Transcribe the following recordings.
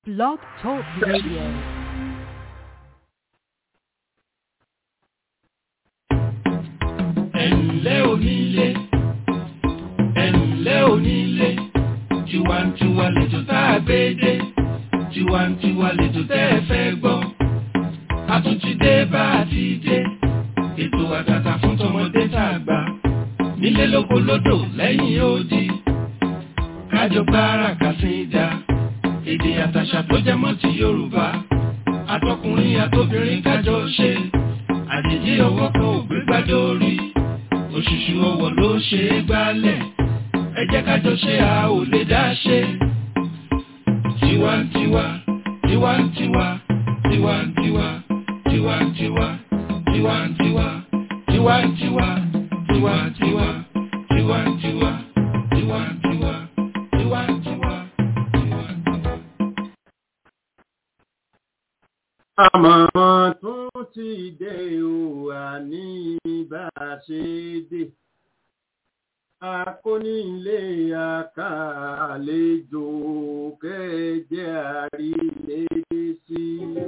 Blog Talk Radio. ẹ̀ǹlẹ́ onílé ẹ̀ǹlẹ́ onílé tiwantiwa lẹ́jọ́ tá a gbé dé tiwantiwa lẹ́jọ́ tẹ́ ẹ fẹ́ gbọ́ a tún ti dé bá a ti dé ètò àtàtà fún tọmọdé tá a gbà nílé lóko lódò lẹ́yìn odi kájọ gbára kàsídà èdè àtàṣà tó jẹ mọ́ ti Yorùbá àtọkùnrin àtobìnrin kájọ ṣe àjèjì ọwọ́ kan ò gbé gbádùn orí òṣùṣù ọwọ́ ló ṣe é gbálẹ̀ ẹ jẹ́ kájọ ṣe a ò lè dá ṣe. tiwantiwa tiwantiwa tiwantiwa tiwantiwa tiwantiwa tiwantiwa tiwantiwa tiwantiwa tiwantiwa tiwantiwa tiwantiwa. àmọ̀ràn tún ti dé o àní bá a ṣe dé akónílé àkàlejò kẹjẹ àrílédé sí.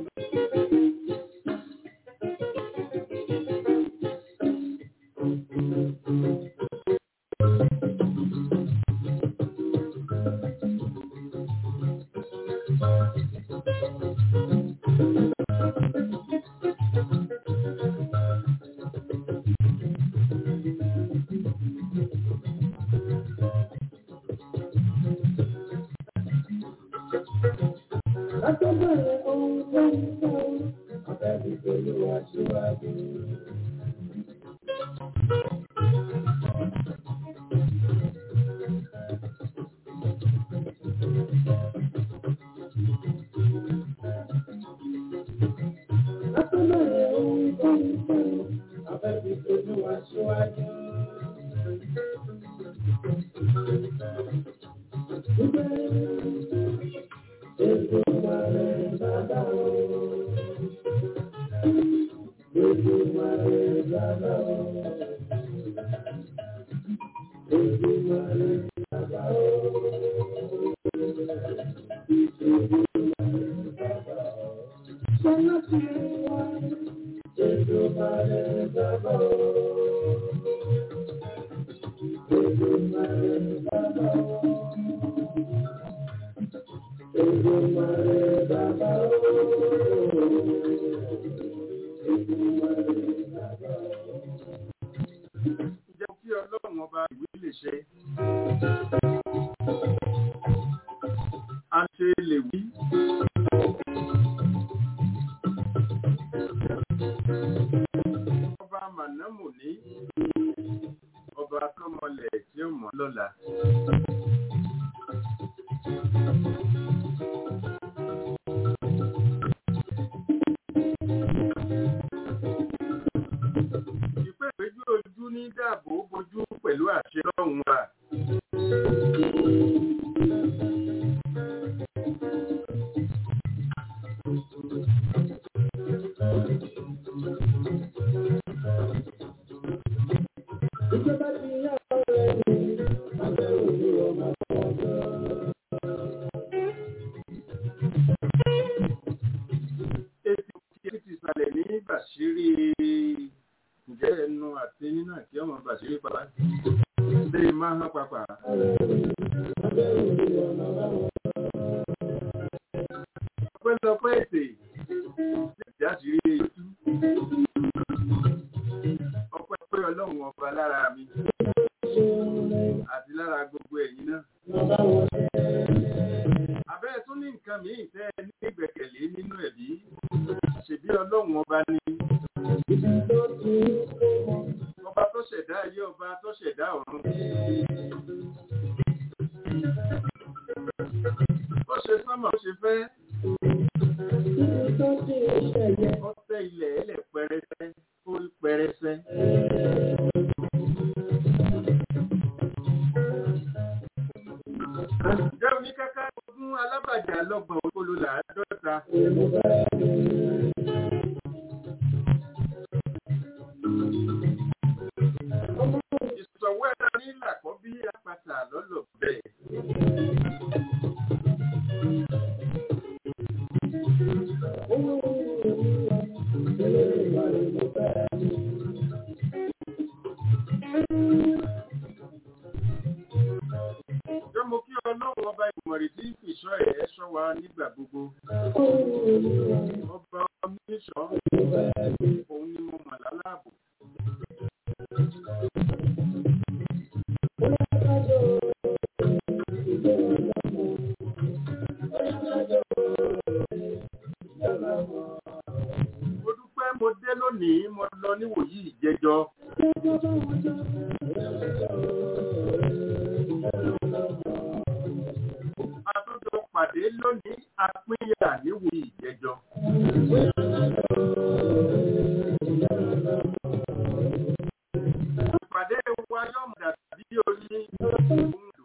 Àtọ́bẹ̀rẹ̀ ohun tó ń sọ, àbẹ̀bí pẹ̀lú aṣíwájú. Àtọ́bẹ̀rẹ̀ ohun tó ń sọ, àbẹ̀bí pẹ̀lú aṣíwájú. jẹ́ kí ọlọ́run ọba ìwé lè ṣe. a ṣe lè wí. ọba mànámù ní ọba tọmọlẹ̀ tí ó mọ̀ lọ́la. ìpè ìpéjú ojú ní dáàbò bojú pẹ̀lú àṣẹ lọ́hùn wa. Ìjọba ti yá ọ̀rẹ́ mi, àbẹ̀wò ni ọmọ ọjọ́. Èsì tí ti sàlẹ̀ ní Bàṣírí ǹjẹ́ ẹnu àti nínú àti ọmọ Bàṣírí pàpà. Ṣé máa hán papà? Ọpẹ́lọpẹ́ ètè ìdí àṣírí ètú. Ọpẹ́ pé ọlọ́run ọba lára mi àti lára gbogbo ẹ̀yin náà. Àbẹ́ tún ní nǹkan míì tẹ́ ẹ ní ìgbẹ̀kẹ̀lé nínú ẹ̀bí. Ṣèbí ọlọ́run ọba ni. Ọba tó ṣẹ̀dá ayé ọba tó ṣẹ̀dá ọ̀run. Ó ṣe sánmà ó ṣe fẹ́. Ó tẹ́ ilẹ̀ ẹlẹ̀ pẹrẹsẹ, ó rí pẹrẹsẹ. Ǹjẹ́ oníkáká ogún alábàjá lọ́gbọ̀n olólo làádọ́ta? Ìsọ̀wọ́ ẹ̀rọ ní ìlàkọ́ bí apàtà lọ́lọ́ bẹ́ẹ̀. wa nígbà gbogbo ọba oníṣọ́ òun ni mo mọ̀ láláàbò mo dúpẹ́ mo dé lónìí mo lọ níwòyí ìjẹjọ àtúntò pàdé lónìí apínyà níwòyí ìjẹjọ. ìpàdé wa yóò mọ̀ dàbí oní ohun lò.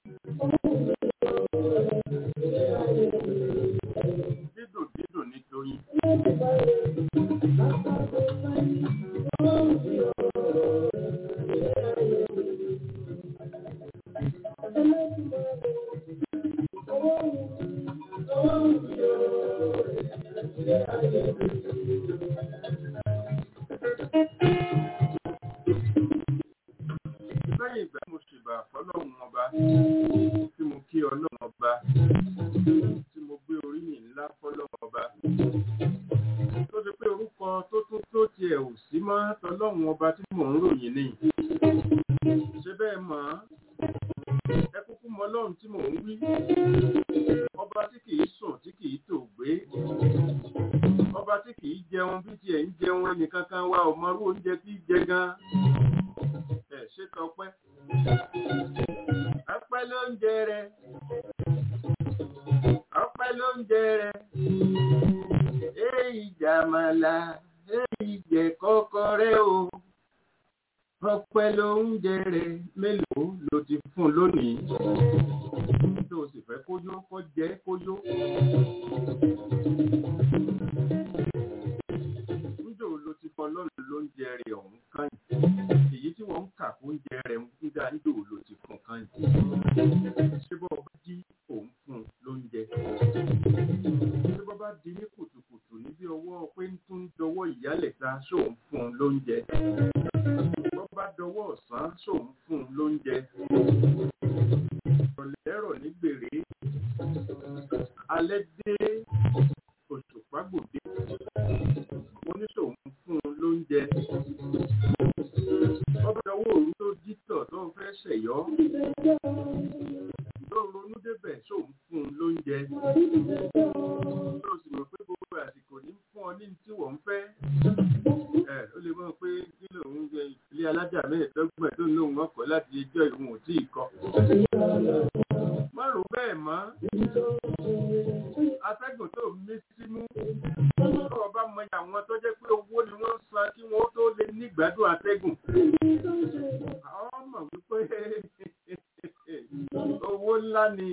dídùn dídùn nítorí. lẹ́yìn ìgbà mo ṣèbà fọlọ́run ọba tí mo kí ọlọ́run ọba tí mo gbé orí mi ńlá fọlọ́run ọba tó ṣe pé orúkọ tó tún tó tiẹ̀ ò sí mọ́ tọlọ́run ọba tí mò ń ròyìn ni ṣé bẹ́ẹ̀ mọ̀ ọ́ ẹ kúkú mọ ọlọ́run tí mò ń wí ọba tí kìí sùn tí kìí tò gbé ọba tí kìí jẹun bí tiẹ̀ ń jẹun ẹnìkan kan wa ò mọrú oúnjẹ tí í jẹ gan ẹ ṣe tọpẹ́ ọpẹ́ ló ń jẹ rẹ ọpẹ́ ló ń jẹ rẹ èyí jàmàlà èyí jẹ kọ́kọ́rẹ́ o ọpẹ́ ló ń jẹ rẹ mélòó ló ti fún lónìí tó o sì fẹ́ kóyó kó jẹ kóyó. níjó ló ti fọ lọ́rùn ló ń jẹ rẹ ọ̀hún kan yìí èyí tí wọ́n ń kà fún oúnjẹ rẹ̀ ń gbígbà níjó ló ti fún kan yìí. ṣé bọ́ bá jí òun fún un lóúnjẹ. ṣé bọ́ bá di ní kùtùkùtù níbi ọwọ́ pé ń tún dọwọ́ ìyálẹ̀ta ṣóun fún un lóúnjẹ. bọ́ bá dọwọ́ ọ̀sán ṣóun fún un lóúnjẹ. ọ̀lẹ́rọ̀ ní gbèrè. alẹ́ dé òṣùpá gbòde. oníṣòwò fún un lóúnjẹ ọba ìdánwò òru tó dítọ̀ tó ń fẹ́ ṣẹ̀yọ́ tó ronú débẹ̀ tó ń fún un lóúnjẹ tó sì mọ̀ pé gbogbo àsìkò ní fún ọ ní tí wọ́n ń fẹ́ ẹ ó lè mọ̀ pé kí lòun jẹ ilé alájà mẹ́ẹ̀ẹ́dọ́gbọ̀n tó ń lóun ọkọ̀ láti ẹjọ́ ìwọ̀n ò tí ì kọ́ má rò bẹ́ẹ̀ mọ́ atẹ́gùn tó mí símú tó ọba mọ àwọn tó jẹ́ pé owó ni wọ́n san kí wọ́n tó lè nígbádùn atẹ́gùn àwọn mọ̀ wípé owó ńlá ni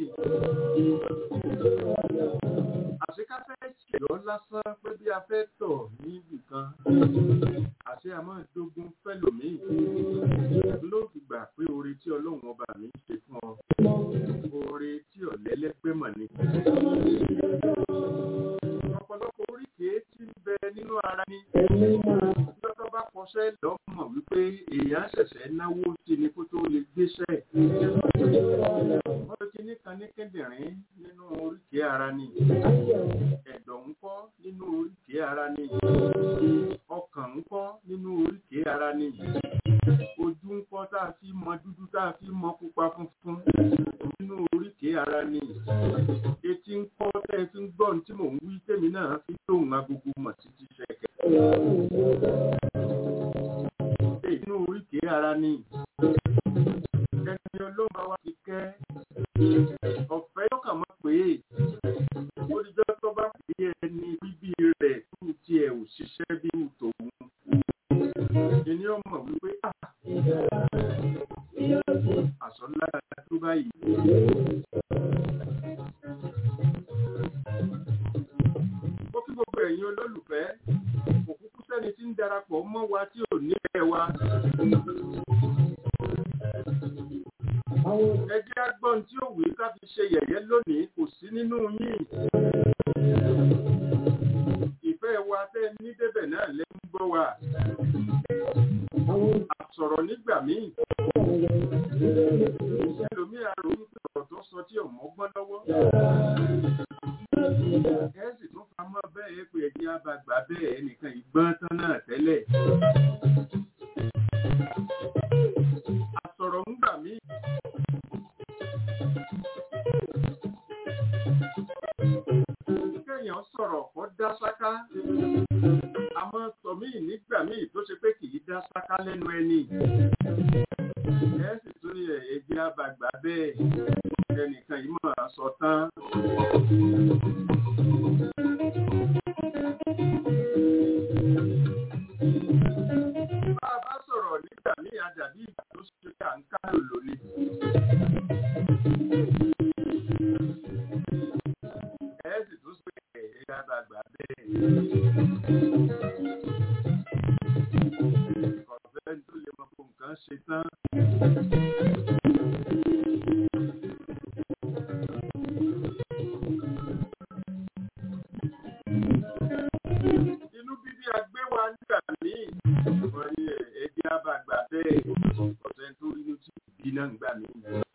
àṣekáfẹ́ ṣèlọ́ lásán pé bí a fẹ́ tọ̀ níbì kan àṣẹ àmọ́ ìdógún fẹ́lòmíì ló fi gbà pé oore tí ọlọ́run ọba mi ṣe fún ọ oore tí ọ̀lẹ́lẹ́gbẹ́ mọ̀ ni. ọ̀pọ̀lọpọ̀ oríkèé tí ń bẹ nínú ara ni lọ́tọ́ bá kọsẹ́ lọ́mọ̀ wípé èèyàn ṣẹ̀ṣẹ̀ náwó sí ni kó tó lè gbéṣẹ́. wọ́n ti ní kan ní kíndìnrín nínú oríkèé ara ni ẹ̀dọ̀ ń kọ́ nínú oríkèé ara ni ọkàn ń kọ́ nínú oríkèé ara ni ojú ń kọ́ tá a fi mọ dúdú tá a fi mọ pupa funfun nínú oríkèé ara ni etí ń kọ́ tẹ́ ẹ fi ń gbọ́ ohun tí mò ń wí tèmi náà fi lóhùn agogo mọ̀ títí ṣẹ̀kẹ̀. nínú oríkèé ara ni ẹni olóńgbà wa ti kẹ́ ọ̀fẹ́ yóò kàn mọ́ pé olùjọ́ tó bá pè é ẹni bíbí rẹ̀ tó tiẹ̀ ò ṣiṣẹ́ bí tòun ẹni ọmọ wípé àsọlá tó báyìí. ó kí gbogbo ẹ̀yin olólùfẹ́ òkúkú sẹ́ni tí ń darapọ̀ mọ́ wa tí ò ní ẹ̀ wa. ẹjẹ́ agbọ́n tí ó wí ká fi ṣe yẹ̀yẹ́ lónìí kò sí nínú yín. ìfẹ́ wa tẹ́ ní débẹ̀ náà lẹ́ ń gbọ́ wa. àsọ̀rọ̀ nígbà míì. ẹlòmíì àrò ń pè ọ̀rọ̀ tó sọ tí ọ̀mọ́ gbọ́n lọ́wọ́. pé ẹjẹ́ àbàgbà bẹ́ẹ̀ ẹnìkan ìgbọ́n tán náà tẹ́lẹ̀. àsọ̀rọ̀ ń gbà mí. kéèyàn sọ̀rọ̀ kó dá sáká àmọ́ sọ̀mí nígbà míì tó ṣe pé kì í dá sáká lẹ́nu ẹni ẹ sì tún ní ẹ̀jẹ̀ àbàgbà bẹ́ẹ̀ ẹnìkan yìí máa sọ tán. bá a bá sọ̀rọ̀ nígbà míì àdàbí ìgbà tó ṣe pé à ń kálò lónìí. ẹ sì tún sọ pé ẹ̀jẹ̀ àbàgbà bẹ́ẹ̀. ọ̀fẹ́ tó lè mọ kó nǹkan ṣe tán. inú bíbí agbéwa nígbà míì wọ́n ní ẹ̀jẹ̀ àbàgbà bẹ́ẹ̀ ọ̀sẹ̀ tó rí inú tí ìbí náà ń gbà míì.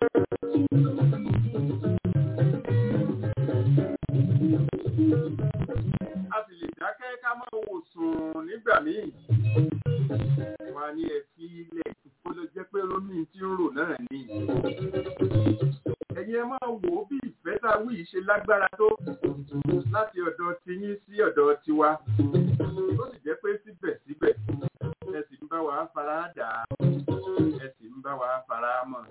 a sì lè dákẹ́ ká máa wò sùn nígbà míì wà ní ẹ̀fí ilẹ̀ kó ló jẹ́ pé rómì tí ń rò náà ni. ẹ̀yin ẹ máa wò ó bí ìfẹ́ tá a wí yìí ṣe lágbára tó láti ọ̀dọ̀ tiyín sí ọ̀dọ̀ tiwa. ó sì jẹ́ pé síbẹ̀síbẹ̀ ẹ sì ń bá wa fara dà á ẹ sì ń bá wa fara mọ́.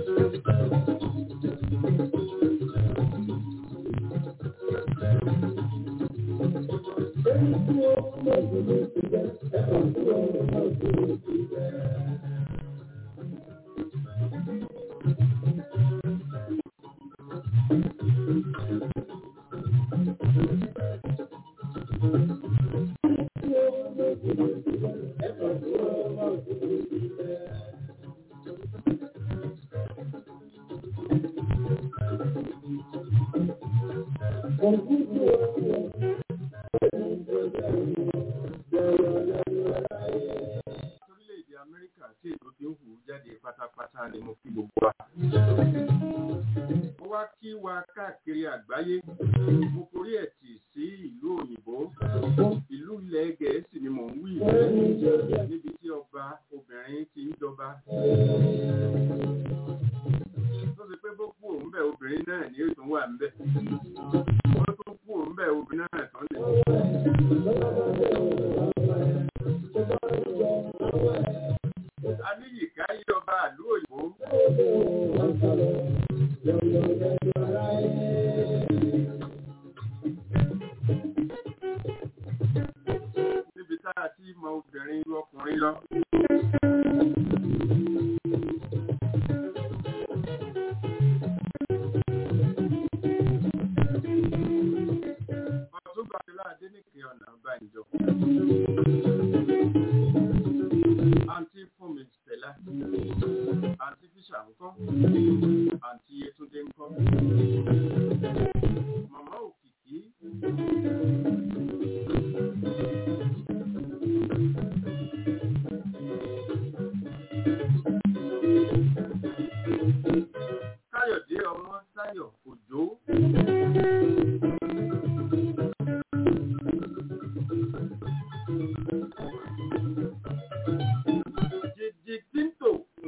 orílẹ̀-èdè amẹ́ríkà tí ètò ti ń hù jáde pátápátá ni mo fi gbogbo wa. mo wá kí wa káàkiri àgbáyé mo forí ẹ̀ tì sí ìlú òyìnbó ìlú ilẹ̀ gẹ̀ẹ́sì ni mò ń wí níbi tí ọba obìnrin ti ń jọba. tó ṣe pé bó kú òun bẹ̀ obìnrin náà ní ètò wà ń bẹ̀. wọ́n tó kú òun bẹ̀ obìnrin náà tán lè. Aníyìká yí ọba àlú òyìnbó. Níbi tá a ti mọ obìnrin ju ọkùnrin lọ. Ọ̀tún Bàbílá Adéníkè ọ̀nà Bánjọ. Àǹtí Fúnmi Stella. Àǹtí Fíṣà ńkọ́. Àǹtí Yétúndé ńkọ́. Màmá Òkìkí. Káyọ̀dé ọmọ Táyọ̀ Òjó. Jìjì Tíntò.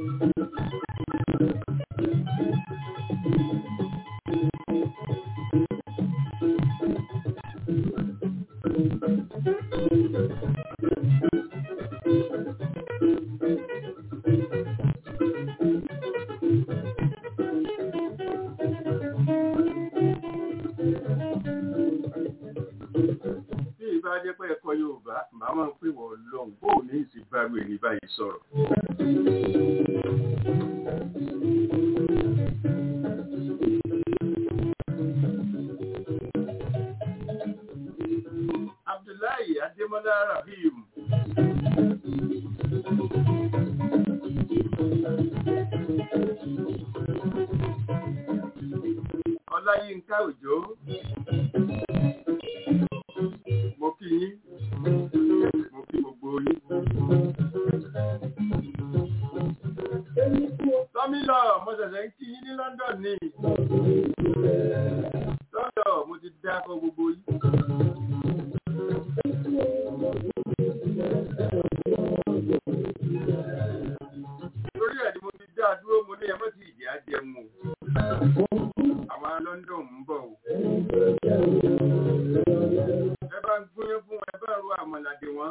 Bí ìbá jẹ́ pé ẹ̀kọ́ Yorùbá, màá máa ń pè wọ́n lọ́hùn. Bóò ní ìsìn bá rú ẹni báyìí sọ̀rọ̀. Abdullahi Adémọ́lá Rahim. Ọláyínká Òjó. Mo kí yín. Mo kí gbogbo yín. Tọ́mílọ̀, mo ṣẹ̀ṣẹ̀ ń kí yín ní London ní. London, mo ti dákọ̀ gbogbo yín. wọ́n.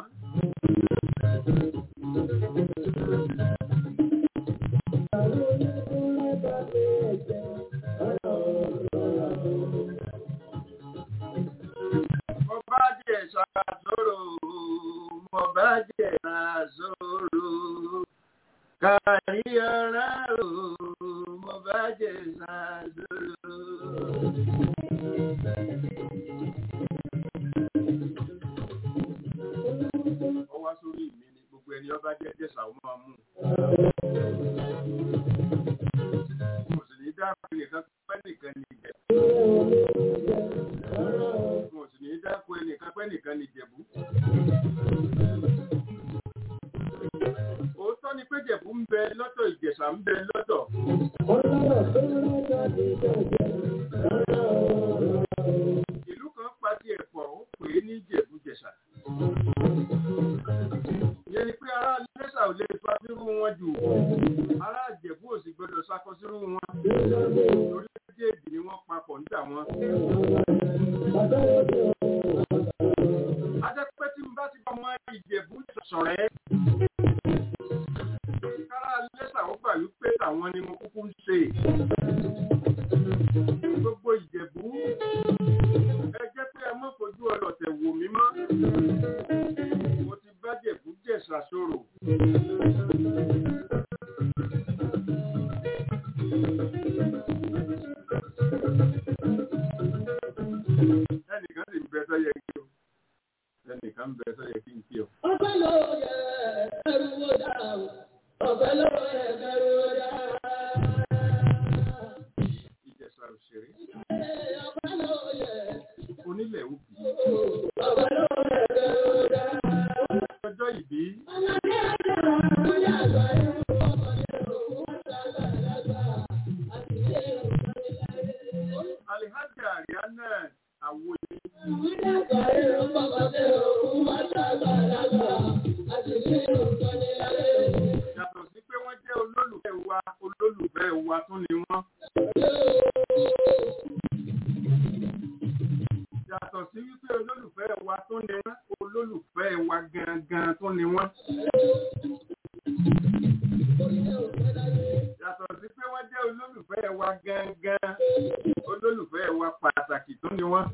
Mo bá jẹ ṣàṣòro, mo bá jẹ ṣàṣòro. Kárí ọ̀rá o, mo bá jẹ ṣàṣòro. Ó wá sórí mi ni gbogbo ẹni ọba jẹ́ jẹ́sà ó máa mú. Mo sì ní dákun ẹnìkan pẹ́ nìkan ní ìjẹ̀. Mo sì ní dákun ẹnìkan pẹ́ nìkan ní ìjẹ̀bú. Òótọ́ ni pé Jẹ̀bú ń bẹ lọ́tọ̀ Ìjẹ̀ṣà ń bẹ lọ́tọ̀. Ìlú kan pa ti ẹ̀pọ̀ ó pè é ní Jẹ̀bú-Jẹ̀ṣà. Ìyẹn ni pé ará Lẹ́ṣà ò lè fa sírú wọn jù. Ará Ìjẹ̀bú ò sì gbọdọ̀ sakọ sírú wọn. Torí méjèèjì ni wọ́n papọ̀ níta wọn. Adẹ́pẹ́ tí n bá ti bá ọmọ Ìjẹ̀bú sọ̀rẹ́. Kára Lẹ́ṣà ó gbà wípé tàwọn ni mo kúkú ń ṣe. Gbogbo Ìjẹ̀bú ẹ jẹ́ pé ẹ mọ́ fojú ọlọ̀tẹ̀ wò mí mọ́. Mo ti bá Jẹ̀bú jẹ̀ṣà sọ̀rọ̀. Ẹnìkan sì ń bẹ sọ́yẹ kí o. Ẹnìkan ń bẹ sọ́yẹ kí n kí o. Ọpẹ́ ló yẹ ẹrú wo dá o. Ọpẹ́ ló yẹ ẹrú wo dá. Ìjẹ̀ṣà òṣèré. Ọpẹ́ ló yẹ Onílẹ̀ òbí. ọpẹ́ ló yẹ ẹrú wo dá. Ọjọ́ ìbí. Ọmọdé àgbà ọmọdé àgbà ẹrú ọmọdé òkú àgbà àgbà àti ilé ìwòsàn ìlànà. Alihaja Ariana Awoye. Ọmọdé àgbà ẹrú ọmọdé òkú àgbà àgbà àti ilé ìwòsàn ìlànà. Yàtọ̀ sí pé wọ́n jẹ́ olólùfẹ́ wa, olólùfẹ́ wa tún ni wọ́n. Yàtọ̀ sí wípé olólùfẹ́ wa tún ni wọ́n, olólùfẹ́ wa gangan tún ni wọ́n. Yàtọ̀ sí pé wọ́n jẹ́ olólùfẹ́ wa gangan, olólùfẹ́ wa pàtàkì tún ni wọ́n.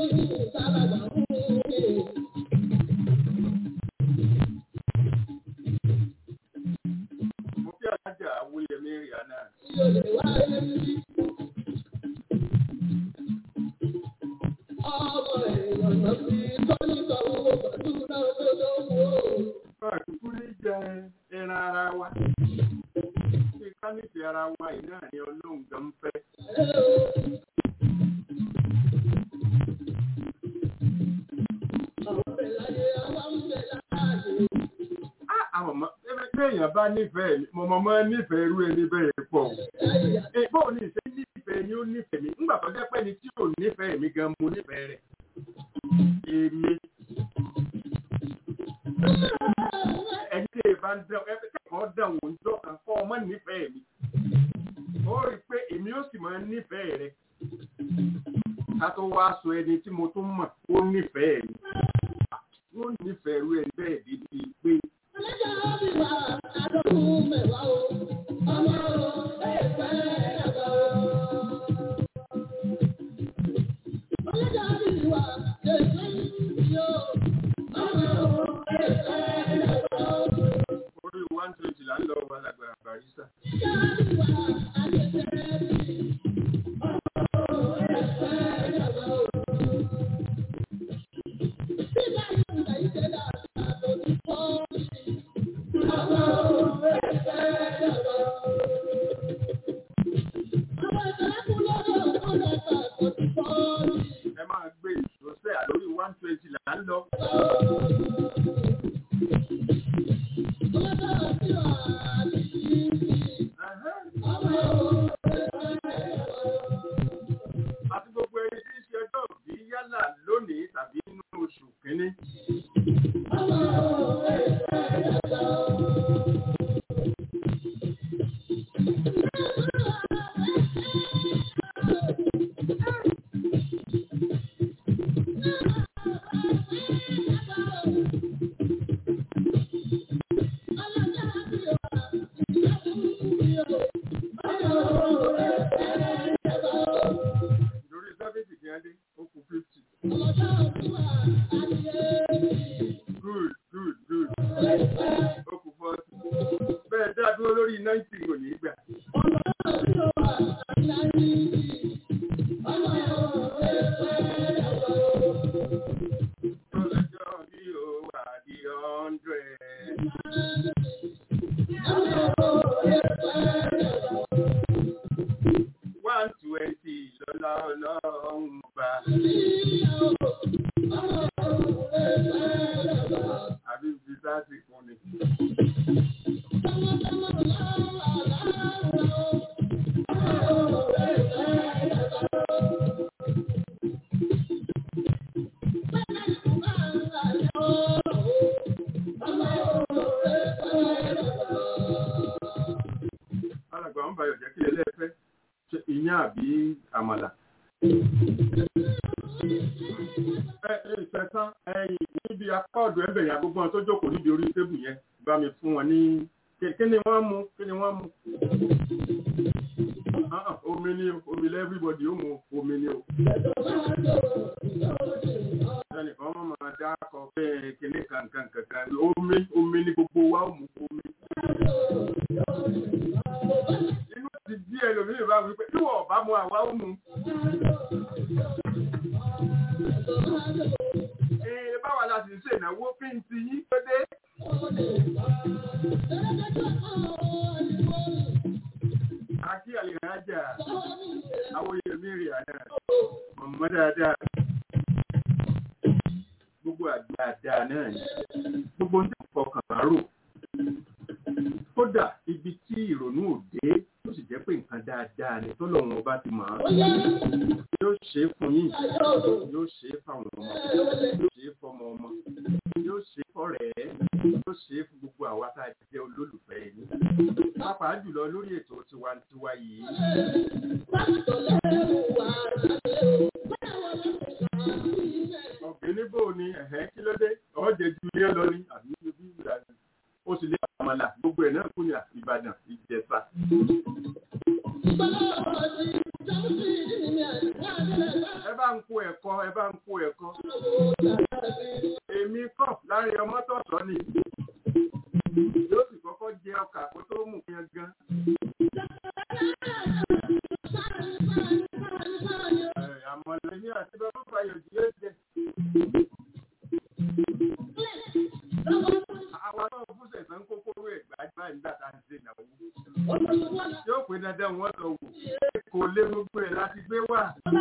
Mo kí Alájà Awóyẹmí Rihanna. Bá àkúkú ní jẹ ẹran ara wa. Ṣé ká nífẹ̀ẹ́ ara wa yìí náà ni Ọlọ́run gan ń fẹ́? Á àwọn ọmọ ẹgbẹ́ tí èèyàn bá nífẹ̀ẹ́ mi, mo mọ̀ mọ́ nífẹ̀ẹ́ irú ẹni bẹ́ẹ̀ pọ̀. Ẹ bóò ní ìṣe nífẹ̀ẹ́ ni ó nífẹ̀ẹ́ mi. Ńgbà tó jẹ́ pé ni tí ò nífẹ̀ẹ́ mi gan mo nífẹ̀ẹ́ rẹ̀. Èmi ẹni tí èèbá ń dán ẹgbẹ́ kẹ́kọ̀ọ́ dán wò ń jọ kan kọ́ ọmọ nífẹ̀ẹ́ mi. Ó rí i pé èmi ó sì máa nífẹ̀ẹ́ rẹ̀. Ká tó wá sọ ẹni tí mo tún mọ̀ ó nífẹ̀ẹ́ mi. Wọ́n nífẹ̀ẹ́ irú ẹni bẹ́ẹ̀ débi pé orí one twenty là ń lọ wà lágbára barista. Ẹ máa gbé ìṣòṣẹ́ àlórí one twenty là ń lọ. Àti gbogbo ẹni tí ń ṣe ọjọ́ òbí yálà lónìí tàbí nínú oṣù kínní. good good good ó kù fọ́ọ̀tì bẹ́ẹ̀ dá dúró lórí náìtì kò ní í gbà. Ọlọ́jọ́ bí ó wà di hundred. One twenty lọ́lá ọlọ́run bá. Àbí ibi sáàtì kún ni. Alàgbà ń bayọ̀ jẹ́ kí ẹlẹ́fẹ́ ṣe iyán àbí àmàlà. Ẹ ẹ ìfẹ̀sán ẹ̀yìn níbi apá ọ̀dọ̀ ẹ̀bẹ̀ yẹn gbogbo wọn tó jókòó níbi orí tébù yẹn bá mi fún wọn ní kí kí ni wọ́n mú kí ni wọ́n mú. Ah, ah, Omi ni o, omi lẹ́ everybody ó mu omi ni o. Ẹnìkan máa máa dá akọ bẹ́ẹ̀ kíní kankan kankan omi omi ni gbogbo wa ó mu omi. Inú ti bí ẹlòmíì bá wí pé tí wọ́n bá mu àwa ó mu. Ee báwa la sì ń ṣènáwó kí n ti yín tó dé. Akí àlìrájà, àwọn èèyàn rè àná, mọ̀mọ́ dáadáa. Gbogbo àdáadáa náà ni. Gbogbo ní ìfọkàn bá rò. Kódà ibi tí ìrònú òde tó sì jẹ́ pé nǹkan dáadáa ni tọ́lọ́run ọba ti mọ̀ án. Yóò ṣe é fún yín, yóò ṣe é fáwọn ọmọ, yóò ṣe é fọmọ ọmọ, yóò ṣe é fọ́rẹ̀ẹ́, yóò ṣe é fún gbogbo àwa tá a jẹ́ olólùfẹ́ yín. Pàápàá jùlọ lórí ètò tiwantiwa yìí. Ọ̀gbìn níbò ni ẹ̀hẹ́ kí ló dé? Ọ̀jẹ̀ ju ilé lọ ní àbí ibi ìlànà. Ó sì lé àmàlà gbogbo ẹ̀ náà kú ní Ìbàdàn, Ìjẹ̀ṣà. Ẹ bá ń kó ẹ̀kọ́, ẹ bá ń kó ẹ̀kọ́. Èmi kọ̀ láàrin ọmọ tọ̀tọ̀ ni. Yóò sì kọ́kọ́ jẹ ọkà kó tó mú yẹn gan. Ẹ̀, Àmọ̀lẹ́ ní àti bàbá Fayọ̀ jù yóò jẹ. Àwa náà fún sẹ̀sán kókóró ẹ̀gbá gbá nígbà tá à ń ṣe ìnáwó. Yóò pé dandan wọ́n lọ wò. Kò lé gbogbo ẹ̀ láti gbé wà.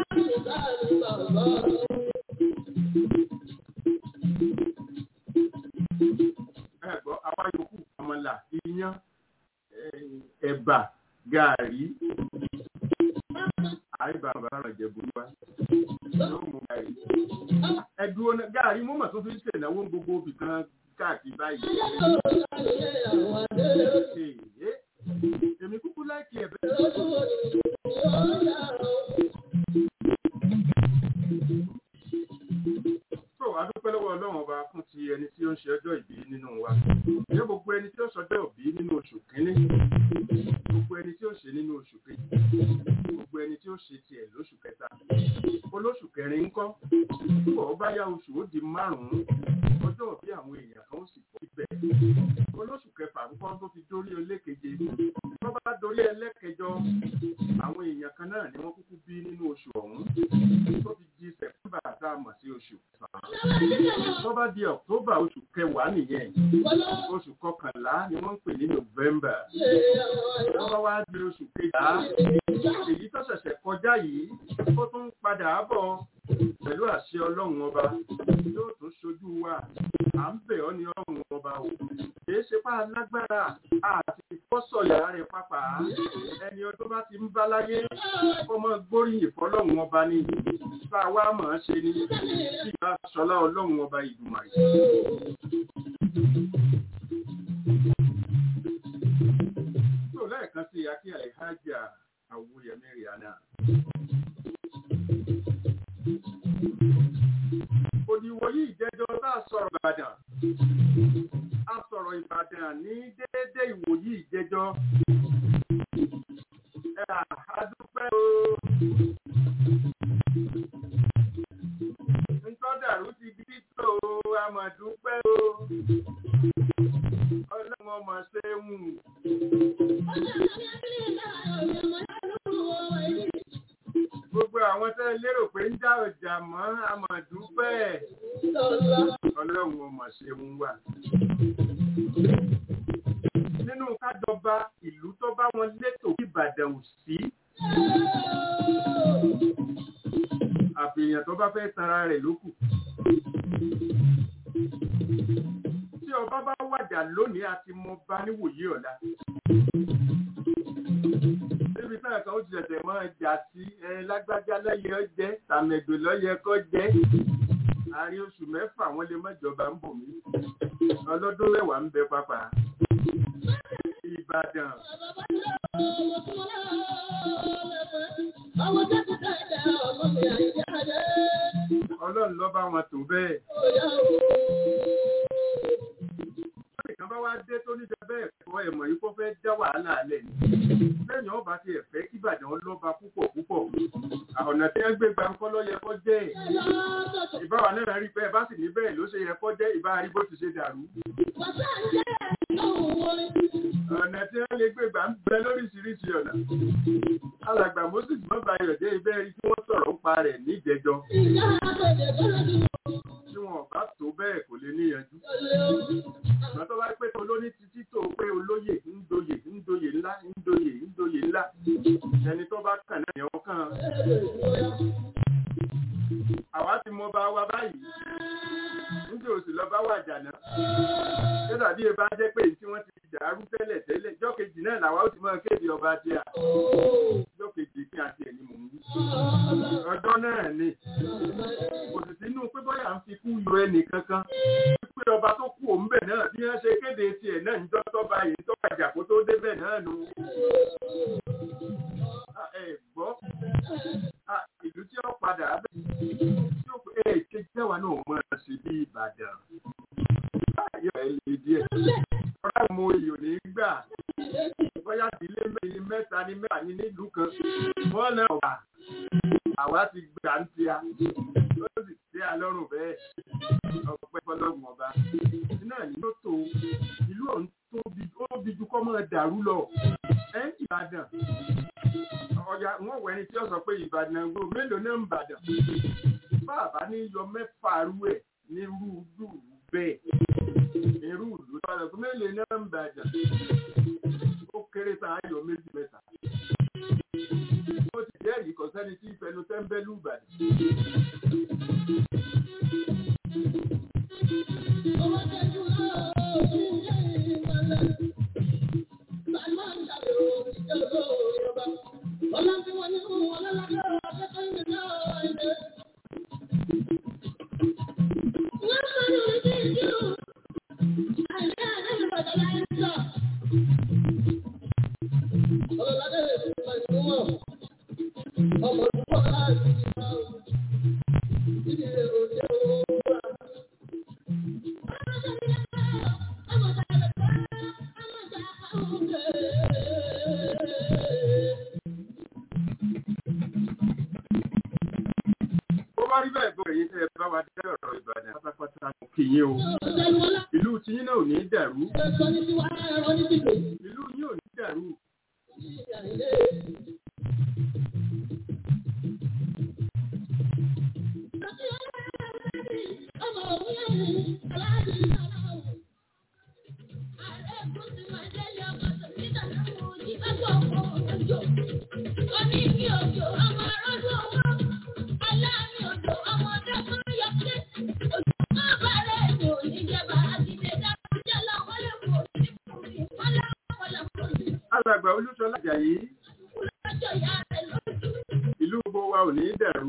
Ẹ̀gbọ́, àwa yòókù àmàlà, iyán, ẹ̀, ẹ̀bà, gààrí. Àìbá bàbá Jẹ̀bú wá. Yóò mú gààrí. Ẹ̀dùn ọ̀nà gààrí mú mà tó fi ń ṣènáwó gbogbo ibì kan káàkiri báyìí. Èyí, èmi kúkú láìkí ẹ̀bẹ̀. So, a dúpẹ́ lọ́wọ́ Ọlọ́run ọba fún ti ẹni tí ó ń ṣe ọjọ́ ìbí nínú wa. Ní gbogbo ẹni tí ó ṣọjọ́ ìbí nínú oṣù kínní, gbogbo ẹni tí ó ṣe nínú oṣù kejì, gbogbo ẹni tí ó ṣe tiẹ̀ lóṣù kẹta. Olóṣù kẹrin ń kọ́, bọ̀ ó bá yá oṣù ó di márùn-ún, ọjọ́ ìbí àwọn èèyàn kan ó sì pọ̀ ibẹ̀. Olóṣù kẹfà ń kọ́ tó fi dórí ẹlẹ́keje. Tó bá dórí ẹlẹ́kẹjọ, àwọn èèyàn kan náà ni wọ́n kúkú bí nínú oṣù ọ̀hún. Tó fi di Sẹ̀túbà tá a mọ̀ sí oṣù kẹsàn-án. Tó bá di Ọ̀któbà oṣù kẹwàá nìyẹn. Oṣù kọkànlá ni wọ́n ń pè ní Nọ́vẹ́mbà. Tó bá wá di oṣù kejìlá, èyí tó ṣẹ̀ṣẹ̀ kọjá yìí, ó tún ń padà bọ̀ pẹ̀lú àṣẹ Ọlọ́run ọba. Yóò tún ṣojú wa. À ń bẹ̀ ọ́ ní Ọlọ́run ọba o. Kìí ṣe pa lágbára àti ìfọ́sọ̀yà rẹ̀ pápá. Ẹni ọdún bá ti ń bá láyé, ọmọ gbóríyìn fọlọ́run ọba ni. Bá a wá mọ̀ ọ́n ṣe ni. Bí ìbá ṣọlá Ọlọ́run ọba Ìdùmarè. Tó lẹ́ẹ̀kan sí Akí Alhaja Awuyemi Rihanna. Òdìwọ̀ yìí jẹjọ tá a sọ̀rọ̀ Ìbàdàn. A sọ̀rọ̀ Ìbàdàn ní déédé ìwòyí ìjẹjọ. Ẹ àdúpẹ́ o. Ntọ́dà a mà dúpẹ́ o ọlọ́run ọmọ ṣe ń wù. gbogbo àwọn tẹ́ lérò pé ń dá ọjà mọ́ a mà dúpẹ́ ọlọ́run ọmọ ṣe ń wà. nínú kájọba ìlú tó bá wọn létò Ìbàdàn ò sí àfihàn tó bá fẹ́ tanra rẹ̀ lókù. tí ọba bá wàjà lónìí àti mo bá níwòye ọ̀la. níbi táwọn kan ó ti ṣẹ̀ṣẹ̀ máa jà sí ẹ lágbájá lọ́yẹ ọ jẹ́ tàmẹ̀dò lọ́yẹ kọ́ jẹ́. àárín oṣù mẹ́fà wọ́n lè mọ́jọba ń bò mí. ọlọ́dún mẹ́wàá ń bẹ pápá. Ìbàdàn. Ọlọ́run ló bá wọn tó bẹ́ẹ̀. Ìkan bá wá dé tó níjẹ bẹ́ẹ̀ kọ́ ẹ̀mọ̀ yìí kó fẹ́ dá wàhálà alẹ́ ni. Lẹ́yìn ọba ti ẹ̀fẹ́ kí Ìbàdàn lọ́ba púpọ̀ púpọ̀. Ọ̀nà tí wọ́n gbé gbàǹkọ́ ló yẹ kó jẹ́. Ìbáwa náà rí bẹ́ẹ̀ bá sì ní bẹ́ẹ̀ ló ṣe yẹ kó jẹ́ ìbá rí bó ti ṣe dàrú. Ọ̀nà tí wọ́n lè gbé gbà ń bẹ lóríṣiríṣi ọ̀nà. Alàgbà Moses Mọ́bàyọ̀ dé ibẹ̀ rí kí wọ́n sọ̀rọ̀ ń pa rẹ̀ níjẹjọ́. Tí wọn bá tó bẹ́ẹ̀ kò lè níyanjú. Ìgbà tó bá pé olóní títí tó pé olóyè ń doyè ń doyè ńlá ń doyè ń doyè ńlá. Ẹni tó bá kàn náà yẹn kàn. Àwa ti mọ bá wa báyìí. Níbi òsì lọ bá wà jàná. Ṣé tàbí ẹ bá jẹ́ pé tí wọ́n ti dàrú tẹ́lẹ̀ tẹ́lẹ̀ jọ́ kejì náà làwa ó ti máa kéde ọba tí a. Jọ́ kejì kí a tiẹ̀ ní mò ń wí. Ọjọ́ náà ni. Kò sì sínú pé bọ́yà ń fi kú yọ ẹnì kankan. Pé ọba tó kú òun bẹ̀ náà bí wọ́n ṣe kéde tiẹ̀ náà ń jọ́ tọ́ba yìí tọ́ba ìjà kó tó débẹ̀ náà nù. Ẹ gbọ́ ìlú tí ó padà bẹ̀ tí ó pé ẹ̀ kejì tẹ́wà náà mọ̀ ẹ́ sí bí Ìbàdàn. Báyọ̀ ẹ̀ lè díẹ̀. Ọ̀rẹ́ mo ìyò ní gbà. Bóyá ìdílé mẹ́rin mẹ́ta ní mẹ́ta ní nílùú kan. Wọ́n náà wà. Àwa ti gbà ń tia. Ó sì tẹ́ àlọ́rùn bẹ́ẹ̀. Ọ̀pẹ́ fọlọ́gùn ọba. Iná ní ló tó ìlú ọ̀hún tóbi ó bí ju kọ́ máa dàrú lọ. Ẹ Ìbàdàn. Ọ̀yà wọ́n wẹ̀ ni tí ó sọ pé Ìbàdàn gbò mélòó náà ń bàdàn. Bàbá ní yọ mẹ́fà rú ẹ̀ ní rúdù bẹ́ẹ̀ irú ìlú tó lọ mélòó náà ń bàjẹ́ ó kéré tá a yọ méjì mẹ́ta ó ti jẹ́rìí kò sẹ́ni tí ìfẹnu tẹ́ńbẹ́lú ìbàdàn. bá rí bẹ́ẹ̀ gbọ́ èyí tẹ́ ẹ bá wa dé ọ̀rọ̀ Ìbàdàn pátápátá mo kì yín o. Ìlú tiyín náà ò ní dàrú. Ìlú yín ò ní dàrú. Alàgbà Olúṣọlá Àjàyí. Ìlú gbogbo wa ò ní dàrú.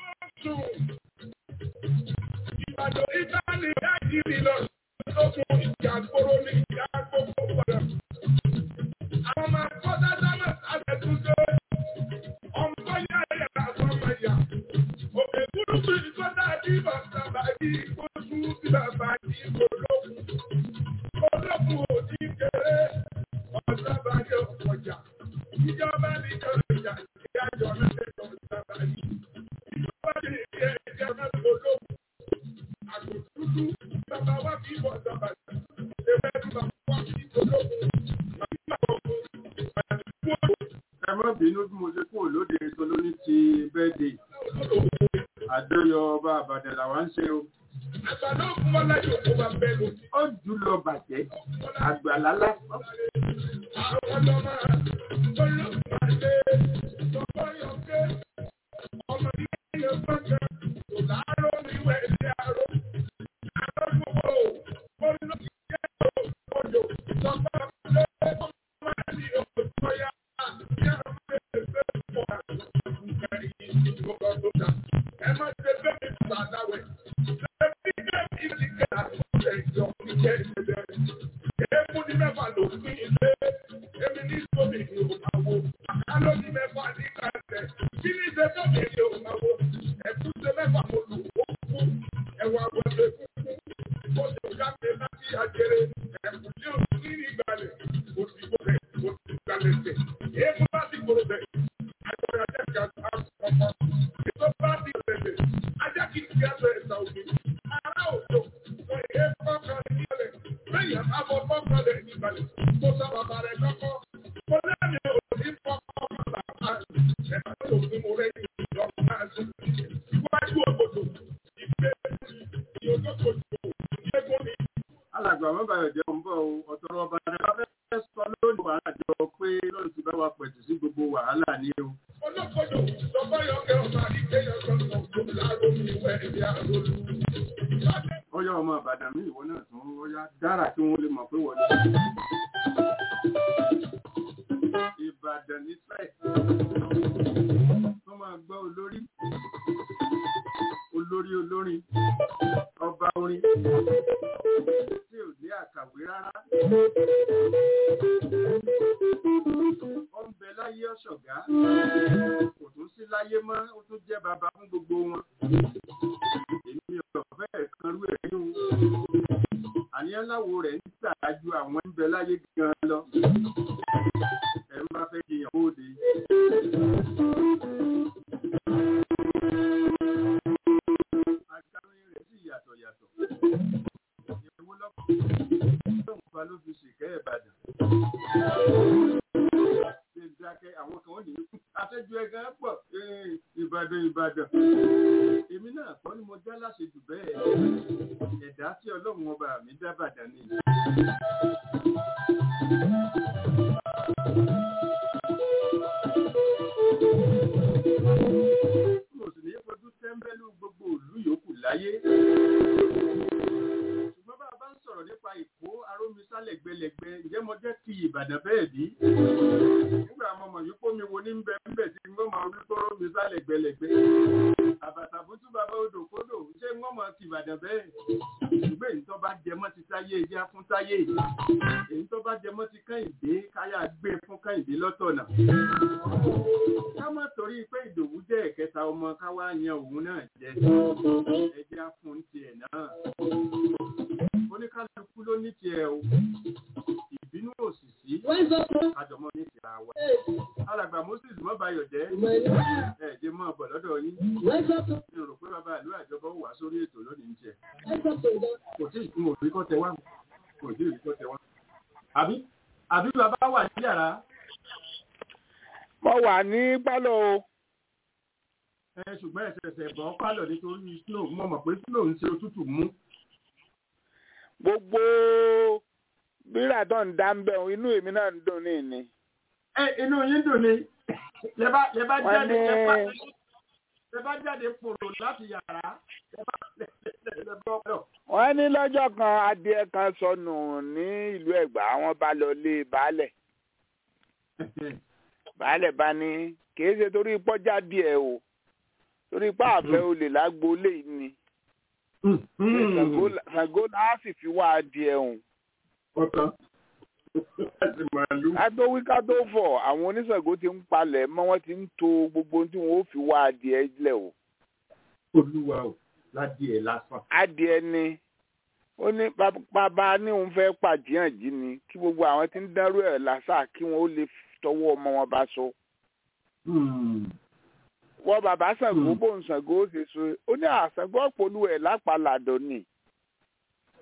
Ìbàdàn Ìtàlì Nàìjíríì lọ sókun ìjà gbòòrò ní ìjà gbogbo padà. Àwọn ọmọ akọ́dá dáná àtẹ̀túnṣe. Ọmọ yá ẹ̀yà àti ọmọ ẹ̀yà. Òkè kúrúkú ìkọ́dá bí bàbá bàbí oṣù bí bàbá yìí kò lókun. Olókun ò ní kéré. Ọ̀sán bá yẹ ọ̀pọ̀jà. Ìjọba ní ìjọba ìjà ìyájọ́ náà lè jọ ìjọba yìí. Ìjọba ní ìjọba ìjà náà lè lókun àgbò dúdú bàbá wa fi bọ̀ dọ̀bà ewé tí bàbá wa fi dológun bàbá wa kò ẹ má bínú bí mo ṣe kúrò lóde ètò lóní ti bẹ́ẹ̀dẹ̀ àjọyọ̀ ọba àbàdàn làwa ń ṣe o àgbàdo òkun wọn láyé òkú wa bẹ́ẹ̀ lò ó jù lọ bàjẹ́ àgbàlá lásán àwọn ọmọ olóògbé tọkọ yọké ọmọ ilé yẹn gbọ́dọ̀ kò láàárọ̀ níwẹ̀ ilé àárọ̀ àárọ̀ gbogbo olóògbé odò tọkọ lé ọmọ àti òkòtò ya yá mẹ́fẹ́ fún àgbẹ̀rẹ̀ ìgbọ̀ngàn tó dà ẹ má ṣe bẹ́ẹ̀ ní sàdáwẹ̀ lẹ́bí kẹ́mi ti kẹ́ àtúnṣe ìjọ ìjẹ́ ìṣẹ̀lẹ̀ èèmù ní mẹ́fà ló pín ilé èmi ní sómi ní òmàwò àkálọ́ ní mẹ́fà ní kàtẹ́ kí ní ṣe sómi ní òmàwò ẹ̀kúnṣe mẹ́fà mo lù ó kú ẹ̀wà wẹ̀lẹ̀ kúkú ó sì jáde láti àjẹrẹ ẹ̀kún ní òsì ní ìgbàlẹ̀ òsìgbò rẹ̀ òsì ìgbàlẹ̀ tẹ̀ èèmù láti gbòòrò bẹ̀ àjọyọ̀ ajẹ́kẹ̀ àkọ́kọ́ ètò bá ti bẹ̀rẹ̀ ajá kìí ti àtọ̀ ẹ̀sà òbí ará òjò wọ́n yẹ kọ́kọ́ nílẹ̀ lẹ́yìn àbọ̀ kọ́kọ́ lẹ̀ nígbàlẹ̀ kó sọ bàbá rẹ̀ kọ́kọ́ kó lẹ́mi ò ní kọ́kọ́ bàbá rẹ̀ ẹ̀ka tó ní mo rẹ̀ ní ìjọba náà sí iwájú òbòdò ìgbé ìyókòtò ìgbégún ni. alàgbà mọ́bàyọ̀ jẹ́ ń bọ̀ o ọ̀tọ̀rọ̀ ọba rẹ̀ bá fẹ́ sọ lónìí wàhálà jọ pé lọ́run ti bá wa pẹ̀tù sí gbogbo wàhálà ní o. olókodo lọ́kọ́yọ̀kẹ́ ọ̀sán àdìgbẹ́yọ̀ sọ̀tọ̀ tó láàárọ̀ mi wẹ̀ ẹ̀mí àròlù. ọyọ ọmọ àbàdàn mi ìwọ náà tún ọyá dára kí wọn lè mọ̀ pé wọlé. ìbàdàn ní sẹ wọn máa gbọ́ olórí olórí olórin ọba orin tí ò ní àkàwé rárá. ó ń bẹ láyé ọ̀ṣọ̀gá kò tún sí láyé mọ́ ó tún jẹ́ bàbá fún gbogbo wọn èmi ọ̀fẹ́ kan rú ẹ̀yìn o. àníyàn láwo rẹ̀ ń ṣáájú àwọn ń bẹ láyé gan lọ. ẹ̀ ń bá fẹ́ jiyàn bóde. agbárin rẹ̀ sì yàtọ̀ yàtọ̀. ìyẹ̀wò lọ́kọ̀ lóun fa ló fi ṣìkẹ́ ìbàdàn. ṣe dákẹ́ àwọn kan ó nìyí àṣejù ẹ̀gán pọ̀ ìbàdàn ìbàdàn èmi náà kọ́ ni mo já láṣejù bẹ́ẹ̀ ẹ̀dá tí ọlọ́run ọba mi dá bàdàn ni. mo sì ní fojú tẹ́ḿbẹ́lú gbogbo ìlú yòókù láyé. ṣùgbọ́n bá a bá ń sọ̀rọ̀ nípa ìkó arómisá lẹ́gbẹ̀lẹ́gbẹ̀ ǹjẹ́ mo jẹ́ ti ìbàdàn bẹ́ẹ̀ bí? nígbà mo mọ̀ yìí pómi wo ní bẹ́ẹ̀ ń bẹ̀ tí ń gbọ́ máa wí kó arómisá lẹ́gbẹ̀lẹ́gbẹ̀. àbàtà fútú bàbá odò kódò ṣé ń wọ́n mọ̀ ti ìbàdàn bẹ́ẹ̀? ṣùgbọ́n èyí tó bá jẹ mọ́ ti táyé ẹjẹ́ fún táyé èyí tó bá jẹ mọ́ ti kẹ́hìndé káyà gbé fún kẹ́hìndé lọ́tọ̀nà. ká má torí pé ìdòwú jẹ́ ẹ̀kẹta ọmọ káwá yan òun náà jẹ ẹjẹ́ fún tiẹ̀ náà. oníkálukú ló ní tiẹ̀ o ìbínú òsìsí àjọmọ́ ní tiẹ̀ àwa. alàgbà moses mọ́bayọ̀ jẹ́ ẹ̀ẹ́dẹ́ mọ́ ọ̀bọ̀ lọ́dọ̀ yín. mi ò rò pé bàbá ìlú àjọbọ wà sórí ètò lónìí ń jẹ kò tí ìkún òrí kọ́ tẹ wá kò tí ìrí kọ́ tẹ wá. àbí àbí bàbá wà ní yàrá. mo wà ní pálọ̀ o. ẹ ṣùgbọ́n ẹ̀sẹ̀ẹ̀sẹ̀ bọ́ pálọ̀ nítorí snow mo mọ̀ pé snow ń ṣe òtútù mú. gbogbo bírà tó ń dá ń bẹ̀ inú èmi náà ń dùn ní ìní. ẹ inú yín dùn ni lẹ bá lẹ bá Wọ́n jáde lẹ bá ní- lẹ bá jáde pòrò láti yàrá lẹ bá lẹ lẹ lẹ bọ́ ọ̀dọ̀. wọ́n ní lọ́jọ́ kan adìẹ kan sọnù ní ìlú ẹ̀gbá wọ́n bá lọ lé baálẹ̀ baálẹ̀ bá ní kìí ṣe torí pọ́jà díẹ̀ o torí pé àfẹ́ olè lágboolé yìí ni Ṣàngó- Ṣàngó láà sì fi wá adìẹ òun ọ̀tán láti màálù. ká tó wí ká tó fọ̀ àwọn oníṣègùn ti ń palẹ̀ mọ́ wọ́n ti ń to gbogbo ohun tí wọ́n ó fi wá adìẹ lẹ̀ o olúwa o ládìẹ lásán. adìẹ ni ó ní bab- bàbá ní òun fẹ́ pàjíhànjí ni kí gbogbo àwọn tí ń dárú ẹ̀ lásà kí wọ́n ó lè tọwọ́ ọmọ wọn bá so. wọ́n bàbá Ṣàngó Hmm. bóun Ṣàngó ó ṣe so ó ní àṣàngó ọ̀pọ̀lù ẹ̀ lápàlàdọ̀ ni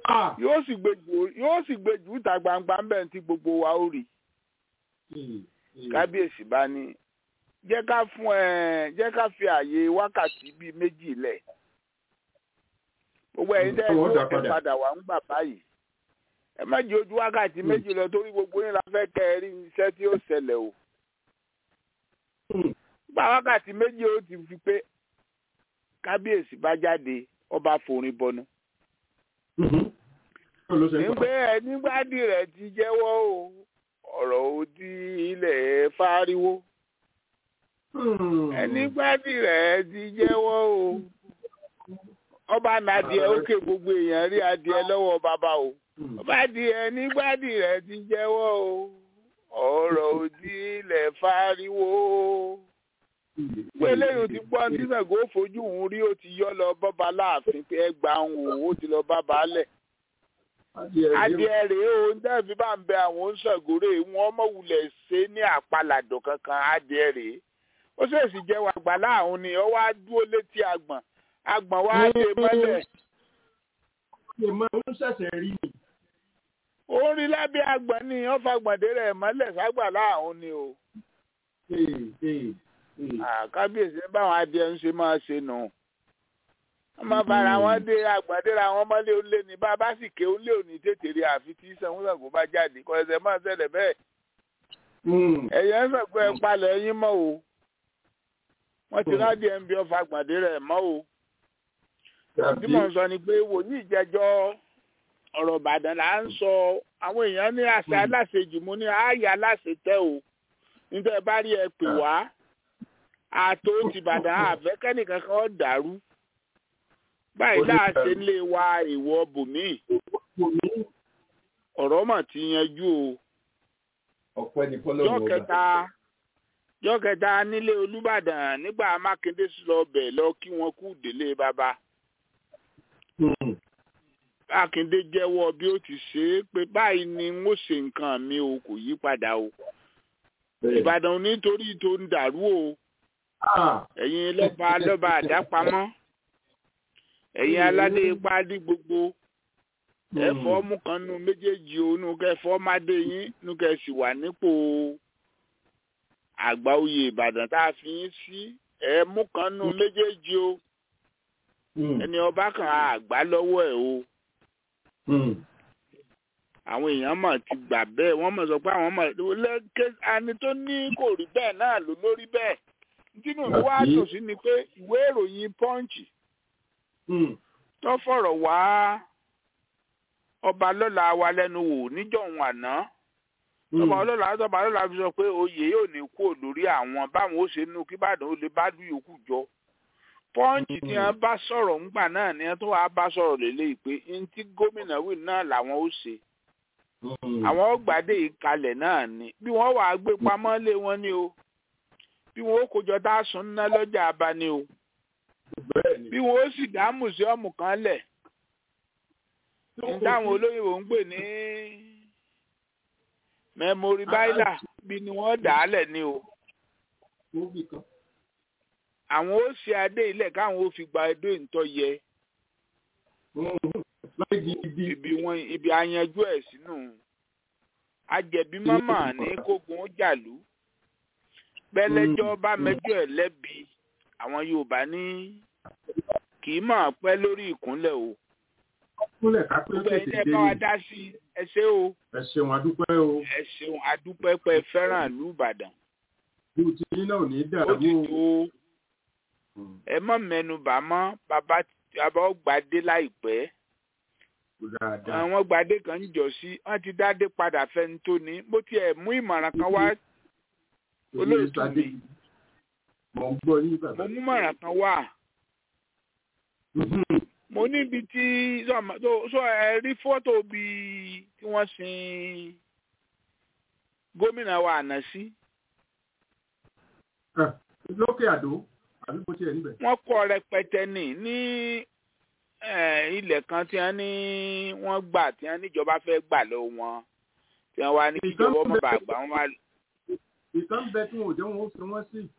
Ah! yóò sì gbé jù yóò sì gbé jù ìta gbangba ń bẹ̀ tí gbogbo wa ó rí Ee, ee. kábíyèsí bá ní jẹ́ ká fún ẹ jẹ́ ká fi àyè wákàtí bíi méjì lẹ̀ gbogbo ẹ̀yin tẹ́ ẹ Ọwọ́ ní dà òde padà. padà wà ń gbà báyìí ẹ má jẹ́ ojú wákàtí méjì lọ torí gbogbo yín la fẹ́ kẹ́ ẹ rí iṣẹ́ tí ó ṣẹlẹ̀ o Hmm. gba wákàtí méjì ó ti fi pé kábíyèsí bá jáde ọba forin bọnu Mhm. Báwo ló ṣe ń pa? nígbẹ́ ẹ nígbàdí rẹ̀ ti jẹ́wọ́ o ọ̀rọ̀ òdì ilẹ̀ fáriwo Hmm. ẹnigbàdí rẹ̀ ti jẹ́wọ́ o ọba nàdìẹ òkè gbogbo èèyàn rí adìẹ lọ́wọ́ bàbá o Hmm. ọba adìẹ nígbàdí rẹ̀ ti jẹ́wọ́ o ọ̀rọ̀ òdì ilẹ̀ fáriwo pé lẹ́yìn tí gbọ́ ní sàgó fojú òun rí ó ti yọ́ lọ bọ́ba láàfin pé ẹ gbà ń wò ó ti lọ bá baálẹ̀ Adìẹ rèé. adìẹ rèé o ń dẹ́bi bá ń bẹ àwọn oníṣègùrè wọn mọ̀wulẹ̀ ṣe ní àpàlàdọ̀ kankan adìẹ rèé ó ṣèṣì jẹ́ wà gbà láàrún ni ó wá dúró létí àgbọ̀n àgbọ̀n wá dé mọ́lẹ̀ Ṣé máa ń ṣẹ̀ṣẹ̀ rí ni? ó ń rí lábẹ́ àgbọ̀n ni ó fagbọ̀ndé rẹ̀ mọ́lẹ̀ ságbà láàrún ni o Ee, ee, ee. àkábíyèsí báwọn adìẹ ń ṣe máa ṣe nù wọ́n máa bára wọn dé àgbọ̀ndéra wọn mọ́lẹ̀ ó lé ní bá a bá sì ké ó lé òní tètè rí àfi tí sanwó-sanwó bá jáde kọ́ ẹsẹ̀ máa ṣẹlẹ̀ bẹ́ẹ̀ Hmm. ẹ̀yẹ́ ń sọ̀gbọ́ ẹ palẹ̀ yín mọ́ o wọ́n ti rádìí ẹ̀ ń bí ọfà gbàdé rẹ̀ mọ́ o tí mò ń sọ ni pé wòlíì jẹjọ́ ọ̀rọ̀ ìbàdàn là ń sọ àwọn èèyàn ní àṣà aláṣejù mo ní ààyè aláṣetẹ́ o níta ẹ bá rí ẹ pè wá àtò tìbàdàn àfẹ́kẹ́nìkan kan dàrú báyìí láàṣẹ ńlé wa ìwọ bòmíì ọ̀rọ̀ mà ti yanjú o Ọ̀pẹ ni jọ́ fọlọ́run ọba. kẹta jọ́ kẹta nílé olùbàdàn nígbà mákindé sí lọ bẹ̀ lọ kí wọ́n kú délé bàbá Hmm. mákindé jẹ́wọ́ bí ó ti ṣe é pé báyìí ni n ó ṣe nǹkan mi o kò yí padà o Bẹ́ẹ̀. ìbàdàn ò nítorí tó ń dàrú o Ah! ẹ̀yin lọ́ba lọ́ba àdápamọ́ ẹ̀yin aládé ipá dí gbogbo ẹ̀fọ́ mú kan nu méjèèjì o nu kẹfọ́ mádé yín nu kẹsì wà nípò àgbà oyè ìbàdàn tá a fi yín sí ẹ̀ mú kan nu méjèèjì o Hmm. ẹni ọba kan àgbà lọ́wọ́ ẹ̀ o Hmm. àwọn èèyàn mọ̀ ti gbà bẹ́ẹ̀ wọ́n mọ̀ sọ pé àwọn mọ̀ lẹ́kẹ́ ani tó ní kò rí bẹ́ẹ̀ náà ló lórí bẹ́ẹ̀ tínú mi wá Àbí? dùn sí ni pé ìwé ìròyìn pọ́ǹchì Hmm. tó fọ̀rọ̀ wá ọba lọ́la wa lẹ́nu wò níjọ̀hún àná ọba ọlọ́la ọba lọ́la fi sọ pé oyè yóò ní kú lórí àwọn báwọn ó ṣe nú kí Ìbàdàn ó lè bá lù yòókù jọ pọ́ǹchì tí wọ́n bá sọ̀rọ̀ ńgbà náà ni wọ́n tó wàá bá sọ̀rọ̀ lélẹ́yìí pé ní tí gómìnà wì náà làwọn ó ṣe Hmm. àwọn ọgbàdé ìkalẹ̀ náà ni bí wọ́n wàá gbé pamọ́ lé wọn ni o bí wọ́n ó kójọ tá a sùn ná lọ́jà àbá ni o Bẹ́ẹ̀ ni. bí wọ́n ó sì dá mùsíọ́mù kan lẹ̀ ní táwọn olóyìnbó ń pè ní mẹmórí báílà bí ni wọ́n dà á lẹ̀ ni o Móbì kan. àwọn ó ṣe adé ilẹ̀ káwọn ó fi gba ẹdó ìtọ́ yẹ Hmm. Láì di ibi. ibi wọn ibi ayanjú ẹ̀ sínú ajẹ̀bí mọ́mọ́ ní kógun ó jàlú pẹ́lẹ́jọ́ bá mẹ́jọ ẹ̀ lẹ́bi àwọn Yorùbá ní kì í máa pẹ́ lórí ìkúnlẹ̀ o Kúnlẹ̀ ká pé gbogbo ẹ̀yin tètè tẹ́ dé bá wa ni. dá sí i ẹ ṣé o Ẹ ṣeun adúpẹ́ o. ẹ ṣeun adúpẹ́pẹ́ fẹ́ràn ìlú Ìbàdàn Irú tí yín náà ò ní ó dàrú ti o. tó o Hmm. ẹ mọ̀ mẹ́nubà mọ́ bàbá bàbá ó gbadé láìpẹ́ Kò dáadáa. àwọn gbadé kan ń jọ sí wọ́n ti dádé padà fẹ́ni tó ní bó tiẹ̀ mú ìmọ̀ràn kan wá olóòtú mi Mo ń gbọ́ yín mo bàbá. mú ìmọ̀ràn kan wá Mhm. mo níbi tí sọ- tó- sọ ẹ rí fọ́tò bí tí wọ́n sin gómìnà wa àná sí Ah, Lókè àdó, àbí kò tiẹ̀ níbẹ̀. wọ́n kọ́ rẹpẹtẹ ní ní eh, ilẹ̀ kan tí wọ́n ní wọ́n gbà tí wọ́n níjọba fẹ́ gbà lọ wọn tí wọ́n wá ní kíjọba ọmọ bàgbà wọn wá Ìkan bẹ tí wọn ò jẹ́ wọn ó fi wọ́n sí.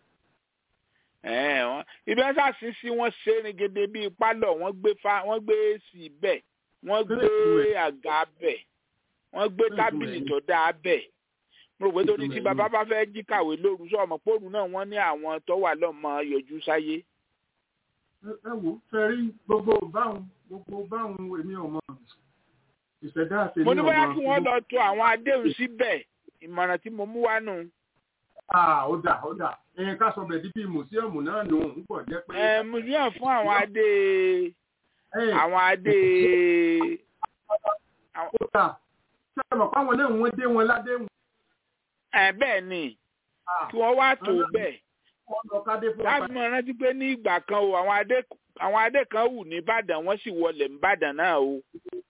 Eh, wọn ibi wọn ṣàṣì sí wọn ṣe ní gèdè bíi pálọ̀ wọ́n gbé fa wọ́n gbé sí bẹ́ẹ̀ wọ́n gbé àga bẹ̀ wọ́n gbé tábìlì tó dáa bẹ̀ mo rò pé torí tí bàbá bá fẹ́ jí kàwé lóru sọ̀mọ́ póòrù náà wọ́n ní àwọn tó wà lọ́mọ yọjú sáyé. ẹ wò fẹ́ rí gbogbo báwọn gbogbo báwọn èmi ò mọ ìṣẹ̀dá àti mo ní bóyá kí wọ́n lọ to àwọn adéhùn síbẹ̀ ìmọ̀ràn tí mo mú wá nù. ó dà ó dà ẹ̀yin ká sọ bẹ̀ẹ́ dípì mùsíọ̀mù náà nù ń pọ̀ jẹ́ pé. ẹ museum fún àwọn adé àwọn adé. ó dà ṣé ẹ mọ̀ fáwọn náà wọ́n dé wọn ládéhùn. ẹ bẹ́ẹ̀ ni kí wọ́n wá tó bẹ́ẹ̀ láti mọ̀ rántí pé ní ìgbà kan o àwọn adé àwọn adé kan wù ní Ìbàdàn wọ́n sì wọlé Ìbàdàn náà o.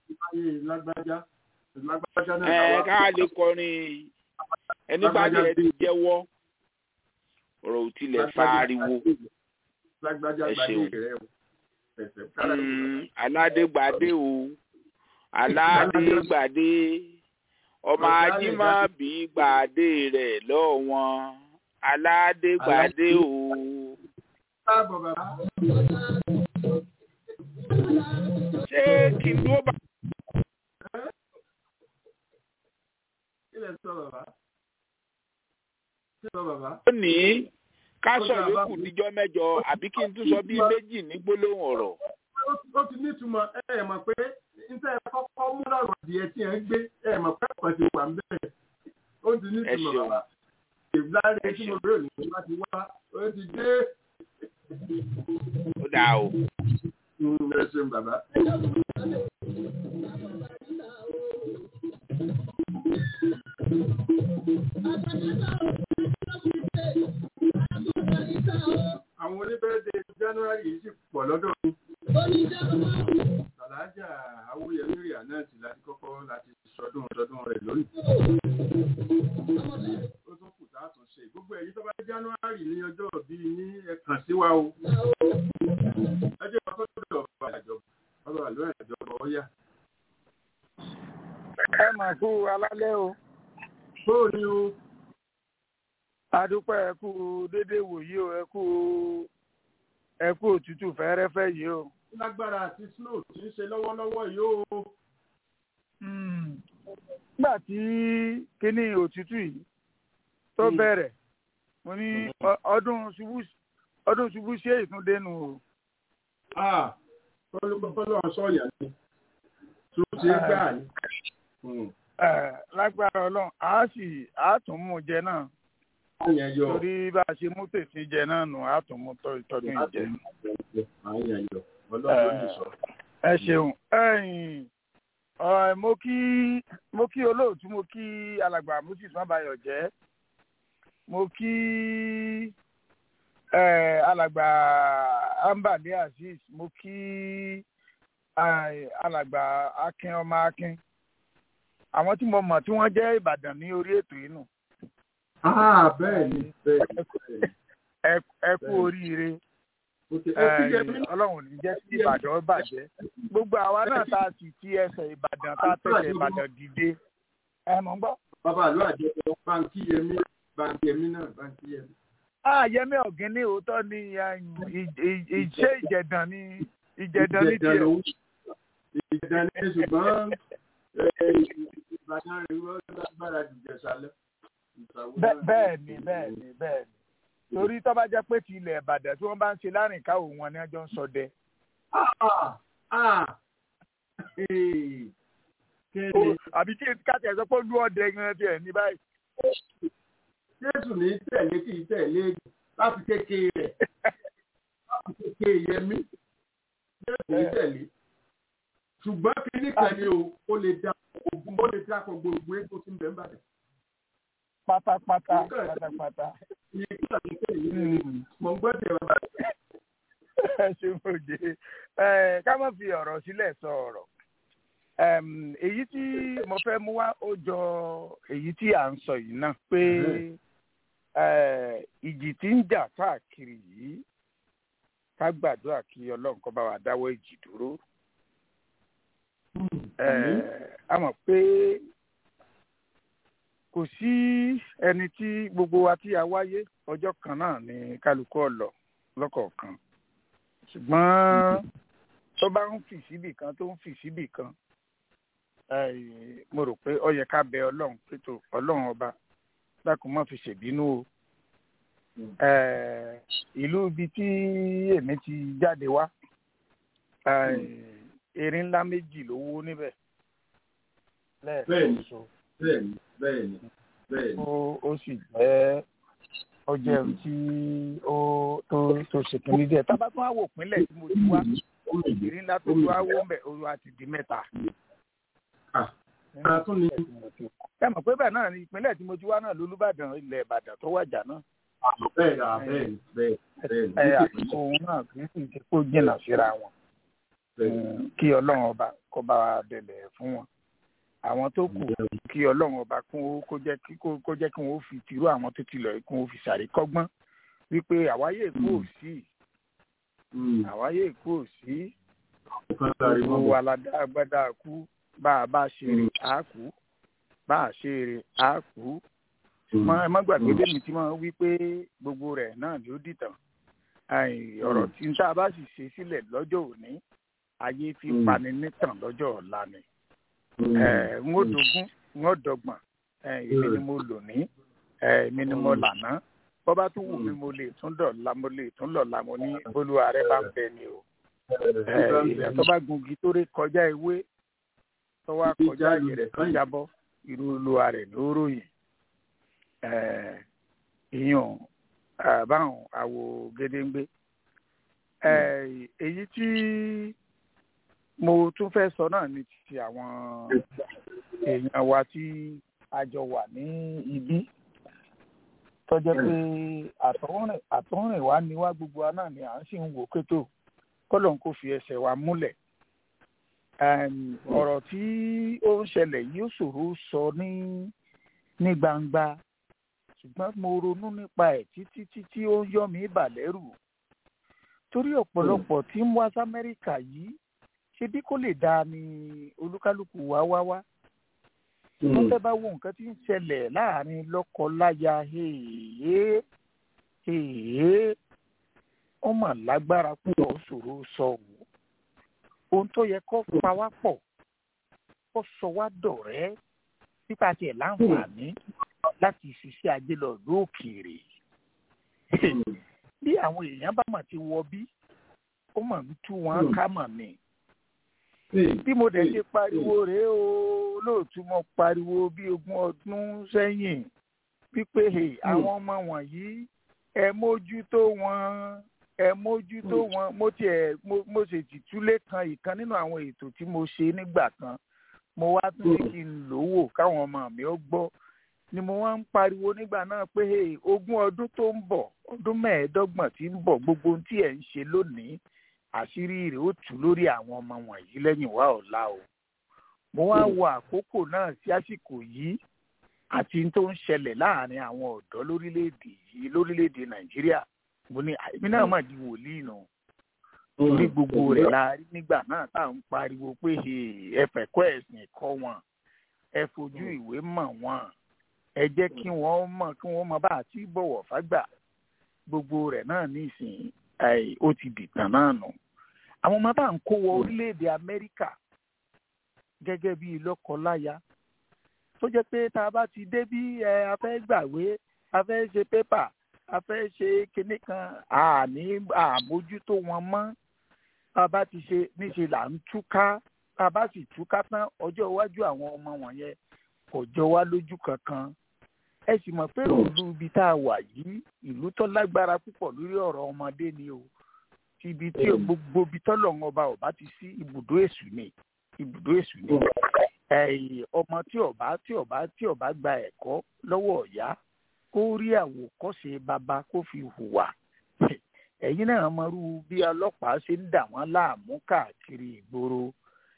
ẹ ká lè kọrin ẹni bá jẹ ti jẹ́wọ́ ọ̀rọ̀ ò tilẹ̀ fa ariwo ẹ ṣeun aládégbàdé o aládégbàdé ọmọ ajímọ̀bí gbàdé rẹ̀ lọ́wọ́n aládégbàdé o. ṣé kí n dúró bá. ó ní ká sọ yòókù níjọ́ mẹ́jọ àbí kí n tún sọ bíi méjì ní gbólóhùn ọ̀rọ̀. ó ti nítumọ̀ ẹ ẹ̀ mọ̀ pé níta ẹ kọ́kọ́ mú lọ́rọ̀ adìẹ tí ẹ ń gbé ẹ mọ̀ pé ẹ̀kọ́ ti wà ń bẹ̀rẹ̀ ó ti nítumọ̀ bàbá ìgbàlẹ̀ tí mo bèrè ní wá ti wá ó ti dé. ó dáa o. ẹ ṣeun bàbá. àwọn oníbẹ̀rẹ̀dẹ̀ january yìí sì pọ̀ lọ́dọ̀ mi. Sàlájà Awúyẹmí Rìà náà sì láti kọ́kọ́ láti sọdún ọdọọdún rẹ̀ lónìí. Ó tún kù tá a tún ṣe. Gbogbo ẹ̀yin tó bá january ní ọjọ́ bíi ní ẹ̀kan sí wa o. Ẹ jẹ́ ọkọ̀ tó dọ̀ ọ̀bà àjọba. Ọba àlọ́ àjọba ọ̀yà. Ẹ mà kú alálẹ́ o. Bóò ni o adúpẹ́ ẹ kú déédéé wòyí o ẹ kú ẹ kú òtútù fẹ́rẹ́fẹ́ yìí o. lágbára àti snow tí ń ṣe lọ́wọ́lọ́wọ́ yìí o. nígbà tí kíní òtútù yìí tó bẹ̀rẹ̀ mo ní ọdún ṣubú ọdún ṣubú ṣé ìtúndénu o. kọ́lọ́ sọ̀yà ni tó ṣe gbà ní. lágbára ọlọ́run àá sì àá tún mú jẹ náà torí bá a ṣe mú tètè jẹ náà nù á tún mú ìtọ́jú ìjẹ. ẹ ṣeun mo kí mo kí olóòtú mo kí alàgbà moses mabayọ jẹ mo kí alàgbà ambali azeez mo kí alàgbà akin ọmọ akin àwọn tí mo mọ̀ tí wọ́n jẹ́ ìbàdàn ní orí ètò yìí nù Ah, bẹ́ẹ̀ ni bẹ́ẹ̀ ẹ kú oríire ọlọ́run ní jẹ́ kí ìbàdàn bàjẹ́ gbogbo àwa náà tá a sì ti ẹsẹ̀ ìbàdàn tá a tẹ̀sẹ̀ ìbàdàn dìde ẹ mọ̀ ń gbọ́. bàbá àlọ́ àjẹpọ̀ báńkì yẹmí báńkì yẹmí náà báńkì yẹmí. a yẹmí ọ̀gìn ní òótọ́ ni ìṣe ìjẹ̀dàn ni ìjẹ̀dàn ní tiẹ̀. ìjẹ̀dàn ní ṣùgbọ́n ìbàdàn rẹ̀ wọ́n lágbára jùjẹ̀ sálẹ̀ bẹ́ẹ̀ ni bẹ́ẹ̀ ni bẹ́ẹ̀ ni torí tó bá jẹ́ pé ti ilẹ̀ ìbàdàn tí wọ́n bá ń ṣe láàrin káwọ́ wọn ni wọ́n jọ ń sọdẹ. àbí kí káàtì ẹ̀ sọ pé olú ọdẹ gan tiẹ̀ ní báyìí. jésù ní tẹ̀lé kì í tẹ̀lé láti kékeré rẹ̀ láti kékeré yẹmí jésù ní tẹ̀lé ṣùgbọ́n kíní kan ni o ó lè dá ogun ó lè dá gbogbo egbò tí ń bẹ̀ ń bàdàn pátápátá pátápátá. mo gbọ́ tẹ bàbá. ẹ ṣe mo jẹ ká má fi ọ̀rọ̀ sílẹ̀ sọ ọ̀rọ̀ èyí tí mo fẹ́ mú wá ó jọ èyí tí à ń sọ yìí náà pé ìjì tí ń jà káàkiri yìí ká gbàdúrà kí ọlọ́run kó bá wa dáwọ́ ìjì dúró. a mọ̀ pé kò sí ẹni tí gbogbo wa tí a wáyé ọjọ́ kan náà ni kálukú ọ̀lọ́ lọ́kọ̀ọ̀kan ṣùgbọ́n tó bá ń fì síbì kan tó ń fì síbì kan eh, mo rò pé ó yẹ ká bẹ ọlọ́run pé tó ọlọ́run ọba dákun má fi ṣèbínú o Eh, ìlú ibi tí èmi ti jáde wá eh, erin ńlá méjì ló wó níbẹ̀ lẹ́ẹ̀kan Bẹ́ẹ̀ni. ṣoṣo bẹ́ẹ̀ni bẹ́ẹ̀ni bẹ́ẹ̀ni. ó ó sì jẹ́ ó jẹ́ ohun tí ó tó tó ṣe kìíní díẹ̀ tá a bá tún wá wò pínlẹ̀ tí mo ti wá ìrírí ńlá tó wá wó ń bẹ̀ ó wá ti di mẹ́ta. Ah, ara tún ni ẹ mọ̀ pé bẹ́ẹ̀ náà ni ìpínlẹ̀ tí mo ti wá náà lólúbàdàn ilẹ̀ ìbàdàn tó wàjà náà bẹ́ẹ̀ ni ah, bẹ́ẹ̀ni bẹ́ẹ̀ni ẹ bẹ́ẹ̀ni. àsìkò òun náà kì í sì ṣe kó jìnnà síra wọn Mm, kí ọlọ́run ọba kó bá wa dẹ̀lẹ̀ fún wọn àwọn tó kù kí ọlọ́run ọba kún ó kó jẹ́ kí kó kó jẹ́ kí wọ́n ó fi tìrú àwọn tó ti lọ yìí kún ó fi ṣàríkọ́gbọ́n wípé àwáyé èkó ò sí Mm. àwáyé èkó ò sí Kan sáré mọ́ gbogbo bọ̀. aládá agbádá kú bá a bá ṣe rè á kú bá a ṣe rè á kú mọ ẹ má gbàgbé lèmi tí wọn wí pé gbogbo rẹ̀ náà ló dìtàn Àì, ọ̀rọ̀ tí n tá a bá sì ṣe sílẹ̀ lọ́jọ́ òní ayé fi Mm. pani nítàn lọ́jọ́ ọ̀la ni Mm. ẹ ń ó dogún ń ó dọgbọ̀n ẹ èmi ni mo lò ní ẹ èmi ni mo lànà bọ́ bá tún wù mí mo lè tún dọ̀la mo lè tún lọ̀la mo ní olúwa rẹ bá ń bẹ ni o ẹ ìyá tó bá gungi tó ré kọjá ewé tó wá kọjá àyè rẹ̀ tó jábọ́ irú olúwa rẹ̀ ló ròyìn ẹ ìyàn àbáwọn àwò gédéǹgbé ẹ èyí tí mo tún fẹ́ sọ náà ní ti àwọn èèyàn wa tí a jọ wà ní ibí tó jẹ́ pé àtọ̀húnrìn àtọ̀húnrìn wa ni wá gbogbo wa náà ni à ń sì ń wò kétò kọ́lọ̀ ń kó fi ẹsẹ̀ wa múlẹ̀ Em, ọ̀rọ̀ tí ó ń ṣẹlẹ̀ yìí ó ṣòro sọ ní ní gbangba ṣùgbọ́n mo ronú nípa ẹ̀ títí títí ó ń yọ mí bàlẹ́rù torí ọ̀pọ̀lọpọ̀ tí ń wá sí Amẹ́ríkà yìí ṣe bí kò lè dáa ni olúkálùkù wá wá wá wọ́n fẹ́ bá wo nǹkan tí ń ṣẹlẹ̀ láàrin lọ́kọ-láya hèèyé hèèyé ó mà lágbára púpọ̀ ó ṣòro sọ wò ohun tó yẹ kó pa wá pọ̀ kó sọ wá dọ̀rẹ́ nípa tiẹ̀ láǹfààní láti ṣiṣẹ́ ajé lọ lókèèrè bí àwọn èèyàn bá mà ti wọ bí ó mà ń tú wọn ká mà ní bí mo dẹ̀ ṣe pariwo rèé o lóòtú mo pariwo bí ogún ọdún sẹ́yìn wípé "Hey, àwọn ọmọ wọ̀nyí ẹ mójútó wọn ẹ mójútó wọn mo tiẹ̀ mo mo ṣètìtúlé kan ìkan nínú àwọn ètò tí mo ṣe nígbà kan mo wá tún ní kí n lò wò káwọn ọmọ mi ó gbọ́ ni mo wá ń pariwo nígbà náà pé "Hey, ogún ọdún tó ń bọ̀ ọdún mẹ́ẹ̀ẹ́dọ́gbọ̀n tí ń bọ̀ gbogbo ohun tí ẹ̀ ń ṣe lónìí àṣírí rẹ̀ ó tú lórí àwọn ọmọ wọ̀nyí lẹ́yìn wá ọ̀la o mo wá wo àkókò náà sí àsìkò yìí àti n tó ń ṣẹlẹ̀ láàrin àwọn ọ̀dọ́ lórílẹ̀‐èdè yìí lórílẹ̀‐èdè nàìjíríà mo ní èmi náà mà di wòlíì nù torí gbogbo rẹ̀ la rí nígbà náà tá à ń pariwo pé "Hey, ẹ fẹ̀kọ́ ẹ̀sìn kọ́ wọn ẹ fojú ìwé mọ̀ wọn ẹ jẹ́ kí wọ́n mọ̀ kí wọ́n mọ̀ bá àti bọ̀wọ̀ fágbà gbogbo rẹ̀ náà nísìnyí ẹ̀, ó ti dìtàn náà nù àwọn ọmọ bá ń kó wọ orílẹ̀-èdè amẹ́ríkà gẹ́gẹ́ bí lọ́kọ-láya tó jẹ́ pé tá a bá ti dé bí ẹ a fẹ́ gbàwé a fẹ́ ṣe pépà a fẹ́ ṣe kinní kan àní àmójútó wọn mọ́ tá a bá ti ṣe níṣe là ń túká tá a bá sì túká tán ọjọ́ iwájú àwọn ọmọ wọ̀nyẹn kò jọ wá lójú kankan ẹ sì mọ̀ pé ìlú ibi tá a wà yìí ìlú tó lágbára púpọ̀ lórí ọ̀rọ̀ ọmọdé ni o ti ibi tí gbogbo ibi tọ́lọ̀ ọba ọba ti sí ibùdó èṣù ni ibùdó èṣù ni ẹ̀yìn ọmọ tí ọba tí ọba tí ọba gba ẹ̀kọ́ lọ́wọ́ ọ̀yá kó rí àwòkọ́ṣe bàbá kó fi hùwà ẹ̀yin náà mọ̀rú bí ọlọ́pàá ṣe ń dà wọ́n láàmú káàkiri ìgboro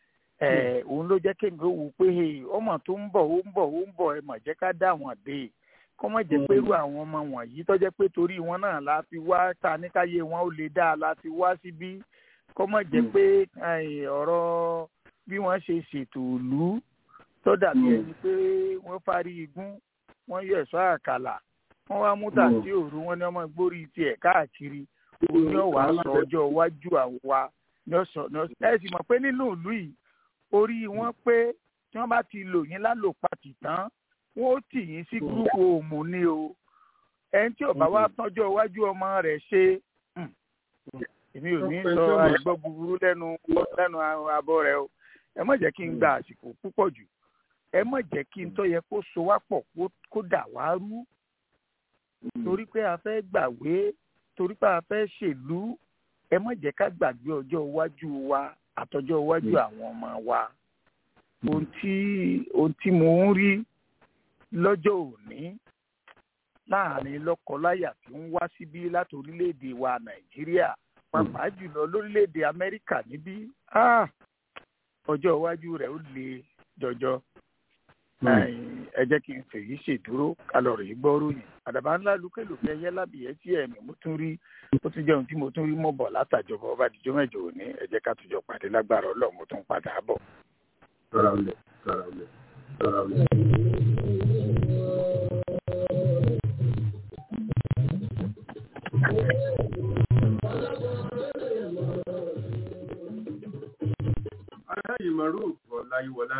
ẹ̀ òun ló jẹ́ kéńgé wò pé "Hey, ọmọ tó ń bọ̀ ó ń bọ̀ ó ń bọ̀ ẹ mà jẹ́ ká dá wọn dé kọ́ mọ̀ jẹ́ pé irú àwọn ọmọ wọ̀nyí tó jẹ́ pé torí wọn náà la fi wá ta níkáyé wọn ó lè dá a la fi wá síbí kọ́ mọ̀ jẹ́ pé ẹ̀yìn, ọ̀rọ̀ bí wọ́n ṣe ṣètò ìlú tó dàbí ẹni pé wọ́n fárí igún wọ́n yọ ẹ̀ṣọ́ àkàlà wọ́n wá mú tàbí òru wọn ní ọmọ gbórí tiẹ̀ káàkiri òun yóò wá sọ ọjọ́ iwájú àwa ní ọ̀sán ní ọ̀sán ẹ sì mọ̀ pé nínú ìlú yìí orí wọn pé tí wọ́n bá ti lò yín lálòpatì tán wọ́n ó tì yín sí gúrúùpù òmù ni o ẹni tí ò bá wá tọ́jọ́ iwájú ọmọ rẹ̀ ṣe èmi ò ní sọ àìgbọ́ búburú lẹ́nu lẹ́nu abọ́ rẹ o ẹ má jẹ́ kí n gba àsìkò púpọ̀ jù ẹ má jẹ́ kí n tó yẹ kó so wá pọ̀ kó dà wá rú torí pé a fẹ́ gbàwé torí pé a fẹ́ ṣèlú ẹ má jẹ́ ká gbàgbé ọjọ́ iwájú wa àtọjọ́ iwájú àwọn ọmọ wa ohun tí ohun tí mo ń rí lọ́jọ́ òní láàrin lọ́kọláya tí ń wá síbí láti orílẹ̀-èdè wa nàìjíríà pàápàá jùlọ lórílẹ̀-èdè amẹ́ríkà níbí ọjọ́ iwájú rẹ̀ ó le jọjọ ẹ jẹ́ kí n fèyí ṣèdúró kálọ̀rì gbọ́ròyìn àdàbà ńlá lukẹ́lùkẹ́ ẹyẹ lábìyẹ tí ẹ̀mí mo tún rí ó tún jẹun tí mo tún rí mọ́ bọ̀ látàjọba ọba àdìjọ́ mẹ́jọ òní ẹ jẹ́ ká tùjọ pàdé lágbára ọlọ́run mo tún padà bọ̀. Rọra olè, rọra olè, rọra olè. Aláyè Maruf Ọláyíwọlá.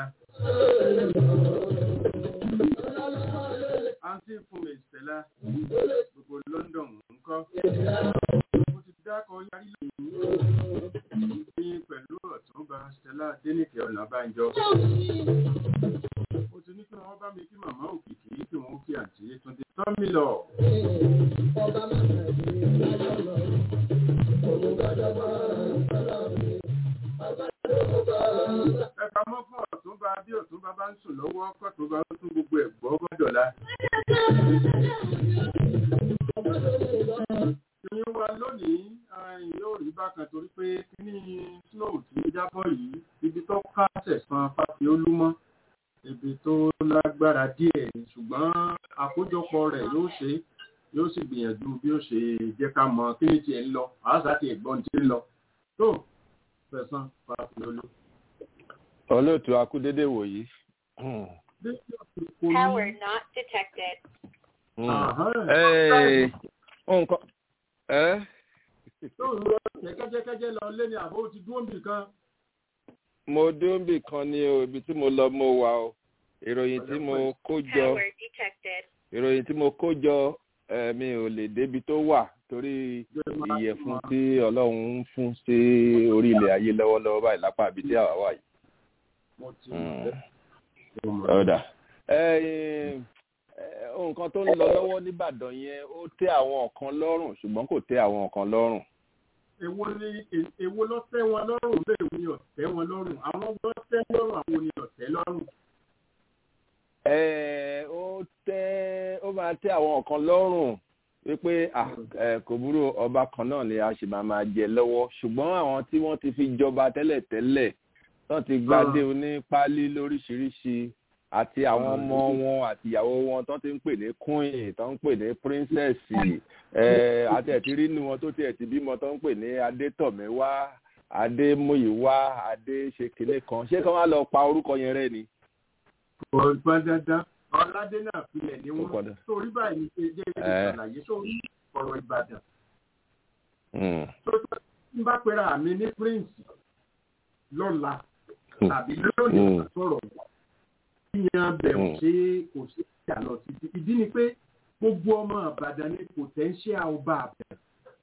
Àǹtí fún mi Stella, gbogbo London ń kọ́. Mo ti dákọ̀ yarí lóyún ní pẹ̀lú ọ̀túnba Stella Dénìkè Ọ̀nàbánjọ. Mo ti ní kí wọ́n bá mi kí màmá òkìkí kí wọ́n kí àǹtí Túndé Tọ́mílọ̀. Ẹ pamọ́ fún ọ̀túnba bí ọ̀túnba bá ń sùn lọ́wọ́ kọ́túnba ó tún gbogbo ẹ̀ gbọ́ gbọ́dọ̀la. Ìyẹn wa lónìí yóò rí bákan torí pé kíní snow tí ó jábọ̀ yìí ibi tó ká sẹ̀sán fáfi olúmọ́ ibi tó lágbára díẹ̀ ni ṣùgbọ́n àkójọpọ̀ rẹ̀ yóò ṣe yóò sì gbìyànjú bí ó ṣe jẹ́ ká mọ kí ni tiẹ̀ ń lọ àásà ti ẹ̀gbọ́n ti ń lọ tó sẹ̀sán fáfi olú. olóòtú akúdédé wòyí. Power not detected. nǹkan ẹ. tó ń lọ jẹ́kẹ́jẹ́kẹ́jẹ́ lọ lé ní àbó ti dúró bì kan. mo dúró bì kan ní o ibi tí mo lọ mo wà o ìròyìn tí mo kó jọ Power detected. ìròyìn tí mo kó jọ mi ò lè débi tó wà torí ìyẹ̀fun tí ọlọ́run ń fún sí orí ilẹ̀ ayé lọ́wọ́lọ́wọ́ báyìí lápá ibi tí àwa wà yìí. mo ti ọ̀dà nǹkan tó ń lọ lọ́wọ́ nìbàdàn yẹn ó tẹ́ àwọn kan lọ́rùn ṣùgbọ́n kò tẹ́ àwọn kan lọ́rùn. èwo ni èwo ló tẹ́ wọn lọ́rùn bẹ́ẹ̀ ni ọ̀tẹ́ wọn lọ́rùn àwọn ló tẹ́ lọ́rùn àwọn ni ọ̀tẹ́ lọ́rùn. ẹ ó tẹ́ ó máa tẹ́ àwọn kan lọ́rùn wípé kò burú ọba kan náà ni a sì máa máa jẹ lọ́wọ́ ṣùgbọ́n àwọn tí wọ́n ti fi jọba tẹ́lẹ̀tẹ́lẹ̀ wọ́n ti gbadé onípálí lóríṣiríṣi àti àwọn ọmọ wọn àti ìyàwó wọn tó ti ń pè ní queen tó ń pè ní princess àti ẹ̀tí rínú wọn tó ti ẹ̀tí bímọ tó ń pè ní adétọ̀mẹ́wá adémúyìwá adéṣekele kan ṣé kán wá lọ pa orúkọ yẹn rẹ ni. kò gbọ́n dandan ọ̀làdé náà filẹ̀ ní wọn sórí báyìí ní ṣe jẹ́ ìṣàlàyé sórí ọ̀rọ̀ ìbàdàn. tó tó ń bá pera mi ní prince lọ́la tàbí lónìí sọ̀rọ̀ yíyan bẹ̀rù ṣe kò sí ìjà lọ títí ìdí ni pé gbogbo ọmọ àbàdàn ní potential ọba àbẹ̀.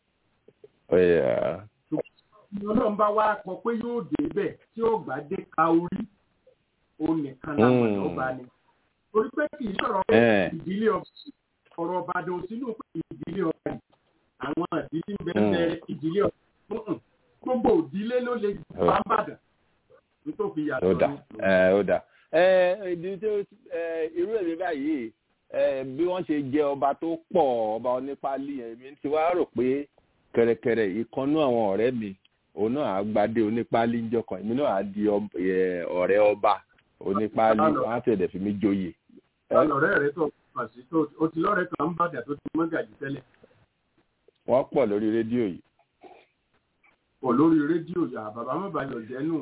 ọlọ́run bá wá kọ pé yóò dé bẹ̀ tí ó gbà dé ka orí òun nìkan làwọn ọba ni. torí pé kì í sọ̀rọ̀ ìdílé ọba ọ̀rọ̀ ọ̀bàdàn sínú pé ìdílé ọba yìí àwọn ìdílé ń bẹ̀rẹ̀ ìdílé ọba gbogbo ìdílé ló lè bá bàdàn nítorí yàtọ̀ ní. ó dà ìdí tó irú èmi báyìí bí wọ́n ṣe jẹ ọba tó pọ̀ ọba onípálí èmi ti wá rò pé kẹ̀rẹ̀kẹ̀rẹ̀ ìkànnú àwọn ọ̀rẹ́ mi òun náà á gbadé onípálí ńjọ́ kan èmi náà á di ọ̀rẹ́ ọba onípálí wọ́n á tẹ̀lé fi mí joyè. ọ̀rẹ́ rẹ tó kàn sí tó o ti lọ́rẹ̀ẹ́ kan ń bàdà tó ti mọ́gàjì tẹ́lẹ̀. wọ́n pọ̀ lórí rédíò yìí. pọ̀ lórí rédíò yà bàbá má bàyọ̀ jẹ́ nù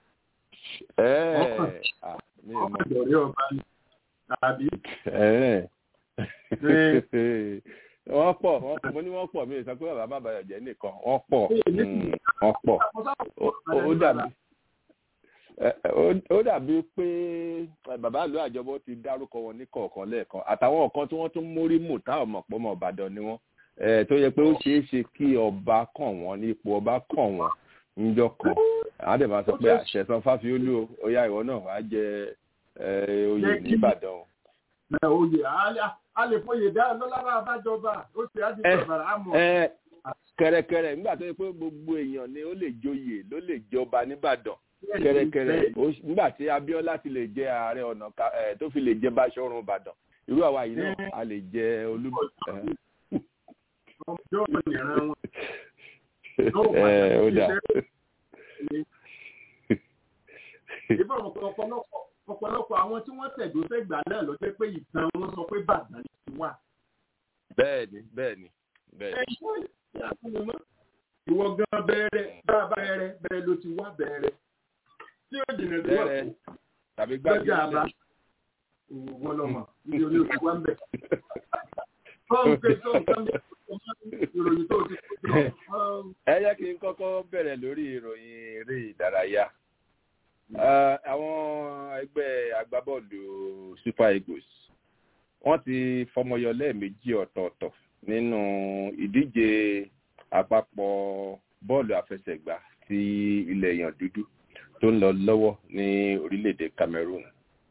ọkàn ìdọ̀rẹ́ ọba ni tàbí. wọ́n pọ̀ wọ́n pọ̀ mo ní wọ́n pọ̀ mi ò sọ pé bàbá má bàyọ̀ jẹ́ nìkan wọ́n pọ̀ mm, wọ́n pọ̀ Ó- ó dàbí ẹ, ẹ, ó- ó dàbí pé ẹ, bàbá ìlú àjọbọ ti dárúkọ wọn ní kọ̀ọ̀kan lẹ́ẹ̀kan àtàwọn kan tí wọ́n tún mórí mù táwọn mọ̀ pé ọmọ ìbàdàn ni wọ́n ẹ, tó yẹ pé ó ṣeé ṣe kí ọba kàn wọ́n ní ipò ọba kàn wọ́n níjọ́ kan àwọn àdè máa sọ pé àṣẹsán fáfiólú o ó yá ìwọ náà wàá jẹ ẹ, oyè nìbàdàn o. ẹ oyè a- a lè fọyè dá lọ́lára abájọba ó ṣe á di Ẹ, bàbàrà àmọ́ ẹ kẹrẹkẹrẹ nígbà tó yẹ pé gbogbo èèyàn ni ó lè joyè ló lè jọba nìbàdàn kẹrẹkẹrẹ ó- nígbà tí Abíọ́lá ti lè jẹ ààrẹ ọ̀nà Ká- ẹ, tó fi lè jẹ Báṣọ̀run Ìbàdàn irú àwa yìí náà a lè jẹ olú ẹ, yóò mọ ìran wọn. ẹ, ó dà ìbọn ọ̀pọ̀lọpọ̀ ọ̀pọ̀lọpọ̀ àwọn tí wọ́n tẹ̀dó sẹ́gbà náà ló jẹ́ pé ìtàn wọn sọ pé bàdàn ti wà. bẹ́ẹ̀ni bẹ́ẹ̀ni bẹ́ẹ̀ni ìwọ gan bẹ̀rẹ̀ bá a bá bẹ̀rẹ̀ bẹ̀rẹ̀ ló ti wá bẹ̀rẹ̀ tí ó jìnà sí wà bẹ́ẹ̀rẹ̀ tàbí lọ́jà gbàgbé àbá wọ́n lọ́mọ ibi olú ti wá ń bẹ̀. fọ́ọ̀mù pé tó nǹkan mi ìròyìn tó ti kó jọ. ẹ jẹ́ kí n kọ́kọ́ bẹ̀rẹ̀ lórí ìròyìn eré ìdárayá Eh, àwọn ẹgbẹ́ agbábọ́ọ̀lù Super Eagles wọ́n ti fọmọyọ lẹ́ẹ̀mejì ọ̀tọ̀ọ̀tọ̀ nínú ìdíje àpapọ̀ bọ́ọ̀lù àfẹsẹ̀gbá ti ilẹ̀ èèyàn dúdú tó ń lọ lọ́wọ́ ní orílẹ̀-èdè Cameroon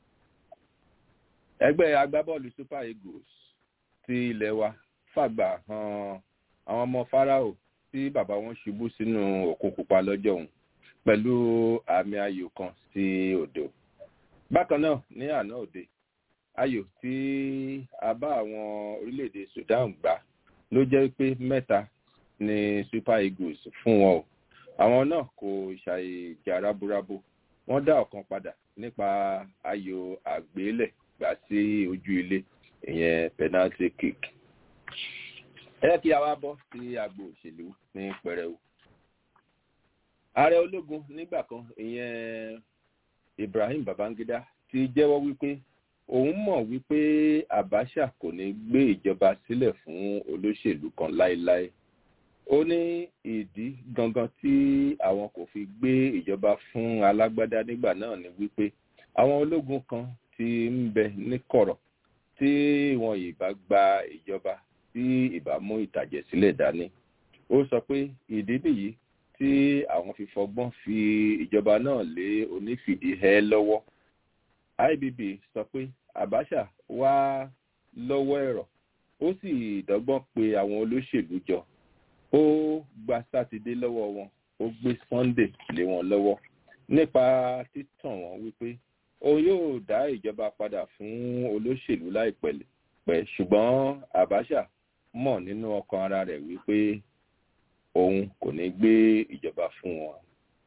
ẹgbẹ́ agbábọ́ọ̀lù Super Eagles ti ilẹ̀ wa fàgbà hàn àwọn ọmọ Fáráò tí bàbá wọn ṣubú sínú òkun pupa lọ́jọ́ òun pẹ̀lú àmì ayò kan sí òdo. Bákan náà ní àná òde, ayò tí a bá àwọn orílẹ̀-èdè Sudan gbà ló jẹ́ pé mẹ́ta ni Super Eagles fún wọn o. Àwọn náà kò ṣàìjà rábúrábú. Wọ́n dá ọ̀kan padà nípa ayò àgbélẹ̀ gbà sí ojú ilé ìyẹn penalty kick. Ẹ jẹ́ kí a wá bọ́ sí agbo òṣèlú ní pẹrẹu ààrẹ ológun nígbà kan ìyẹn Ibrahim Babangida ti jẹ́wọ́ wípé òun mọ̀ wípé Abacha kò ní gbé ìjọba sílẹ̀ fún olóṣèlú kan láéláé ó ní ìdí gangan tí àwọn kò fi gbé ìjọba fún alágbádá nígbà náà ni wípé àwọn ológun kan ti ń bẹ níkọ̀rọ̀ tí wọn ìbá gba ìjọba tí ìbá mú ìtàjẹ̀ sílẹ̀ dání ó sọ pé ìdí nìyí tí àwọn fi fọgbọ́n fi ìjọba náà lé onífìdíhẹ́ lọ́wọ́ IBB sọ pé Abacha wá lọ́wọ́ ẹ̀rọ ó sì dọ́gbọ́n pe àwọn olóṣèlú jọ ó gba sátidé lọ́wọ́ wọn ó gbé Sunday lé wọn lọ́wọ́ nípa títàn wọn wípé òun yóò dá ìjọba padà fún olóṣèlú láìpẹ́ pẹ́ ṣùgbọ́n Abacha mọ̀ nínú ọkàn ara rẹ̀ wípé òun kò ní gbé ìjọba fún wọn.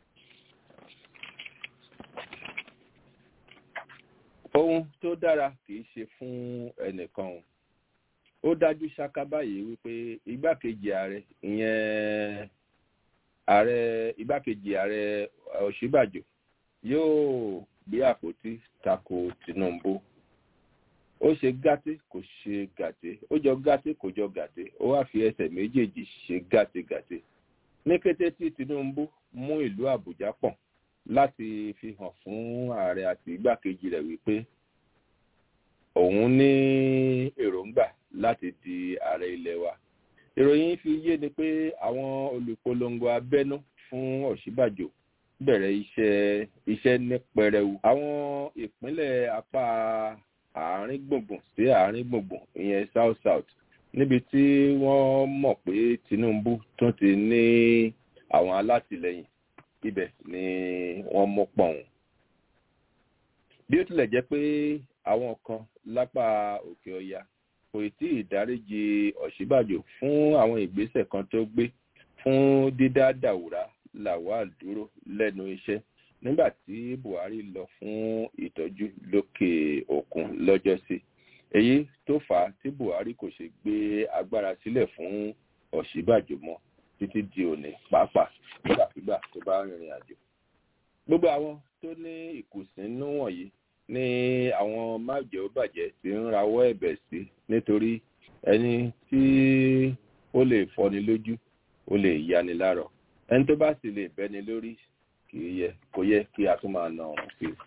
ohun tó dára kì í ṣe fún ẹnìkan o ó dájú ṣáká báyìí wípé igbákejì ààrẹ ìyẹn ààrẹ igbákejì ààrẹ Ọ̀ṣínbàjò yóò gbé àpótí tako Tinubu ó ṣe gàté kò ṣe gàté ó jọ gàté kò jọ gàté ó wá fi ẹsẹ̀ méjèèjì ṣe gàtégàté ní kété tí Tinubu mú ìlú Àbújá pọ̀n láti fi hàn fún ààrẹ àti igbákejì rẹ̀ wípé òun ní èròǹgbà láti di ààrẹ ilẹ̀ wa ìròyìn fi yé ni pé àwọn olùpolongo abẹ́nú fún Ọ̀ṣínbàjò bẹ̀rẹ̀ iṣẹ́ iṣẹ́ ní pẹrẹu àwọn ìpínlẹ̀ apá àárín gbùngbùn sí àárín gbùngbùn ìyẹn south south níbi tí wọ́n mọ̀ pé Tinubu tún ti ní àwọn alátìlẹyìn ibẹ̀ ni wọ́n mú pọ̀hún. bí ó tilẹ̀ jẹ́ pé àwọn kan lápá òkè ọya kò tí ì dáríji Ọ̀ṣínbàjò fún àwọn ìgbésẹ̀ kan tó gbé fún dídá Dàwúrà Lawal dúró lẹ́nu iṣẹ́ nígbà tí Buhari lọ fún ìtọ́jú lókè òkun lọ́jọ́sí èyí tó fà á tí Buhari kò ṣe gbé agbára sílẹ̀ fún Ọ̀ṣínbàjò mọ́ títí di òní pàápàá nígbàkigbà tó bá rìnrìn àjò. gbogbo àwọn tó ní ìkùnsínú wọ̀nyí ní àwọn májèó bàjẹ́ ti ń rawọ́ ẹ̀bẹ̀ sí nítorí ẹni tí ó lè fọni lójú ó lè yani lárọ̀ ẹni tó bá sì lè bẹ́ni lórí kì í yẹ kò yẹ kí a tún máa na ọ̀run sí i.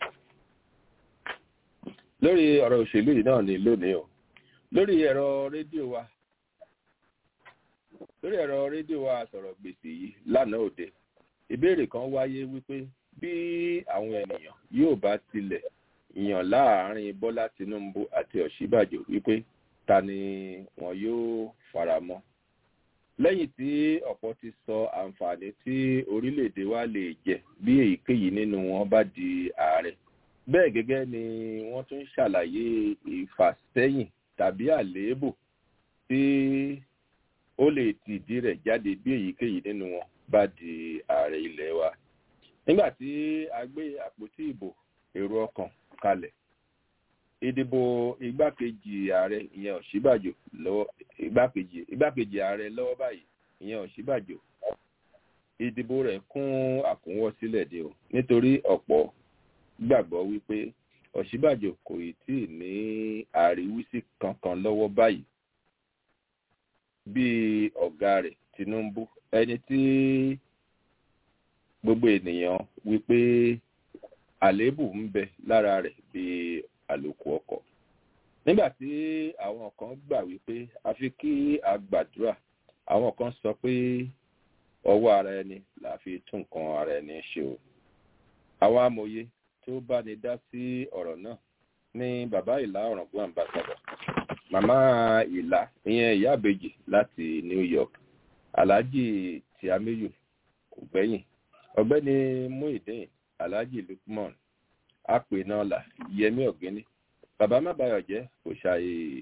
lórí ọ̀rọ̀ òṣèlú yìí náà ni lónìí o lórí ẹ̀rọ rédíò wa lórí ẹ̀rọ rédíò wa sọ̀rọ̀ gbèsè yìí lánàá òde ìbéèrè kan wáyé wípé bí àwọn ènìyàn yóò bá tilẹ̀ yàn láàárín bọ́lá tinubu àti ọ̀ṣíbàjò wípé ta ni wọn yóò fara mọ́ lẹ́yìn tí ọ̀pọ̀ ti sọ àǹfààní tí orílẹ̀-èdè wa lè jẹ bí èyíkéyìí nínú wọn bá di ààrẹ bẹ́ẹ̀ gẹ́gẹ́ ni wọ́n tún ṣàlàyé ìfàsẹ́yìn tàbí àléébù tí ó lè tìdí rẹ̀ jáde bí èyíkéyìí nínú wọn bá di ààrẹ ilẹ̀ wa nígbà tí a gbé àpótí ìbò èrò ọkàn kalẹ̀ ìdìbò igbákejì ààrẹ ìyẹn òsínbàjò lọ́wọ́ igbákejì igbákejì ààrẹ lọ́wọ́ báyìí ìyẹn òsínbàjò ìdìbò rẹ̀ kún àkúnwọ́ sílẹ̀ dé o nítorí ọ̀pọ̀ gbàgbọ́ wípé òsínbàjò kò ì tí ì ní àríwísí kankan lọ́wọ́ báyìí bíi ọ̀gá rẹ̀ tinubu ẹni tí gbogbo ènìyàn wípé àléébù ń bẹ lára rẹ̀ bíi àlòkù ọkọ̀ nígbà tí àwọn kan gbà wípé àfi kí a gbàdúrà àwọn kan sọ pé ọwọ́ ara ẹni là fi tún nǹkan ara ẹni ṣe o àwọn amòye tó bá ní dá sí ọ̀rọ̀ náà ní bàbá ìlà ọ̀ràngún àmbàsàdọ̀ màmá ìlà ìyẹn ìyá àbèjì láti new york alhaji tiamiyu kò gbẹ́yìn ọ̀gbẹ́ni muhideen alhaji lukman apènàlà yẹmí ọ̀gẹ́ni bàbá mábàyọ̀jẹ́ kò ṣàyè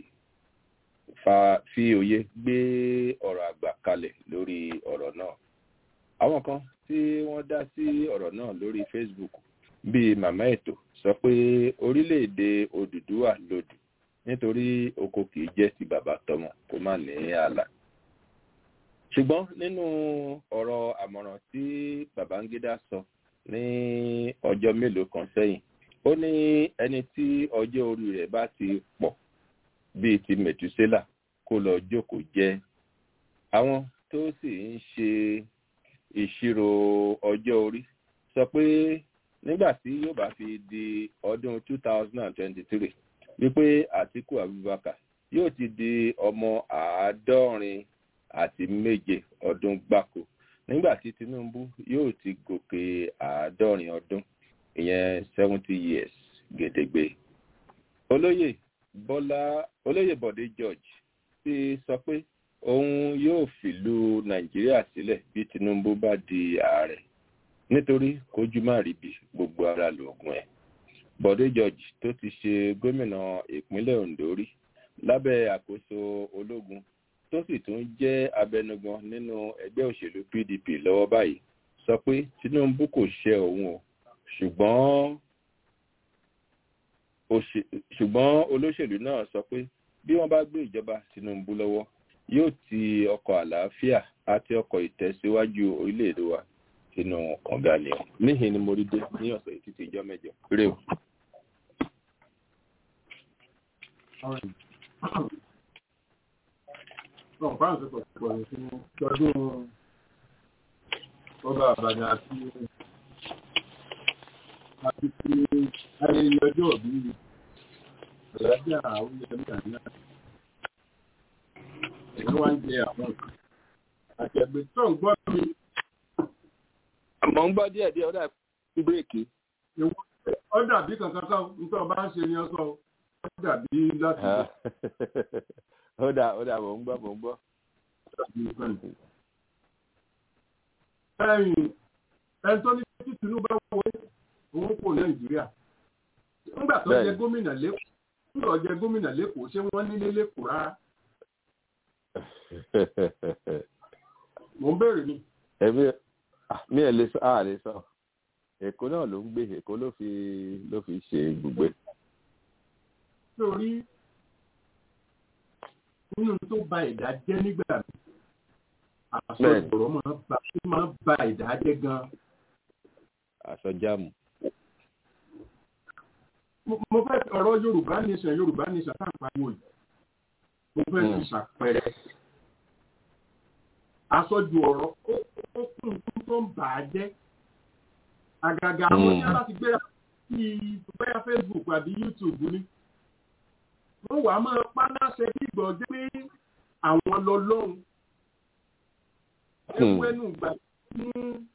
fi òye gbé ọ̀rọ̀ àgbà kalẹ̀ lórí ọ̀rọ̀ náà àwọn kan tí wọ́n dá sí ọ̀rọ̀ náà lórí facebook bíi màmá ètò sọ pé orílẹ̀-èdè òdùdúwà lòdù nítorí oko kìí jẹ́ ti bàbá tọmọ kó má ní ààlà ṣùgbọ́n nínú ọ̀rọ̀ àmọ̀ràn tí babangida sọ ní ọjọ́ mélòó kan sẹ́yìn ó ní ẹni tí ọjọ́ orí rẹ̀ bá ti pọ̀ bíi ti mẹ̀túsélà kó lọ jókòó jẹ́ àwọn tó sì ń ṣe ìṣirò ọjọ́ orí sọ pé nígbà tí yóò bá fi di ọdún 2023 wípé àtiku abubakar yóò ti di ọmọ àádọ́rin àti méje ọdún gbáko nígbà tí tinubu yóò ti gòkè àádọ́rin ọdún ìyẹn seventy years gèdègbè olóyè bọ́lá olóyè bọ̀dé george ti sọ pé òun yóò fìlú nàìjíríà sílẹ̀ bí tinubu bá di ààrẹ nítorí kójú má rí bí gbogbo ara lòògùn ẹ̀ bọ̀dé george tó ti ṣe gómìnà ìpínlẹ̀ ondo rí lábẹ́ àkóso ológun tó sì tún jẹ́ abẹnugan nínú ẹgbẹ́ òṣèlú pdp lọ́wọ́ báyìí sọ pé tinubu kò ṣe òun o ṣùgbọ́n ṣùgbọ́n olóṣèlú náà sọ pé bí wọ́n bá gbé ìjọba tinubu lọ́wọ́ yóò ti ọkọ̀ àlàáfíà àti ọkọ̀ ìtẹ̀síwájú orílẹ̀-èdè wa sínú kànga ni ọ níhìn ni mo rí dé ní ọ̀sẹ̀ títí ìjọ mẹ́jọ rè o. Ọ̀pá àti pọ̀pọ̀ fún ọdún ọba àbàdàn àti àti ti ayẹyẹ ọjọ́ òbí ìrajà àwọn ẹgbẹ́ náà. Èyí wá ń jẹ àwọn àtẹ̀gbẹ́ tó ń gbọ́ mi. Àmọ́ ń gbọ́ díẹ̀ díẹ̀ ó dà bí bírèkì. Ó dàbí kankan kan nítorí ọba ń ṣe ni ọ sọ ó dàbí láti. Ó dà ó dà mò ń gbọ́ mò ń gbọ́. Ẹyin ẹni tó ní tí Tinubu bá wọlé òun kò Nàìjíríà. Nígbà tó jẹ gómìnà lẹ́kọ̀ọ́ nígbà tó jẹ gómìnà lẹ́kọ̀ọ́ ṣé wọ́n nílé lẹ́kọ̀ọ́ rárá. Mò ń béèrè ni. Ẹ̀mí mi ẹ̀ lè sọ àà lè sọ. Èkó náà ló ń gbé Èkó ló fi ló fi ṣe ibùgbé. Sórí nínú tó ba ẹ̀dá jẹ́ nígbà mi àsọ̀rọ̀ máa ń ba ẹ̀dá jẹ́ gan. Àsọjáàmù. Mo fẹ́ ọ̀rọ̀ Yorùbá nation Yorùbá nation tá à ń pariwo yìí. mo fẹ́ fi ṣàpẹẹrẹ àsọjù ọ̀rọ̀ ó kún un tó ń bà á jẹ́ àgàgà àwọn tí wọ́n bá ti gbéra sí bóyá Facebook àbí YouTube ni wọ́n wàá máa pa láṣẹ bí ìgbọ̀ jẹ́ pé àwọn lọ lọ́hùn ẹ̀wù ẹnu ìgbà tí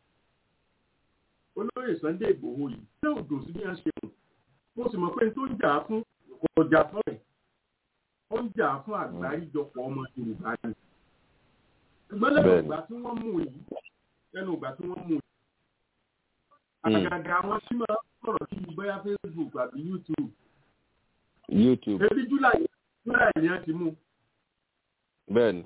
olóyè Sunday Ìgbòho yìí ṣé òdò sí bí wọ́n ṣe mú mo sì mọ̀ pé n tó ń jà fún ọjà fún ẹ̀ ó ń jà fún àgbáríjọpọ̀ ọmọ Yorùbá ni ṣùgbọ́n lẹ́nu ìgbà tí wọ́n mú yìí lẹ́nu ìgbà tí wọ́n mú yìí àgàgà àwọn tí máa sọ̀rọ̀ sí bóyá Facebook àbí YouTube YouTube ebi July July ni a ti mú bẹ́ẹ̀ni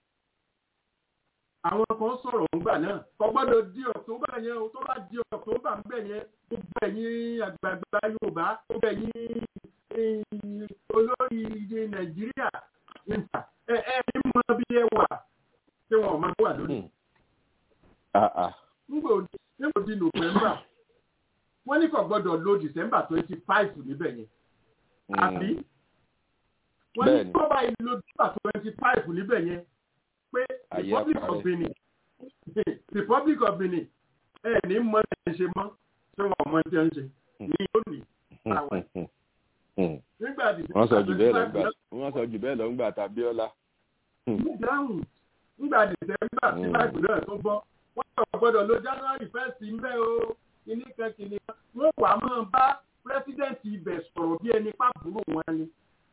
àwọn kan sọ̀rọ̀ ńgbà náà kò gbọ́dọ̀ di October yẹn o tó bá di October ńbẹ̀ yẹn gbogbo ẹ̀yin àgbààgbà Yorùbá gbogbo ẹ̀yin olórí Nàìjíríà ẹ ẹ mọ bí ẹ wà tí wọn máa wà lónìí. nígbà òdi November wọ́n ní kò gbọ́dọ̀ lo December twenty five níbẹ̀ yẹn àbí wọ́n ní kó bá lo December twenty five níbẹ̀ yẹn pé Republic of Benin Republic of Benin ẹ ní mọ ẹ ṣe mọ tí wọn mọ tí wọn ṣe ní lónìí àwẹ. nígbà tí wọ́n sọ jù bẹ́ẹ̀ lọ gbà wọ́n sọ jù bẹ́ẹ̀ lọ gbà tàbí ọlá. dáhùn nígbà dìsẹ́mbà tí báyìí náà tó bọ́ wọ́n sọ gbọ́dọ̀ lo January first ń bẹ́ o kìíní kan kìíní kan wọ́n wà máa bá pírẹsidẹ́ǹtì ibẹ̀ sọ̀rọ̀ bí ẹni pàbúrò wọn ni.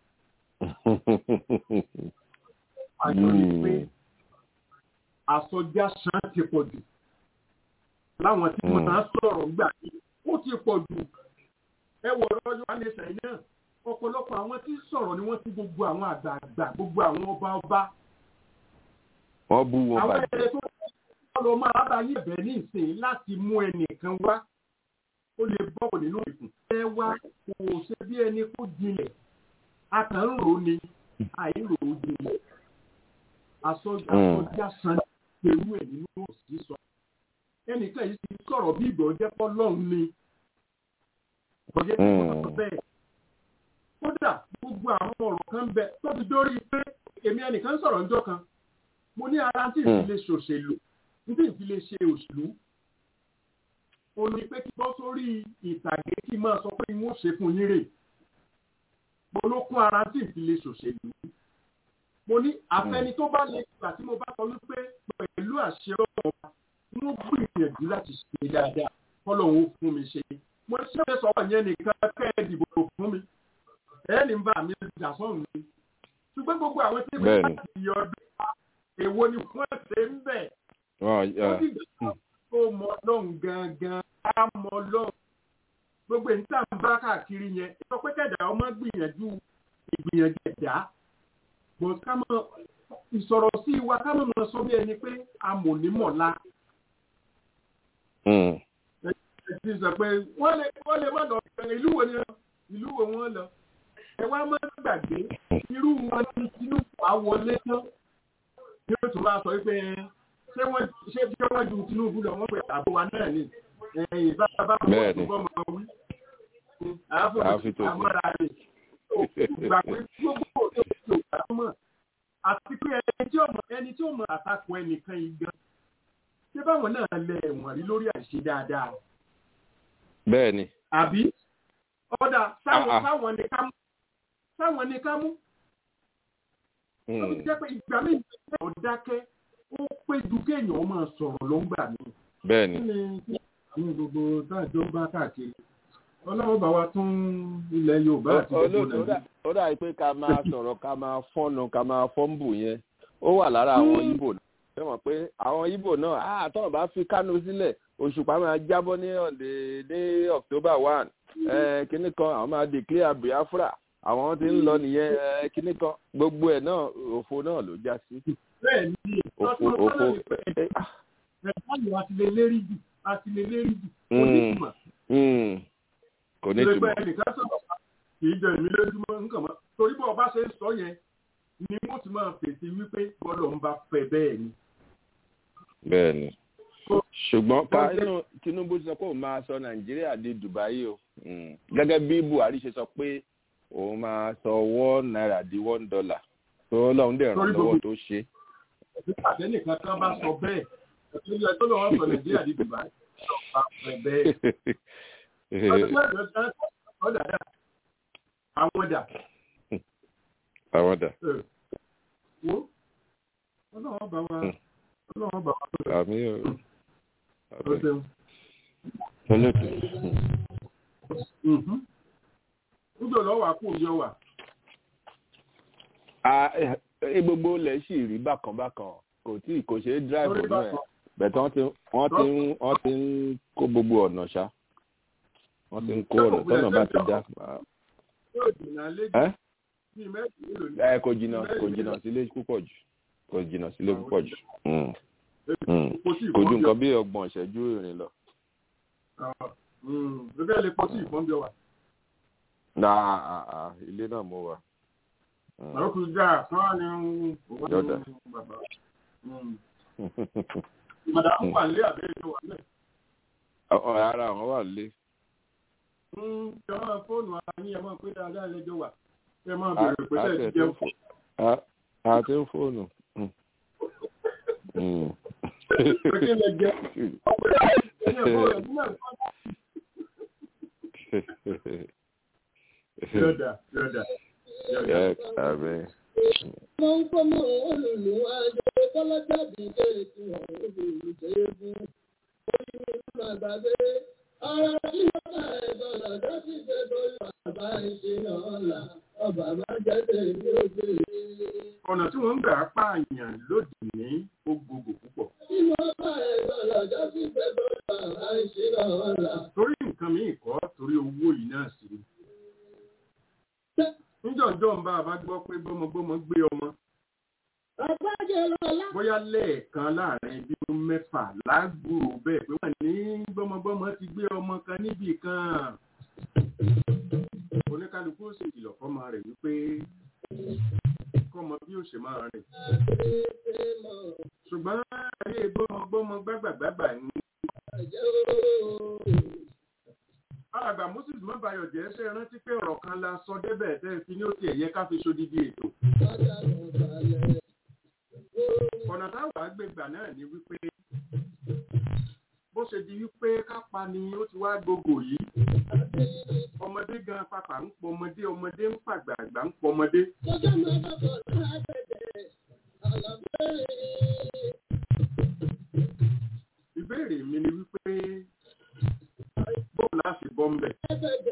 àjọ ni pé àsọjá ṣan ti pọ̀ jù láwọn tí wọ́n máa sọ̀rọ̀ gbà ó ti pọ̀ jù ẹ wọ̀ ọ̀rọ̀ yóò wá ní sẹ́yìn náà ọ̀pọ̀lọpọ̀ àwọn tí sọ̀rọ̀ ni wọ́n ti gbogbo àwọn àgbààgbà gbogbo àwọn ọba ọba. wọ́n bú wọn àwọn bàjẹ́. ẹ̀rẹ́ tó wọ́n lọ máa bá yí bẹ̀ ní ìsìn láti mú ẹnìkan wá ó lè bọ́ nínú ìkùn. ẹ wá kò ṣe bí ẹni kó jinlẹ̀ a kàn ń rò ó ni àìrò ó jinlẹ̀ àsọjá san ewu ẹ̀ nínú òsì sọ. ẹnìkan yìí ti sọ̀rọ̀ bí ìgbọ̀ jẹ́ pọ́ lọ́hùn ni ọ̀jẹ̀ tí wọ́n sọ bẹ́ẹ̀. kódà gbogbo àwọn ọ̀rọ̀ kan bẹ tó fi dórí pé èmi ẹnìkan sọ̀rọ̀ ńjọ́ kan mo ní ara tí ìfi lè ṣòṣèlú tí ìfi lè ṣe òṣèlú o ní pé kí bọ́ sórí ìtàgé kí n máa sọ pé n ó ṣe fún yín rè mo ló kún ara tí ìfi lè ṣòṣèlú mo ní àfẹni tó bá lè gbà tí mo bá sọ wípé pẹ̀lú àṣẹ ọ̀rọ̀ wọ́n gbìyànjú láti ṣe dáadáa kọ́lọ́hún ó fún mi ṣe mo ṣe é sọ̀rọ̀ yẹn nìkan kẹ́ ẹ dìbò fún mi ẹ̀ẹ́nì ń bá mi jà sọ́run mi ṣùgbọ́n gbogbo àwọn tí wọ́n bá ti yọ ọdún èwo ni wọ́n ṣe ń bẹ̀. ó sì gbà tó mọ ọlọ́run gangan á mọ ọlọ́run gbogbo èyí tá à ń bá káàkiri yẹn sọ pé kẹ̀dá ọmọ gbìyànjú ìgbìyànjú ẹ̀dá bọ̀ ká mọ ìsọ̀rọ̀ sí wa ká mọ̀ mọ̀ sọ bí ẹni pé amònímọ̀lá. ẹ ti sọ pé wọ́n lè wọ́n lè má lọ ìlú wo ni ìlú wo wọ́n lọ ẹ wá má gbàgbé irú wọn ní Tinubu àwọlé tán ní o tún bá sọ pé ṣé wọ́n ṣé bí wọ́n ju Tinubu lọ wọ́n pè àbò wa náà ni ẹ̀yìn bá bá wọn tó bọ́ mọ́ wí. àáfò àmọ́ra rẹ̀ gbà pé gbogbo òṣèlú tó gbà tó mọ̀ àti pé ẹni tí ó mọ̀ ẹni tí ó mọ̀ àtakò ẹnìkan yìí gan ṣé báwọn náà lẹ ẹ̀wọ̀n rí lórí àìṣe dáadáa. bẹ́ẹ̀ni. àbí ọ̀dà sáwọn ni ká mú sáwọn ni ká mú. ó ti jẹ́ pé ìgbà míì ọ̀ dákẹ́ ó pé ju kéèyàn máa sọ̀rọ̀ ló ń gbà mí. bẹ́ẹ̀ni. ní gbogbo táàjọ bá káàkiri ọlọ́run bá wa tún ilẹ̀ yorùbá àti gbogbo nàìjíríà. ó dà pé ká máa sọ̀rọ̀ ká máa fọ́nu ká máa fọ́nbù yẹn ó wà lára àwọn ibo náà ṣé mọ̀ pé àwọn ibo náà àtọ̀ bá fi kánú sílẹ̀ òṣùpá máa jábọ́ ní ọ̀dẹ̀ ní october one kínní kan àwọn máa declare biafra àwọn tí ń lọ nìyẹn kínní kan gbogbo ẹ̀ náà òfo náà ló já sí. bẹ́ẹ̀ ni òfo òfo ẹ̀ka yìí àti lè lérí jù àti lè lérí jù kò ní ìtumọ̀. kò ní ìtumọ̀. ìgbẹ́ ẹnìkan sọ̀rọ̀ kì í jẹ ìmí lójúmọ́ nǹkan mọ́ torí bọ́ ọba ṣe ń sọ yẹn ni mo ti máa fèsì wípé bọ́lọ̀ ń bá fẹ́ bẹ́ẹ̀ ni. bẹ́ẹ̀ni ṣùgbọ́n ká inú Tinubu sọ pé òun máa sọ Nàìjíríà di Dubai o gẹ́gẹ́ bí Buhari ṣe sọ pé òun máa sọ one naira di one dollar tó ọlọ́run dẹ̀ ràn Torí lọ́wọ́ gbogbo- tó ṣe. nígbà tẹ́nìkan kan bá sọ bẹ́ẹ̀ ẹ̀sìn ilẹ̀ tó lọ́wọ́ sọ nàìjíríà di dubai ọ̀pá pẹ̀ bẹ́ẹ̀. ọdún mẹ́rin ọ̀dà ọ̀dà dà àwọn dà àwọn dà ẹ̀, wo ọlọ́wọ́ bá wa ọlọ́wọ́ bá wa tó àmì ò tó ṣeun. olóòtú. níjọ́ lọ́wọ́ àpò òbí ọwà Ah, eh, eh, gbogbo ilẹ̀ sì rí bákan bákan kò tí kò ṣeé drive Lórí ọ̀nà ẹ̀ bákan. bẹ̀tẹ̀ wọ́n ti wọ́n ti ń wọ́n ti ń kó gbogbo ọ̀nà ṣá wọ́n ti ń kó ọ̀nà tọ́nà bá ti dá. yóò dènà lẹ́jọ́ Ẹ́ bíi mẹ́rin nílò ní ẹ kò jìnnà kò jìnnà sílé púpọ̀ jù kò jìnnà sílé púpọ̀ jù Mm, mm. kò tí ì kò ju fọ́n bí nǹkan bí ọgbọ̀n ìṣẹ́jú ìrìn lọ. ọwà. gẹ́gẹ́ lè kọ́ tí ì fọ́n bí ọwà. na ah, ah, ilé náà mo wà. Mm. àwọn kò já kán á ní òun Yọ̀dà. bàbá. Màdà ń wà nílé àbẹ́rẹ́ tó wà nílẹ̀. Ọ- ara àwọn wà lé. Ṣé máa fóònù ara yín ẹ máa pé dáadáa lẹ́jọ́ wà? Ṣé máa A- bèrè pé a ṣe tẹ̀ ti tí ń jẹun? fò- a- a ti ń fóònù. Mm. Mm. Pé kí lẹ jẹ? Ọ̀pẹ̀ ẹ̀yìn ẹ̀fọ́ rẹ̀ nígbà tó Yọ̀dà yọ̀dà yọ̀dà. Ẹ àmì. Wọ́n ń kọ́ mọ́ olùlù àjọ kọ́lọ́jáde kéèkì ọ̀hún olùṣègùn. Orí mi máa gbàgbé. Ara tí wọ́n bá ẹ̀gbọ́n lọ́jọ́ sí ṣe bóyá bàbá ìṣe náà là. Ọba máa jẹ́ tèmi ó gbèrè. Ọ̀nà tí wọ́n ń gbà pààyàn lóde ní ó gbogbo púpọ̀. Tí wọ́n bá ẹ̀gbọ́n lọ́jọ́ sí ṣe bóyá bàbá ìṣe náà là. Torí nǹkan míì kọ́ torí owó yìí náà sí ni. Níjọ̀jọ́ ń bá a bá gbọ́ pé gbọ́mọgbọ́mọ gbé ọmọ. Ọ̀pájẹ́ lọ́la. bóyá lẹ́ẹ̀kan láàrin bí ó mẹ́fà lágbúrò bẹ́ẹ̀ pé wọ́n ní gbọ́mọgbọ́mọ ti gbé ọmọ kan níbì kan. oníkálukú ó sì kìlọ̀ fọ́mọ rẹ̀ wípé kọ́mọ bí ó ṣe máa rìn. ṣùgbọ́n ayé gbọ́mọgbọ́mọ gbàgbàgbàgbà ní. alàgbà moses mọ́bàyọ̀ jẹ́ ṣe rántí pé ọ̀rọ̀ kan la sọ débẹ̀ tẹ́ fi ní ó ti ẹ̀yẹ ká fi ṣodidi ètò. ọ̀nà táwọn àgbègbà náà ni wípé bó ṣe di wípé kápá ni ó ti wá gbogbo yìí ọmọdé gan pàpà ń pọ ọmọdé ọmọdé ń pàgbà àgbà ń pọ ọmọdé. Lọ́jọ́ máa bá bọ̀ láàbẹ̀dẹ̀. Àlàbẹ̀rẹ̀. ìbéèrè mi ni wípé bóun láti bọ́ ń bẹ̀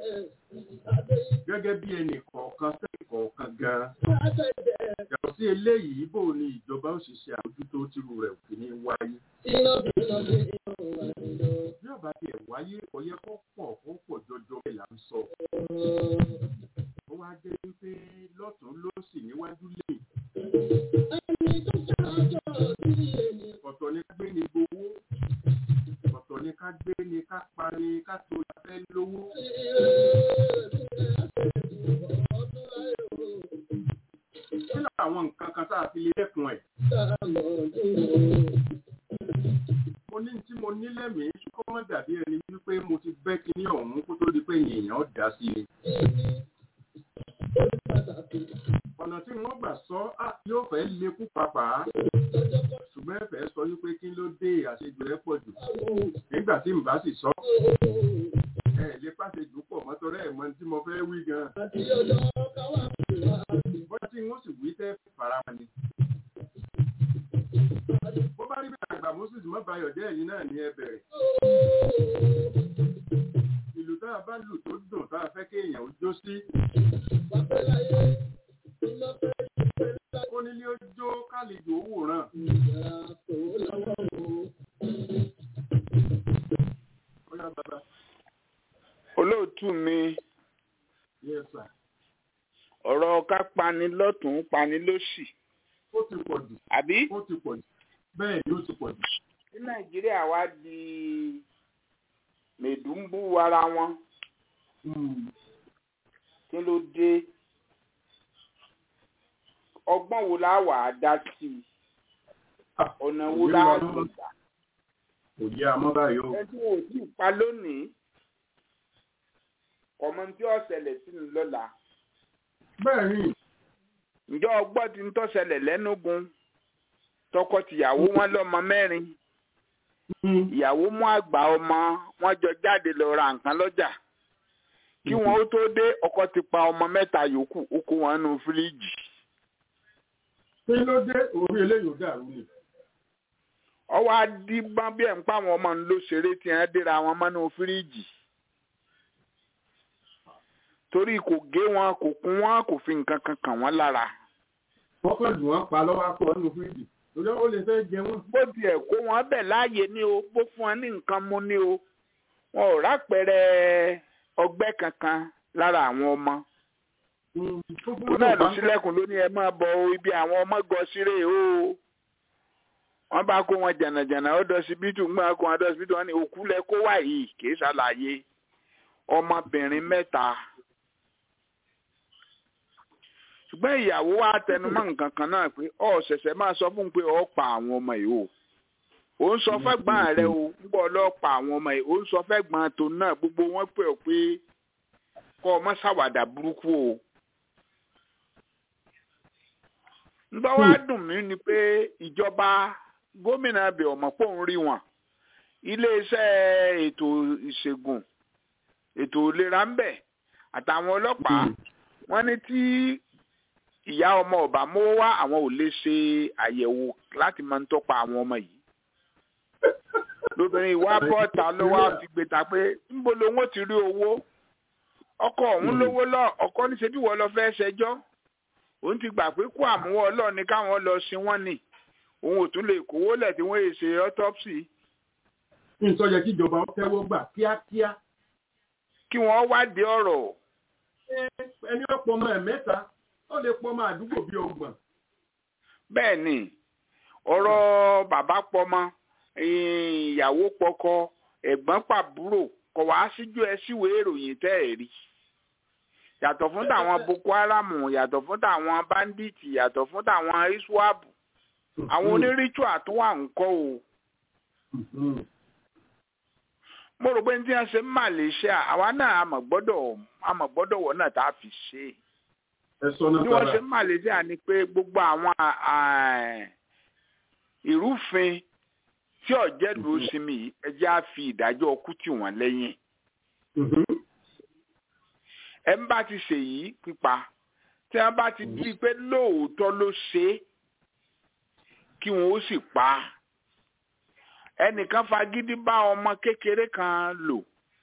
gẹ́gẹ́ bí ẹnì kọ̀ọ̀kan sẹ́yìn kọ̀ọ̀kan gan-an yàtọ̀ sí eléyìí bóun ni ìjọba ó sì ṣe àmójútó tírú rẹ̀ òkè ní wáyé. bí ọba tiẹ̀ wáyé ọyẹ kó pọ̀ kó pọ̀ jọjọ bẹ́ẹ̀ là ń sọ. ó wá jẹ́ wípé lọ́tún lósì níwájú lẹ́yìn ọ̀tọ̀ ni ká gbé ni gbowó ọ̀tọ̀ ni ká gbé ni ká pa ni ká tó la fẹ́ lówó. kí làwọn nǹkan kan tá a fi lè dẹ́kun ẹ̀. mo ní tí mo ní lẹ́mìí kó má dàbí ẹni wípé mo ti bẹ́ kinní ọ̀hún kó tó di pé èèyàn dá sí i. ọ̀nà tí wọ́n gbà sọ á yóò fẹ́ lékú pàápàá ṣùgbọ́n ẹ fẹ́ sọ wípé kí ló dé àṣejù ẹ pọ̀ jù nígbà tí n bá sì sọ ẹ lè pàṣejù pọ̀ mọ́tọ́rẹ́ ẹ̀ mọ tí mo fẹ́ wí gan-an bọ́lá tí wọ́n sì wí tẹ́ fara ni. bó bá rí bẹ́ẹ̀ àgbà moses mọ́bayọ̀ jẹ́ ẹ̀yìn náà ní ẹ bẹ̀rẹ̀. ìlú tá a bá lù tó dùn tá a fẹ́ kéèyàn ó jó sí. ó nílé ó jó kálejò owó ràn. ó yá bàbá. olóòtú mi yes sir. ọ̀rọ̀ ká pani lọ́tún pani lósì ó ti pọ̀ jù. àbí ó ti pọ̀ jù. bẹ́ẹ̀ ni ó ti pọ̀ jù. tí nàìjíríà wá di mèdùnbù ara wọn kí ló dé ọgbọ́n wo la wà á dá sí i ọ̀nà wo la á lò gbà kò yé amọ́ báyìí o. ẹ tí wọn ò tí ì pa lónìí ọmọ tí ó ṣẹlẹ̀ sí mi lọ́la bẹ́ẹ̀ ni ǹjọ́ ọgbọ́n ti ń tọ́sẹ̀lẹ̀ lẹ́nugun tọkọ-tìyàwó wọn lọ́mọ mẹ́rin ìyàwó mú àgbà ọmọ wọn jọ jáde lọ ra nǹkan lọ́jà kí wọn ó tó dé ọkọ ti pa ọmọ mẹ́ta yòókù ó kó wọn nù fíríjì. kí ló dé orí eléyìí ò dàrú ni. ọwọ́ adìgbọ́n bí ẹ̀ ń pa àwọn ọmọ ń lọ ṣeré tí wọ́n déra wọn mọ́nú fíríjì. torí kò gé wọn kò kún wọn kò fi nǹkan kan kàn wọ́n lára. wọ́n kàn lù wọ́n pa lọ́wọ́ akọ nínú fíríjì torí ó lè fẹ́ jẹ wọ́n. bó tiẹ̀ kó wọn bẹ̀ láàyè ní o bó fún wọn ní nǹkan mú ní o wọn ò rápẹrẹ ọgbẹ́ kankan lára àwọn ọmọ. òun náà ló sílẹ̀kùn ló ní ẹ máa bọ ibi àwọn ọmọ gọ síre o. wọ́n bá kó wọn jànàjànà ó dọsibítù ń gbọ́n kó wọn dọsibítù wọn ní òkú lẹ kó wà yìí kì í ṣàlàyé ọmọbìnrin mẹ́ta ṣùgbọ́n ìyàwó wa tẹnumọ́ nǹkan kan náà pé ọ ṣẹ̀ṣẹ̀ máa sọ fún un pé ọ pa àwọn ọmọ yìí o ò ń sọ fẹ́gbọ́n rẹ o ń bọ̀ lọ pa àwọn ọmọ yìí ò ń sọ fẹ́gbọ́n tó náà gbogbo wọn pè ọ́ pé kọ́ ọmọ ṣàwàdà burúkú o. ńgbọ́ wá dùn mí ni pé ìjọba gómìnà abẹ ọmọ pò ń rí wọn iléeṣẹ́ ètò ìṣègùn ètò ìlera ń bẹ àtàwọn ọlọ́pàá wọ́n ní tí ìyá ọmọ ọba mówó wá àwọn ò lè ṣe àyẹ̀wò láti máa ń tọ́pa àwọn ọmọ yìí lóbìnrin ìwà bọ́ọ̀tà ló wá fi gbèta pé níbo lòun ó ti rí owó ọkọ òun lówó lọ ọkọ níṣẹ́ bí wọ́n lọ fẹ́ ṣẹjọ́ òun ti gbà pé kó àmúwọ́ ọlọ́ọ̀ ni káwọn lọ sin wọ́n ni òun ò tún lè kówó lẹ̀ tí wọ́n yè ṣe autopsy. nǹkan yẹ kí ìjọba tẹ́wọ́ gbà kíákíá. kí wọ́n wádìí ọ̀rọ̀. ẹni ọ̀pọ̀ ọmọ ẹ̀ mẹ́ta ó lè pọ̀ ọmọ àdúgbò bíi ọgbọ̀n. bẹ́ẹ̀ ni ọ̀rọ̀ bàbá pọmọ ìyàwó pọkọ ẹ̀gbọ́n pàbúrò kọ̀ wá síjú ẹ síwèé ìròyìn tẹ́ ẹ̀ rí yàtọ̀ fún tàwọn boko haram yàtọ̀ fún tàwọn bandits yàtọ̀ fún tàwọn iswap àwọn onírìtúà tó wà ń kọ́ o. mo rò pé ní tí wọ́n ṣe ń Malaysia àwa náà àmọ̀ gbọ́dọ̀ àmọ̀ gbọ́dọ̀ wọ̀ náà tá a fi ṣe é bí wọ́n ṣe ń Malaysia ni pé gbogbo àwọn ìrúfin tí ọ̀jẹ̀lú sinmi yìí ẹjẹ́ á fi ìdájọ́ ọkú tì wọ́n lẹ́yìn. ẹ ń bá ti ṣèyí pípa tí wọ́n bá ti di pé lóòótọ́ ló ṣe é kí wọ́n ó sì pa á. ẹnìkan fagídí bá ọmọ kékeré kan lò.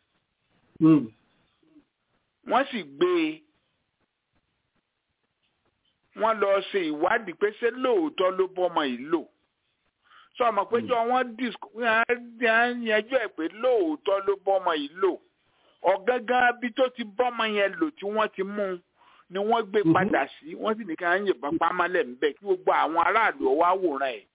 wọ́n sì gbé e wọ́n lọ ṣe ìwádìí pé ṣé lóòótọ́ ló bọ́mọ yìí lò sọ ọmọ péjọ wọ́n yanjú ẹ̀ pé lóòótọ́ ló bọ́mọ yìí lò ọ̀gángan bí tó ti bọ́mọ yẹn lò tí wọ́n ti mú un ni wọ́n gbé padà sí wọ́n sì ní ká ń yìnbọn pamọ́lẹ̀ ńbẹ kí gbogbo àwọn aráàlú ọwọ́ àwòrán ẹ̀.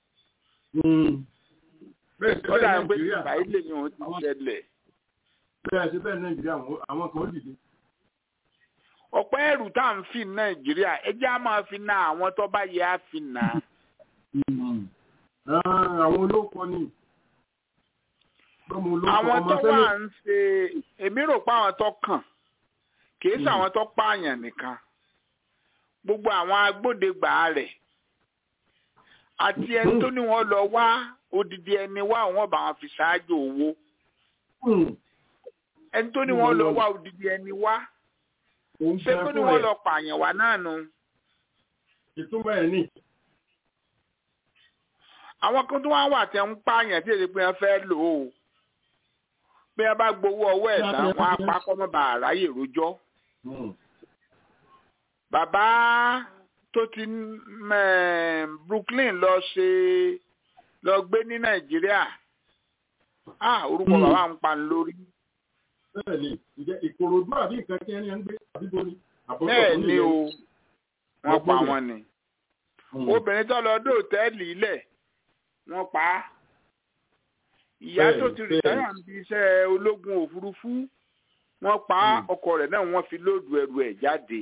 ó dàbí pé ìgbà ilé ni òun ti ṣẹlẹ̀. bẹ́ẹ̀ ṣe bẹ́ẹ̀ nàìjíríà àwọn kan ó dìde ọ̀pọ̀ ẹrù tá à ń fi nàìjíríà ẹjẹ́ á máa fi na àwọn tó bá yẹ á fi nà. àwọn olóko ni. àwọn tó wà ń ṣe èmi rò pé àwọn tó kàn kì í ṣe àwọn tó pààyàn nìkan gbogbo àwọn agbódegbà rẹ̀ àti ẹni tó ní wọ́n lọ wá odidi ẹni wá àwọn bá wọn fi ṣáájú owó ẹni tó ní wọ́n lọ wá odidi ẹni wá ṣé kó ní wọ́n lọ pààyàn wá náà nu. ìtumọ̀ ẹ̀ ní. àwọn kan tó wá wà tí ń pààyàn tí èdè pé wọ́n fẹ́ lò ó bí wọ́n bá gbowó ọwọ́ ẹ̀ tán wọ́n á pa kọ́mọ́ bá àráyè rojọ́. bàbá tó ti Brooklyn lọ ṣe lọ gbé ní Nàìjíríà orúkọ bàbá ń pa ń lórí bẹ́ẹ̀ni ìjẹ ìkòròdú àbí nǹkan tí ẹni ń gbé àbí borí. bẹ́ẹ̀ ni o wọ́n pa wọ́n ni obìnrin tó lọ dé òtẹ́ẹ̀lì ilẹ̀ wọ́n pa á ìyá tó ti rìtáyà ń bi iṣẹ́ ológun òfurufú wọ́n pa á ọkọ rẹ̀ náà wọ́n fi lóòdù ẹrù ẹ̀ jáde.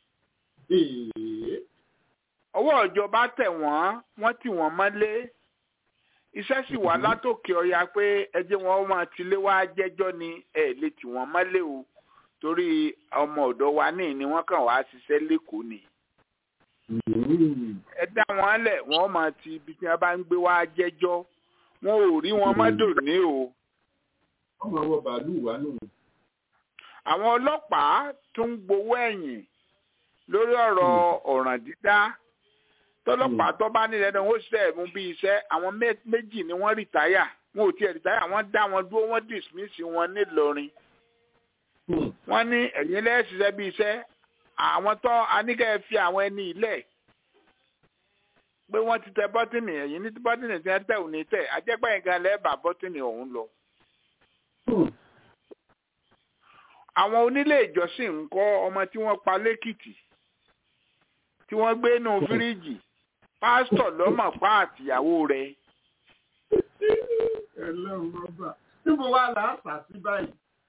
ọwọ́ ìjọba tẹ̀ wọ́n wọ́n tì wọ́n mọ́lé iṣẹ́ sì wà látòkè ọ̀yà pé ẹjẹ́ wọn máa tilé wá jẹ́jọ́ ni ẹ̀ lè tì wọ́n mọ́lé o torí ọmọ ọ̀dọ́ wa ní ni wọ́n kàn wá ṣiṣẹ́ lẹ́kọ̀ọ́ ni. ẹ dá wọn lẹ̀ wọ́n máa ti ibi tí wọ́n bá ń gbé wá jẹ́jọ́ wọn ò rí wọn mọ́dò ní o. ọmọ ọwọ́ bàálù wà nù. àwọn ọlọ́pàá tún ń gbowó ẹ̀yìn lórí ọ̀rọ̀ ọ̀ràn dídá tọ́lọ́pàá tó bá nílẹ̀ náà wọ́n ṣe ẹ̀mú bí iṣẹ́ àwọn méjì ni wọ́n rìtáyà wọn ò tiẹ̀ rìtáyà wọ́n dá wọn dúró wọ́n dismiss wọn nílọrin wọ́n ní ẹ̀yin lẹ́sìṣẹ́ bí iṣẹ́ àwọn tó aníkẹ́ fi àwọn ẹni ilẹ̀ pé wọ́n ti tẹ bọ́tìnì ẹ̀yìn ní bọ́tìnì tí wọ́n tẹ̀ ò ní tẹ̀ ajẹ́pẹ́ yẹn gan lẹ́ẹ̀bà bọ́tìnì ọ̀hún lọ. àwọn onílé ìjọsìn ń kọ́ ọmọ tí wọ́n pa lẹ́kìtì tí wọ́n gbé nù fíríjì pásítọ̀ lọ́mọ̀ pa àtìyàwó rẹ̀. ẹlẹ́run rọ́bà níbo wá là á sà sí báyìí.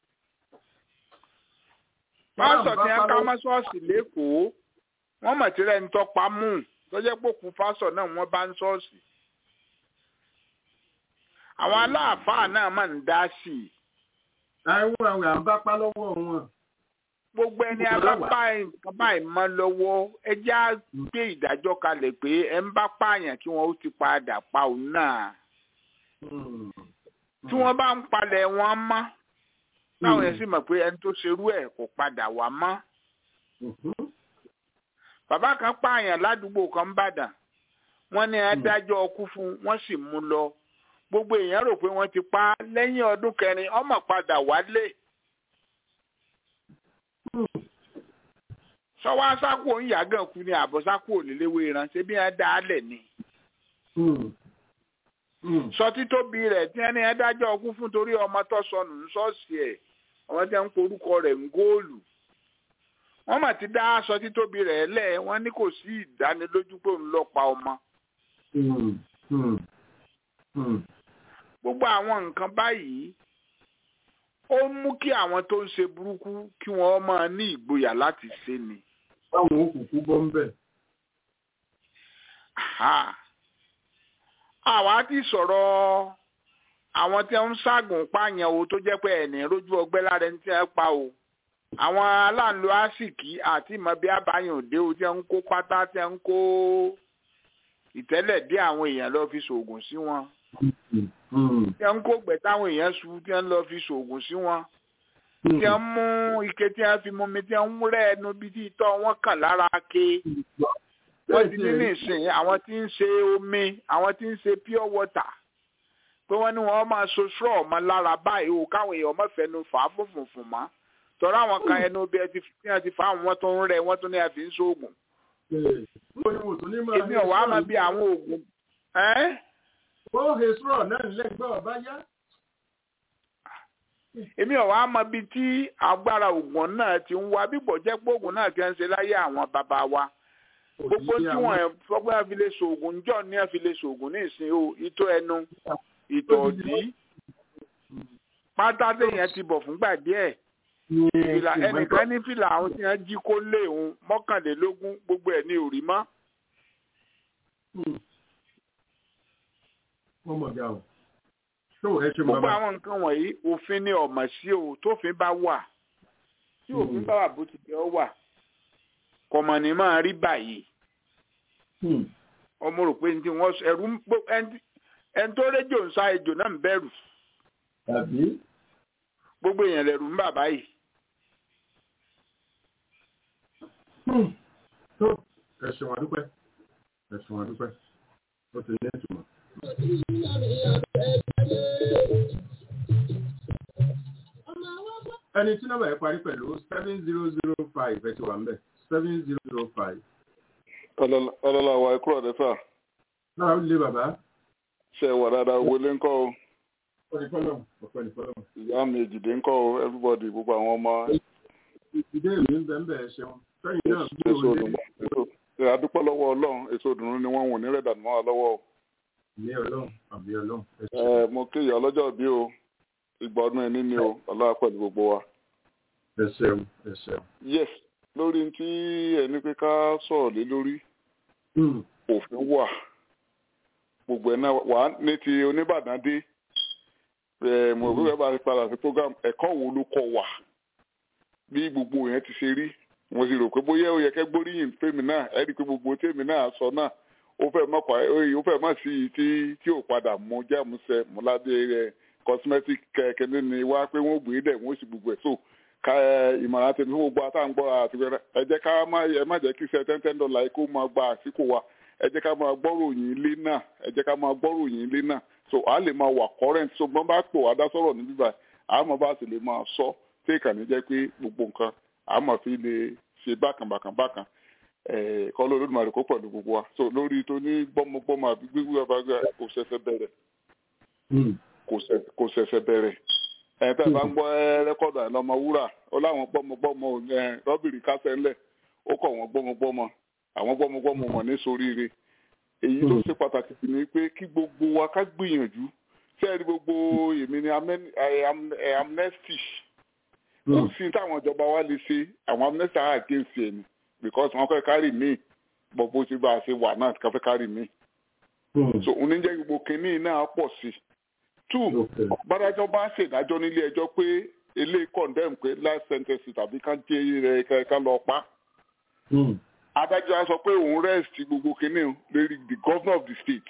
pásítọ̀ tí wọ́n ká mọ́ṣọ́ọ̀ṣì lẹ́kọ̀ọ́ wọ́n mọ̀ tí rẹ̀ ń tọ́pa mú tó jẹ́ pé òkú pásítọ̀ náà wọ́n bá ń ṣọ́ọ̀ṣì. àwọn aláàfáà náà máa ń dá sí i. àwọn àwọn àbápá lọ́wọ́ wọn. gbogbo ẹni abápá nǹkan báyìí mọ́ lọ́wọ́ ẹ já gbé ìdájọ́ kalẹ̀ pé ẹ ń bá pààyàn kí wọ́n ó ti padà pa òun náà. tí wọ́n bá ń palẹ̀ wọn mọ́ táwọn yẹn sì mọ̀ pé ẹni tó ṣerú ẹ̀ kò padà wá mọ́. bàbá kan pààyàn ládùúgbò kan bàdàn wọ́n ní adájọ́ ọkú fún wọ́n sì mú lọ gbogbo èèyàn rò pé wọ́n ti pa á lẹ́yìn ọdún kẹrin ọmọ padà wálé. sọ́wọ́ asákò ń yàgàn kú ni àbọ̀ sákò òléléwé ránṣẹ́ bí wọ́n dá a lẹ̀ ni. sọ títóbi rẹ̀ tí wọ́n ní adájọ́ ọkú fún torí ọmọ tó sọnù ní ṣọ́ọ̀ṣì ẹ̀ ọmọ tí wọ́n ń porúkọ rẹ̀ ń góòlù. wọ́n mà ti dá aṣọ títóbi rẹ̀ lẹ̀ wọ́n ní kò sí ìdánilójú pé òun lọ pa ọmọ gbogbo àwọn nǹkan báyìí ó mú kí àwọn tó ń ṣe burúkú kí wọ́n máa ní ìgboyà láti ṣe ni. báwọn òkùnkùn bọ́ ń bẹ̀. àwa ti sọ̀rọ̀ àwọn tí wọ́n ń ságùn pààyàn o tó jẹ́ pé ẹ̀nì rójú ọgbẹ́ lára ẹni tí wọ́n pa o àwọn aláǹlò àsìkí àti ìmọ̀bí àbáyàn òde o tí wọ́n ń kó pátá tí wọ́n ń kó ìtẹ́lẹ̀ dé àwọn èèyàn lọ fi ṣoògùn sí wọn tí wọ́n ń kó gbẹ̀ táwọn èèyàn su tí wọ́n lọ fi ṣoògùn sí wọn tí wọ́n mú ike tí wọ́n fi mú mi tí wọ́n ń rẹ́ ẹnu bí tí ìtọ́ wọn kàn lára ké wọ́n ti ní nísìnyí àwọn tí ń ṣe omi àwọn tí ń ṣe pure water pé wọ́n ní wọ́n máa so straw ọmọ lára báyìí o káwọn èèyàn má fẹnu fà á fòfòfò mọ́ tọ́ra àwọn kan ẹnu bí ẹ ti fà wọ́n tó ń rẹ̀ wọ́n tó ní àfi ń ṣoògùn èmi ò wá mọ bí àwọn oògùn. ó he sọ̀rọ̀ náà lẹ́gbẹ́ ọ̀bá yá. èmi ò wá mọ bí tí agbára oògùn náà ti ń wá bíbọ̀ jẹ́ pé oògùn náà ti ń ṣe láyé àwọn bàbá wa. gbogbo tí wọ́n fọ́gbọ́n fi lè ṣoògùn níjọ́ ní ẹ̀ fi lè ṣoògùn ní ìsìn o ìtọ́ ẹnu ìtọ̀ òdì pátá téèyàn ti bọ̀ fúngbà díẹ̀ fìlà ẹnìkan ní fìlà àwọn tí wọn jí kó lé òun mọ́kànlélógún gbogbo ẹ̀ ní òrí mọ́. gbogbo àwọn nǹkan wọ̀nyí òfin ni ọ̀mọ̀ sí o tófin bá wà tí òfin bá wà bó ti jẹ́ ọ wà kọ̀mọ̀ ní máa rí báyìí. ọmọ rò pé ní tí wọ́n ẹ̀rú ẹni tó rédíò ń sá ejò náà ń bẹ̀rù gbogbo èèyàn lẹ̀rù ń bà báyìí. tó ẹ̀sùn àdúpẹ́ ẹ̀sùn àdúpẹ́ ó ti ní ìtumọ̀. ẹni tí nọ́mbà yẹn parí pẹ̀lú seven zero zero five ẹ ti wà ń bẹ̀ seven zero zero five. ọlọ́lá wa ẹ̀kúrọ̀ dẹ́fà. náà ó lé bàbá. ṣe wà dáadáa wọlé ńkọ́ o ọ̀pẹ̀lẹ̀pẹ̀lẹ̀. ìyá mi èjìdé ń kọ́ o everybody gbogbo àwọn ọmọ. ìdílé mi ń bẹ̀ ń bẹ̀ ṣeun sẹ́yìn náà bí o lè. adúpẹ́ lọ́wọ́ ọlọ́run èso ìdùnnú ni wọ́n wò ní rẹ̀dà mọ́ wa lọ́wọ́ o. ní ọlọ́run àbí ọlọ́run. ẹ mo kí ìyá ọlọ́jọ́ bí o ìgbà ọdún ẹni ni o ọlọ́wà pẹ̀lú gbogbo wa. ẹ ṣeun ẹ ṣeun. yes lórí tí ẹni pé ká sọ̀rọ̀ lé lórí òfin wà gbogbo ẹ̀ náà wà ní ti oníbàdàn dé mo bí wọ́n bá ti padà sí program ẹ̀kọ́ wo ló kọ́ wà bí gbogbo yẹn ti ṣe rí mo sì rò pé bóyá ó yẹ kẹ́ gbóríyìn fèmí náà ẹ rí i pé gbogbo tèmi náà sọ náà ó fẹ́ mọ̀ pa ó fẹ́ mọ̀ sí i tí tí ò padà mú jáàmùsẹ̀ múládé rẹ̀ cosmetic kẹ́kẹ́ ní wá pé wọ́n gbé dẹ̀ wọ́n sì gbogbo ẹ̀ so ká ìmọ̀ràn tèmi fún gbogbo àtàǹgbọ́ àti ẹ jẹ́ ká má ẹ má jẹ́ kí iṣẹ́ ten ten dollar kó máa gba àsìkò wa ẹ jẹ́ ká máa gbọ́rò yín ilé náà ẹ jẹ́ ká máa gbọ́rò yín ilé náà so a lè máa wà current so gbọ́n bá pò wá dá sọ̀rọ̀ níbí báyìí àmọ́ bá sì lè máa sọ tí ìkànnì jẹ́ pé gbogbo nǹkan àmọ́ fi lè ṣe bákan bákan bákan kọ́ ló lódìmọ̀ rẹ̀ kó pẹ̀lú gbogbo wa so lórí tó ní gbọ́mọgbọ́mọ àbí gbígbé ọba kò ṣẹ̀ṣẹ̀ bẹ̀rẹ̀ kò ṣẹ̀ṣẹ̀ bẹ̀rẹ̀ ẹ̀ tẹ́ bá ń gbọ́ rẹ́kọ̀dù àìlọ́mọ wúrà ó láwọn gbọ́mọgbọ́mọ rọ́bìrì kásẹ̀ ńlẹ̀ ó kọ̀ wọ́n gbọ́mọgbọ́mọ àwọn gbọ́mọgbọ́mọ mọ̀ ní soríire èyí tó ṣe pàtàkì sí ni pé kí gbogbo wa ká gbìyànjú tí ẹ rí gbogbo èmi ni amnesty kò sí táwọn ìjọba wa lè ṣe àwọn amnesty are against ẹ̀ ni because wọ́n fẹ́ kárì mí bọ̀ bó ti bá a ṣe wà náà ká fẹ́ kárì mí. so oníjẹ́ gbogbo kínní náà pọ̀ sí i. two bádájọ́ bá ṣèdájọ́ nílé ẹjọ́ pé ilé condemn pé life sentence tàbí ká jẹ́ rẹ̀ ká lọ pa. adájọ́ á sọ pé òun rest gbogbo kínní lórí the governor of the state.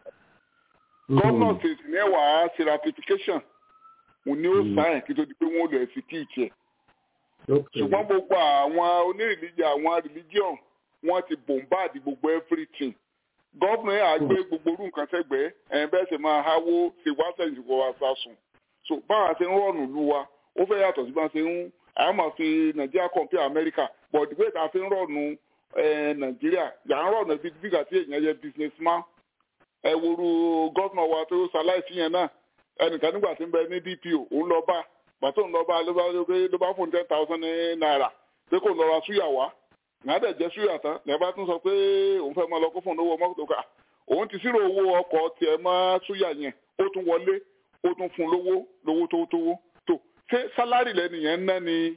governor state ní ẹ̀wà ṣe ratification òun ni ó sáyẹn kí tó di pé wọ́n lọ execute ẹ̀ ṣùgbọ́n gbogbo àwọn onírìlíjà àwọn religion wọ́n ti bombard gbogbo everything gọ́ọ̀nù ẹ̀ àgbẹ̀ gbogbo orú nǹkan sẹ́gbẹ̀ẹ́ ẹ̀ bẹ́ẹ̀ sì máa háwó ṣe wá sẹ́yìn kó wá sá sùn so báwa ṣe ń rọ̀nù lu wa ó fẹ́ yàtọ̀ sí bá ṣe ń àwọn máa fi nàìjíríà compare America but the way tá a fi ń rọ̀nù nàìjíríà yà ń rọ̀nù bí bíga tí èèyàn yẹ businessman ẹ woru gọ́ọ̀nù wa tó ṣaláìsí yẹn náà ẹnìkan nígbà tí ń bẹ ní DPO òun lọ bá pàtó ń lọ bá ló bá ló bá fún ten thousand naira pé kò lọ ra súyà wá ìyá dẹ̀ jẹ́ súyà tán ní ẹ bá tún sọ pé òun fẹ́ máa lọ kó fún owó mọ́tò ká òun ti sírò owó ọkọ̀ tiẹ̀ mọ́ súyà yẹn ó tún wọlé ó tún fún lówó lówó tó tówó tó ṣé sálárì lẹ́nu yẹn ń ná ni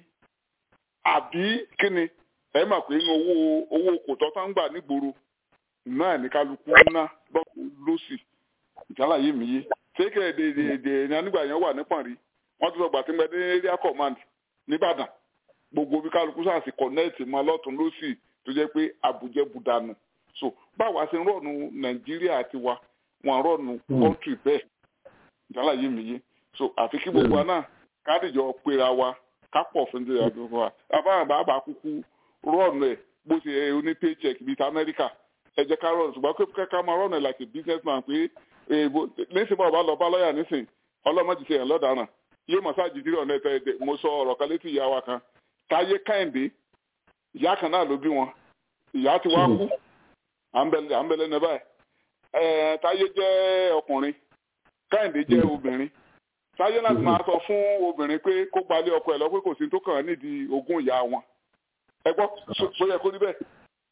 àbí kíni ẹ mà pé inú owó owó kò tọ́ tá ń gbà nígboro náà ní kálukú ná lọ́sì ìjálàyé mi yé ṣé kẹ́ẹ̀dẹ̀ẹ̀dẹ̀ ní anígbà yẹn wà nípọ̀n rí wọ́n ti sọ gbà tí mo dé area command nìbàdàn gbogbo bí kálukú sáàsì connect máa lọ́tún lọ́sì tó jẹ́ pé àbújẹ́ budanu so báwa ṣe ń rọ̀nù nàìjíríà tiwa wọn rọ̀nù country bẹ́ẹ̀ ìjálá yìí mi yé so àfi kí gbogbo wa náà kádìjọ pera wa kápọ̀ fún ìdílé àdúgbò wa àbáyọ̀ bàbá kúkú rọ̀nù ẹ̀ bó ṣe oní paycheck bíi ti amẹ́ríkà ẹ jẹ́ ká rọ̀nù ṣùgbọ́n pé ká máa rọ̀nù ẹ̀ like a business man pé nísìnyí bá ọba lọ bá lọ́ọ̀yà nísìnyí ọlọ́mọdé ṣe ẹ̀ lọ́daràn yóò mọ̀ sáà jìdí ọ̀nà ẹ̀tẹ̀ ẹ̀dẹ̀ mo sọ ọ̀rọ̀ kan létí ìyá wa kan táyé káyìndé ìyá kan náà ló bí wọn ìyá ti wá kú à ń bẹ̀lẹ̀ ní báyìí ẹ̀ẹ́ táyé jẹ́ ọkùnrin káyìndé jẹ́ obìnrin táyé láti máa sọ fún obìnrin pé kó gbalẹ̀ ọkọ ẹ̀ lọ pé kò sí tó kàn án nídìí ogún ìyá wọn ẹ gbọ́ sọ yẹ kó níbẹ̀.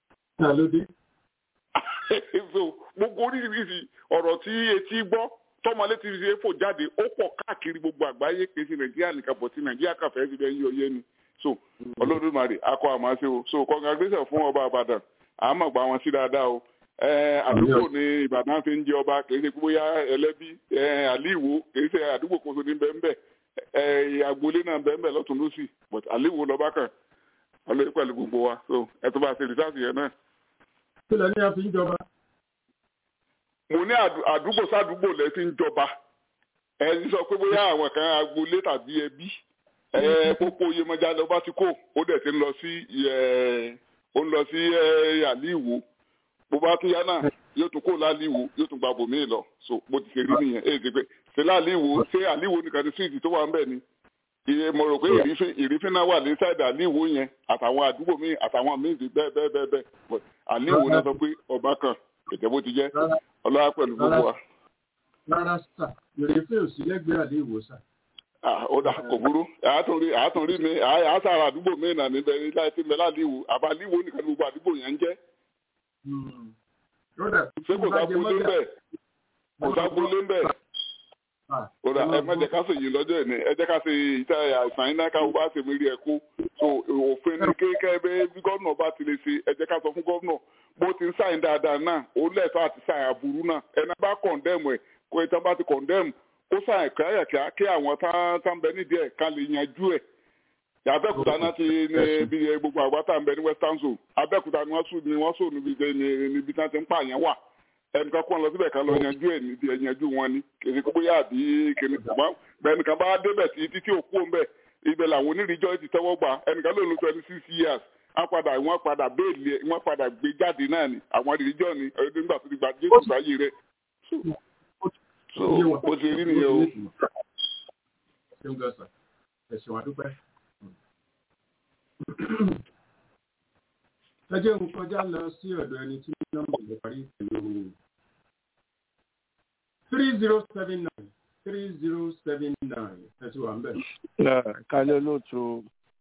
gbogbo oríṣiríṣi ọ̀rọ̀ tí etí gbọ́ tọmọlé ti ṣe fò jáde ó pọ̀ káàkiri gbogbo àgbáyé kì í ṣe nàìjíríà nìkan bọ̀ tí nàìjíríà kàfẹ́ fi bẹ́ẹ̀ yí oyé ni so olódùmarè akọ àmàṣe o so congratulation fún ọba àbàdàn àmọ́ gba wọn sí dáadáa o àdúgbò ní ìbàdàn fi ń jẹ ọba kì í ṣe bóyá ẹlẹ́bí àlíwò kì í ṣe àdúgbò kóso ní bẹ́ẹ̀ agboolé náà bẹ́ẹ̀ lọ́tún lọ́sì but àlíwò lọ́ba kan ọlọ́yẹ pẹ̀lú gbogbo wa so ẹ tó bá ṣe rìsáàsì yẹn náà. kí lẹ ní a fi ń jọba mo ní àdúgbò sádùúgbò lẹ ti ń jọba ẹ ń sọ pé bóyá àwọn kan agboolé tàbí ẹbí ẹ pópó iyemọja lọ bá ti kó ó dẹ̀ ti ń lọ sí ó ń lọ sí àlíwò bó bá tún yá náà yóò tún kó láàlíwò yóò tún gba bòmíì lọ so bó ti ṣe rí nìyẹn èyí ti pé ṣe láàlíwò ṣé àlíwò nìkan ní síìtì tó wà ń bẹ̀ ni iye mo rò pé ìrífín náà wà ní sáìdì àlíwò yẹn àtàwọn àdúgbò míì àtàwọn míì bẹ́ẹ̀ bẹ́ẹ̀ bẹ́ẹ̀ bẹ́ẹ̀ àlíwò náà sọ pé ọba kan ètò bó ti jẹ́ ọlọ́wà pẹ̀lú gbogbo wa. rárá sà ìrèfé òsì lẹ́gbẹ̀ẹ́ àdé ìwòsàn. ó dà kò burú àátún rí mi àásàrà àdúgbò mi nà níbẹ̀ ní láì tí mi láàlíwò àbálíwò nìkan ní gbogbo àdúgbò yẹn ń jẹ́. ṣé kò sábúlé ń bẹ̀ kò sábúlé ń bẹ̀. ó dà ẹ má jẹ́ ká ṣèyí lọ́jọ́ ìní ẹ jẹ́ ká ṣe ìta àìsàn iná ká wá ṣe mérí ẹ̀ kó so òfin ní kékeré bí gómìnà bá ti lè ṣe ẹ jẹ́ ká sọ fún gómìnà bó ti ń sáyìn dáadáa náà ó lẹ́tọ́ àti sáyìn aburú náà ẹni bá kọ̀ndẹ́mù ẹ̀ kó ìtàn bá ti kọ̀ndẹ́mù kó sáyìn kíáyàkíá kí àwọn tá ń bẹ nídìí ẹ̀ ká lè yanjú ẹ̀ abẹ́òkúta náà ti ní bí gbogbo àgbàtà ń bẹ ní western zone abẹ́òkúta ni wọ́n sùn ní wọ́n sùn níbi níbi tí wọ́n ti ń pààyàn wà ẹnìkan kó wọn lọ síbẹ̀ kan lọ yanjú ẹ̀ níbi ẹ̀yanjú wọn ni kìnìún kó bóyá àbí kìnìún kò mọ́ ẹnìkan bá débẹ̀ tí títí òkú òun bẹ̀ ibẹ̀ làwọn onírìíjọ́ ti tẹ́wọ́ gbà ẹnìkan ló ń lo twenty six years wọ́n padà wọ́n padà béèlì wọ́n padà gbé jáde náà ni àwọn ìrìíjọ́ ni nígbà tó ti gba jésù sáyé rẹ̀ so ó ti rí nìyẹn o. ṣé ń gbọ́ sà ẹ̀sìn wa dúpẹ́. ẹ jẹ́ n kọjá lọ sí ọ̀dọ̀ ẹni tí nọ́mbà lè parí pẹ̀lú three zero seven nine three zero seven nine ẹ ti wà ń bẹ̀. kálẹ̀ olóòtú.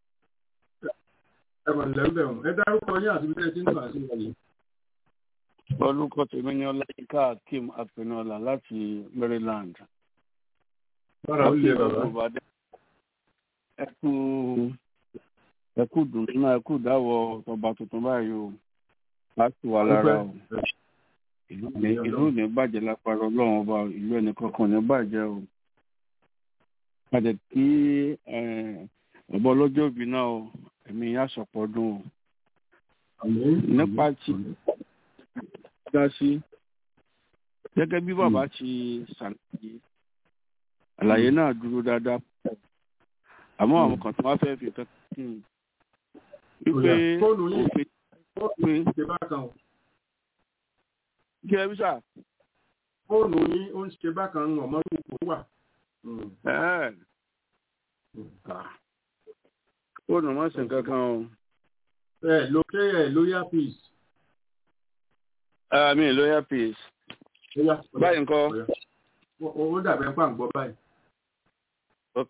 ẹ mọ̀ nílẹ̀ ń bẹ̀ wọ̀n ẹ dárúkọ yín àti bíi ẹ ti ń gbà sí wọ̀nyí. orúkọ tèmi ni ọláyínká akeem apẹnọlá láti maryland. bára ó lé bàbá. ẹ kú ẹ kú dùnú náà ẹ kú dáwọ́ ọba tuntun báyìí o láti wà lára o ìlú ò ní bàjẹ́ lápára ọlọ́run ọba ìlú ẹnì kankan ò ní bàjẹ́ o padà kí ọ̀bọ ọlọ́jọ́ òbí náà o ẹ̀mí yá sọ̀pọ̀ dùn o nípa tí dá sí gẹ́gẹ́ bí bàbá ti ṣàlàyé àlàyé náà dúró dáadáa àmọ́ àwọn kan tó wá fẹ́ fi kankan wípé òfin òfin ṣe bákan o. kí ẹ bí sà. fóònù yín ó ń ṣe bákan ọmọ lóko wà. fóònù má sì kankan o. ẹ ló ké ẹ lóyà peace. mi lóyà peace. báyìí ńkọ́. ó dàbẹ̀ pàǹgbọ́ báyìí. ok.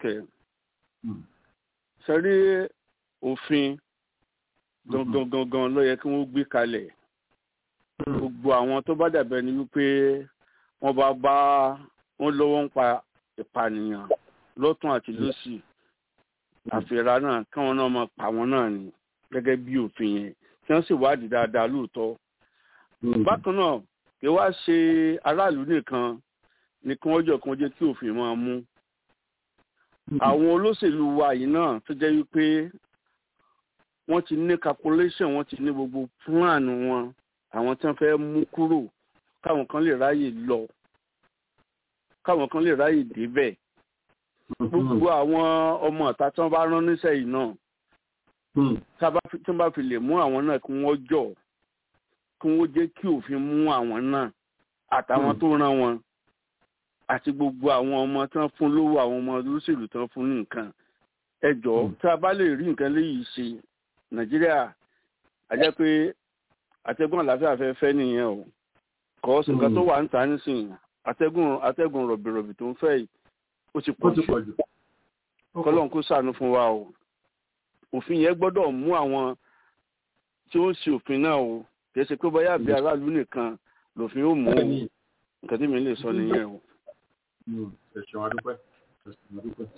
sẹ́rí òfin gangan gangan ló yẹ kí wọ́n gbé kalẹ̀ gbogbo àwọn tó bá dàbẹ̀ ni wípé wọ́n bá bá wọn lọ́wọ́ ń pa ìpànìyàn lọ́tún àti lọ́sì àfẹ́ra náà káwọn náà máa pa wọn náà ni gẹ́gẹ́ bí òfin yẹn kí wọ́n sì wádìí dáadáa lóòótọ́. bákan náà kí wá ṣe aráàlú nìkan ni kí wọ́n jọ kí wọ́n jẹ́ kí òfin máa mú. àwọn olóṣèlú wa yìí náà tó jẹ́ wípé wọ́n ti ní calculation wọ́n ti ní gbogbo plan wọn àwọn tí wọ́n fẹ́ mú kúrò káwọn kan lè ráyè lọ káwọn kan lè ráyè débẹ̀ gbogbo àwọn ọmọ ọ̀tá tí wọ́n bá rán níṣẹ́ yìí náà tí wọ́n bá fi lè mú àwọn náà kí wọ́n jọ kí wọ́n jẹ́ kí òfin mú àwọn náà àtàwọn tó rán wọn àti gbogbo àwọn ọmọ tí wọ́n fún lówó àwọn ọmọ olóṣèlú tí wọ́n fún ní nǹkan ẹ jọ̀ọ́ tí a bá lè rí nǹkan léyìí ṣe nàìjíríà àjẹ́ pé àtẹ̀gùn àlàáfíà fẹ́ fẹ́ nìyẹn o kọ́ sí nǹkan tó wà ń ta nísìnyí àtẹ̀gùn àtẹ̀gùn rọ̀bìrọ̀bì tó ń fẹ́ yìí ó ti pọ̀ jù kọ́lọ́n kó sànú fún wa o òfin yẹn gbọ́dọ̀ mú àwọn tí ó ń ṣe òfin náà o kì í ṣe pé bóyá àbí aráàlú nìkan lòfin ó mú o nǹkan tí mi lè sọ nìyẹn o. ẹ̀sùn adúpẹ́ ẹ̀sùn adúpẹ́.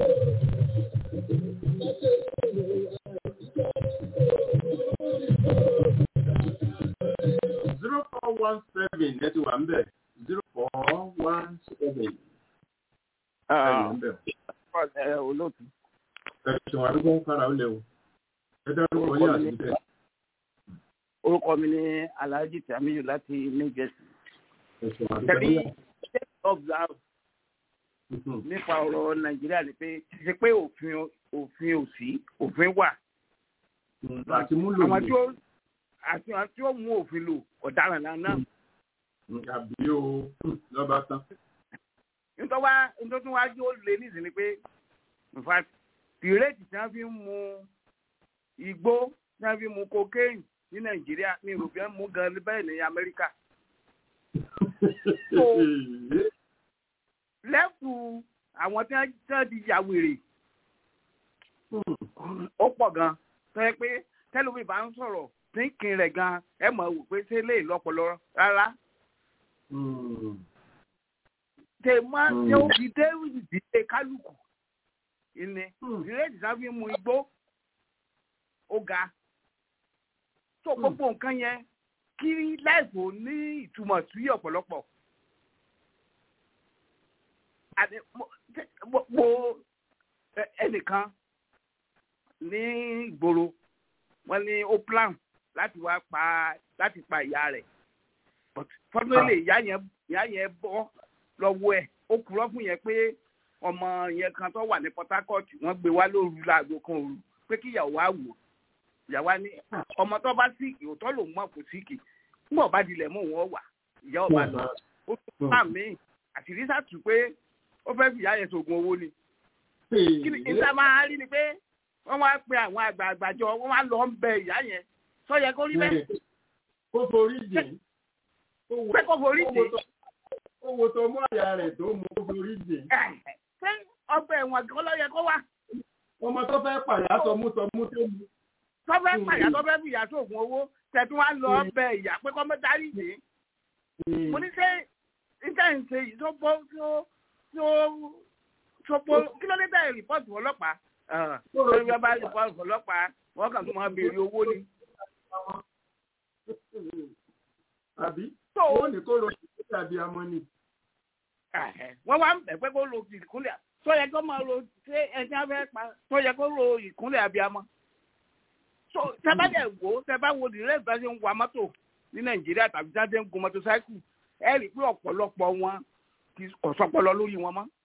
zero four one seven ẹ ti wà ń bẹ̀ zero four one seven. ẹ olóòtú. ẹ̀sùn adúgbò kára ó léwu ẹ dárúkọ yín àti bẹ́ẹ̀. orúkọ mi ni alhaji tamiyu láti new jersey. ẹ̀sùn tẹ̀lé adúgbò. state observe nípa ọ̀rọ̀ nàìjíríà ni pé ṣe pé òfin òfin ò sí òfin wà. àti múlò àwọn tí ó àti àwọn tí ó mú òfin lò ọ̀daràn náà náà. àbí o lọ́ba tán. nítorí wá nítorí wá jó lé nísìnyí ni pé in fact ìrètí tí wọ́n fi ń mu igbó tí wọ́n fi ń mu cocaine ní nàìjíríà ní european mú gan bẹ́ẹ̀ ní amẹ́ríkà. so lẹ́fù àwọn tí wọ́n ti ya wèrè ó pọ̀ gan tó yẹ pé tẹ́lómi bá ń sọ̀rọ̀ thinking rẹ̀ gan ẹ mọ̀ wò pé ṣé lè lọ́pọlọ rárá. tè máa ṣe ó fi dé ìdílé kálukú ìní ìrètí sáfì mu igbó ó ga tó gbogbo nǹkan yẹn kí láìpò ní ìtumọ̀ sí ọ̀pọ̀lọpọ̀. mo ẹnìkan ní ìgboro wọ́n ní ó plan láti wá pa láti pa ìyá rẹ̀ but fọ́nrẹ́lẹ̀ ìyá yẹn ìyá yẹn bọ́ lọ́wọ́ ẹ̀ ó kúrọ́ fún yẹn pé ọmọ yẹn kan tó wà ní Port Harcourt wọ́n gbé wá lóru láago kan òru pé kí ìyàwó á wò ìyàwó á ní ọmọ tó bá síìkì òótọ́ lòun mọ̀ kò síìkì nígbà bá dilẹ̀ mọ́ òun wà ìyá ọba lọ ó tún bá mi àṣírí sàtú pé ó fẹ́ fi ìyá yẹn sògùn owó ni kí ni ìta máa rí ni pé wọ́n wá pe àwọn àgbààgbà jọ wọ́n wá lọ ń bẹ ìyá yẹn sọ yẹ kó rí bẹ́ẹ̀. ó forí jìn. pé kó forí jìn. owó tó mú àyà rẹ̀ tó mú ó forí jìn. ṣé ọgbà ẹ̀wọ̀n kan ló yẹ kó wà. ọmọ tó fẹ́ pàyà tọmú tọmú tó mú. tó fẹ́ pàyà tó fẹ́ fìyà sóògùn owó tẹ̀tún wá lọ bẹ ìyá pé kọ́ mẹ́ta rí jìn. mo ní ṣe iṣẹ́ ìṣe yìí tó bọ́ tó tó tó kí ló dé tẹ̀ rìpọ́ọ̀tù ọlọ́pàá lórí bá bá rìpọ́ọ̀tù ọlọ́pàá wọ́n kàn tó máa béèrè owó ni. àbí ó ní kó lo ìkúlẹ̀ àbí amọ́ ni. wọ́n wá ń bẹ̀ pé kó lo ìkúlẹ̀ tó yẹ kó máa lo ṣé ẹni afẹ́ pa tó yẹ kó lo ìkúnlẹ̀ abiyamọ. so tẹ́bá dẹ̀ wò tẹ́bá wo dìrẹ́ ìgbà ṣe ń wa mọ́tò ní nàìjíríà tàbí jáde ń gun mọ́tòsáìkù ẹ rí i pé ọ̀pọ̀lọpọ̀ wọn kò sọpọlọ lórí wọn mọ́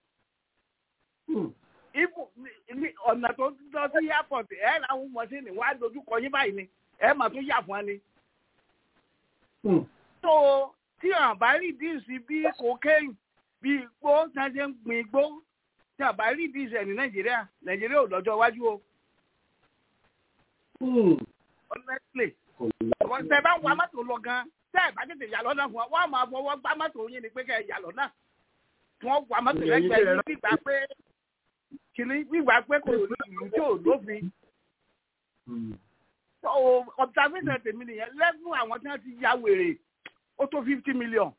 ibu ọ̀nà tó lọ sí airport ẹ̀ làwọn mọ̀síìnì wá dojú kọ yín báyìí ni ẹ̀ mà tún yà fún wa ni. tó tí àwọn bá rí díìsì bí cocaine bí igbó tí wọ́n ṣe ń gbin igbó tí àwọn bá rí díìsì ẹ̀ ní nàìjíríà nàìjíríà ò lọ́jọ́ iwájú o. honestly tẹ bá ń wa mọ́tò lọ gan tẹ́ ẹ̀ bá tètè yà lọ́nà fún wa wọ́n máa fọwọ́ gbá mọ́tò yín ni pé kẹ́ ẹ̀ yà lọ́nà wọ́n wa mọ́tò lẹ́gbẹ̀ẹ́ yín gbígbà pé kìnní gbígbà pé kò ní ìlú tí ò lófin. observation tèmi nìyẹn lẹ́gùn àwọn tí wọ́n ti ya wèrè ó tó fifty million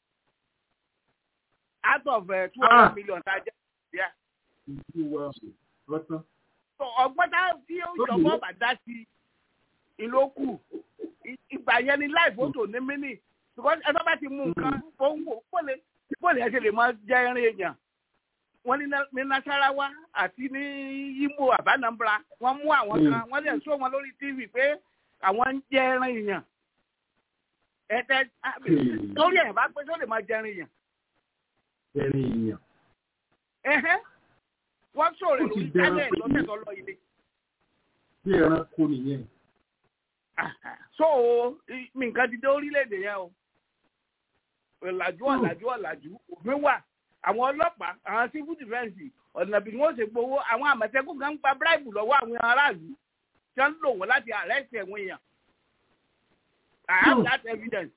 out of two hundred million tá a jẹ́ nàìjíríà. ọgbọ́n tá tí ó jọ̀wọ́ bàdá sí ìlókù ìgbà yẹn ni láì fótó ní mínì because ẹ bá bá ti mú nǹkan fóun wò bóòlù ẹ ṣe lè máa jẹ irin èèyàn wọ́n ní nasarawa àti ní Imo àbánambra wọ́n mú àwọn kan wọ́n lè sọ wọn lórí tv pé àwọn ń jẹ ẹran èèyàn ẹtẹ lórí ẹ bá pé tó lè máa jẹ ẹran èèyàn. ẹran èèyàn. ẹhẹ́ wọ́n sọ̀rọ̀ lórí tálẹ̀ lọ́sẹ̀ tó lọ ilé. bí ẹran kó nìyẹn. so mi nǹkan ti dé orílẹ̀-èdè yẹn o ọ̀làjú ọ̀làjú ọ̀làjú òfin wà àwọn ọlọ́pàá àwọn civil defence ọ̀nà bí wọ́n ṣe gbowó àwọn àmọ̀tẹ́kùn kan ń gba bíráìbù lọ́wọ́ àwọn aráàlú tí wọ́n ń lò wọ́n láti arrest ẹ̀wọ̀n èèyàn. I have that evidence.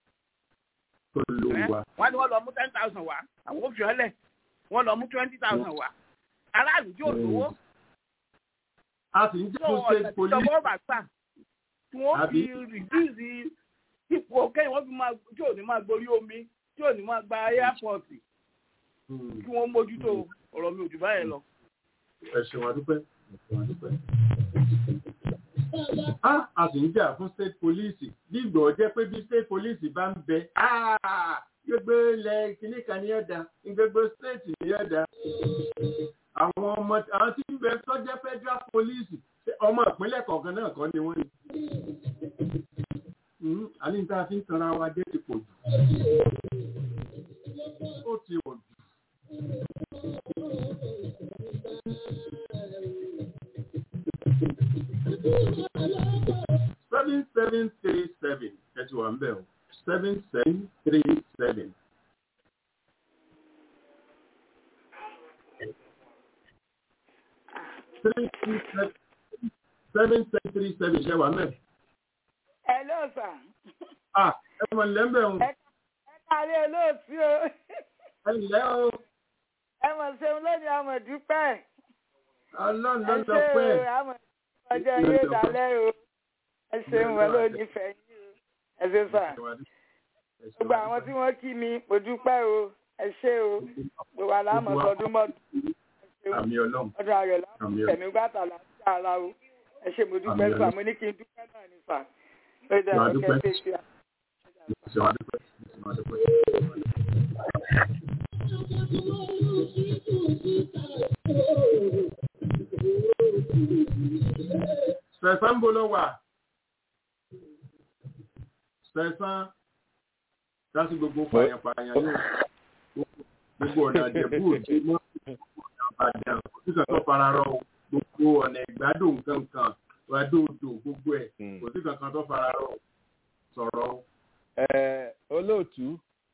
wọ́n ní wọ́n lọ mú ten thousand wá àwọn òfin ọ̀lẹ̀ wọ́n lọ mú twenty thousand wá aráàlú tí ò lówó. a sì ń jẹ́ kó ṣe police. ìjọba ọba gbà tí wọ́n fi reduce ipò kẹ́yìn wọ́n fi máa tí ò ní máa gborí omi tí ò ní máa gba airport kí wọ́n mójútó ọ̀rọ̀ mi ò jù báyẹn lọ. ẹ ṣeun adúpẹ́ ẹ ṣeun adúpẹ́. a sì ń jà fún state police bí ìgbọ̀ jẹ́ pé bí state police bá ń bẹ gbogbo ilẹ̀ kìíní kan ní ẹ̀dá gbogbo state ní ẹ̀dá. àwọn ọmọ àwọn tí ń bẹ sọ́jẹ́ federal police ọmọ ìpínlẹ̀ kọ̀ọ̀kan náà kọ́ ni wọ́n ní. àní ní tá a fi ń tanra wa jẹ́ ti pọ̀ jù. ó ti pọ̀ jù. seven seven three seven ẹtù wà ń bẹ̀ o seven seven three seven. three three seven seven seven three seven ṣe wà mẹ́. Hello sir. ah ẹ mọ̀ nílẹ̀ ń bẹ̀ o. ẹ kárí olóòtú o. ẹ ǹlẹ́ o. ẹ mọ̀ ṣeun lónìí àmọ̀ dúpẹ́. ọlọ́run ló lọ pẹ́. ẹ ṣe o àmọ̀ ọjọ́ yóò dálẹ́ o. ẹ ṣeun wọn ló nífẹ̀ẹ́ yín o. ẹ ṣe sà. gbogbo àwọn tí wọ́n kí mi mo dúpẹ́ o. ẹ ṣe o. gbogbo àlámọ̀ sọdún mọ́dún. àmì ọlọ́run. ọdún ayọ̀ láti tẹ̀mí gbàtà láti ara o. ẹ ṣe mo dúpẹ́ sà mo ní kí n dúpẹ́ náà ní sà. ó dẹ̀ ọ́ kẹ́ ṣe ṣe Thank you. sẹ̀sán ń bọ̀ lọ wà sẹ̀sán láti gbogbo pààyàn-pààyàn náà gbogbo ọ̀nà àjẹ̀bú òde mọ́ àbàdàn òṣìṣẹ́ tó fara rọ gbogbo ọ̀nà ìgbádùn nǹkan ìgbádùn odò gbogbo ẹ̀ kò sí kankan tó fara rọ sọ̀rọ̀. olóòtú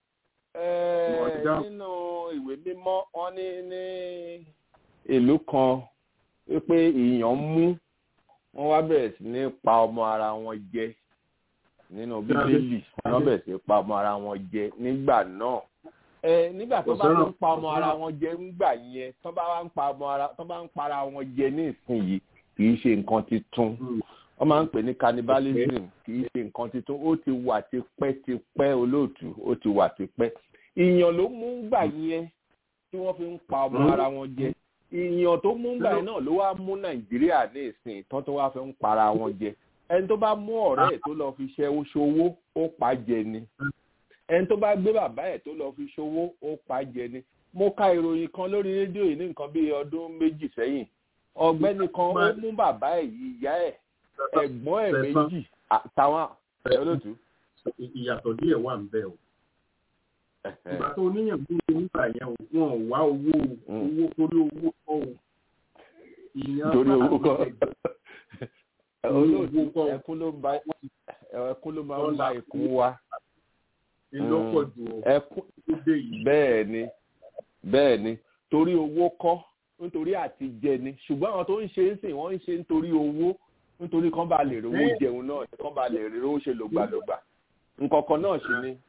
nínú ìwé mímọ́ wọ́n ní ní ìlú kan wípé ìyàn mú wọ́n wá bẹ̀rẹ̀ sí ní pa ọmọ ara wọn jẹ nínú bíbélì wọ́n bẹ̀rẹ̀ sí pa ọmọ ara wọn jẹ nígbà náà ẹ nígbà tó bá ń pa ọmọ ara wọn jẹ nígbà yẹn tó bá ń pa ọmọ ara tó bá ń para wọn jẹ ní ìsinyìí kì í ṣe nǹkan titun wọ́n máa ń pè ní cannibalism kì í ṣe nǹkan titun ó ti wà tipẹ́tipẹ́ olóòtú ó ti wà tipẹ́ ìyàn ló mú gbà yẹn tí wọ́n fi ń pa ọmọ ara wọn jẹ ìyàn tó mú gbà yẹn náà ló wá mú nàìjíríà ní ìsìn tán tó wá fi ń para wọn jẹ ẹni tó bá mú ọ̀rẹ́ ẹ̀ tó lọ fi ṣe ṣòwò ó pa jẹ ni ẹni tó bá gbé bàbá ẹ̀ tó lọ fi ṣòwò ó pa jẹ ni mo ka ìròyìn kan lórí rédíò yìí ní nǹkan bíi ọdún méjì sẹ́yìn ọ̀gbẹ́ni kan ó mú bàbá ẹ̀ ìyá ẹ̀ ẹ̀gbọ́n ẹ̀ méjì àtàwọn olóòtú. ìyàtọ̀ díẹ̀ wà ń bẹ̀ o ìgbà tó níyàn bí nígbà yẹn o wọn ò wá owó owó torí owó kọ́ o torí owó kọ́ olóòtú ẹkún ló bá ẹkún ló máa ń bá ikùn wa ìlọ́pọ̀ jù ẹkún bẹ́ẹ̀ ni bẹ́ẹ̀ ni torí owó kọ́ nítorí àti jẹ ni ṣùgbọ́n àwọn tó ń ṣe é sìn wọ́n ń ṣe nítorí owó nítorí kán bá lè rówó jẹun náà kán bá lè rówó ṣe lògbàlògbà nǹkankan náà ṣì ni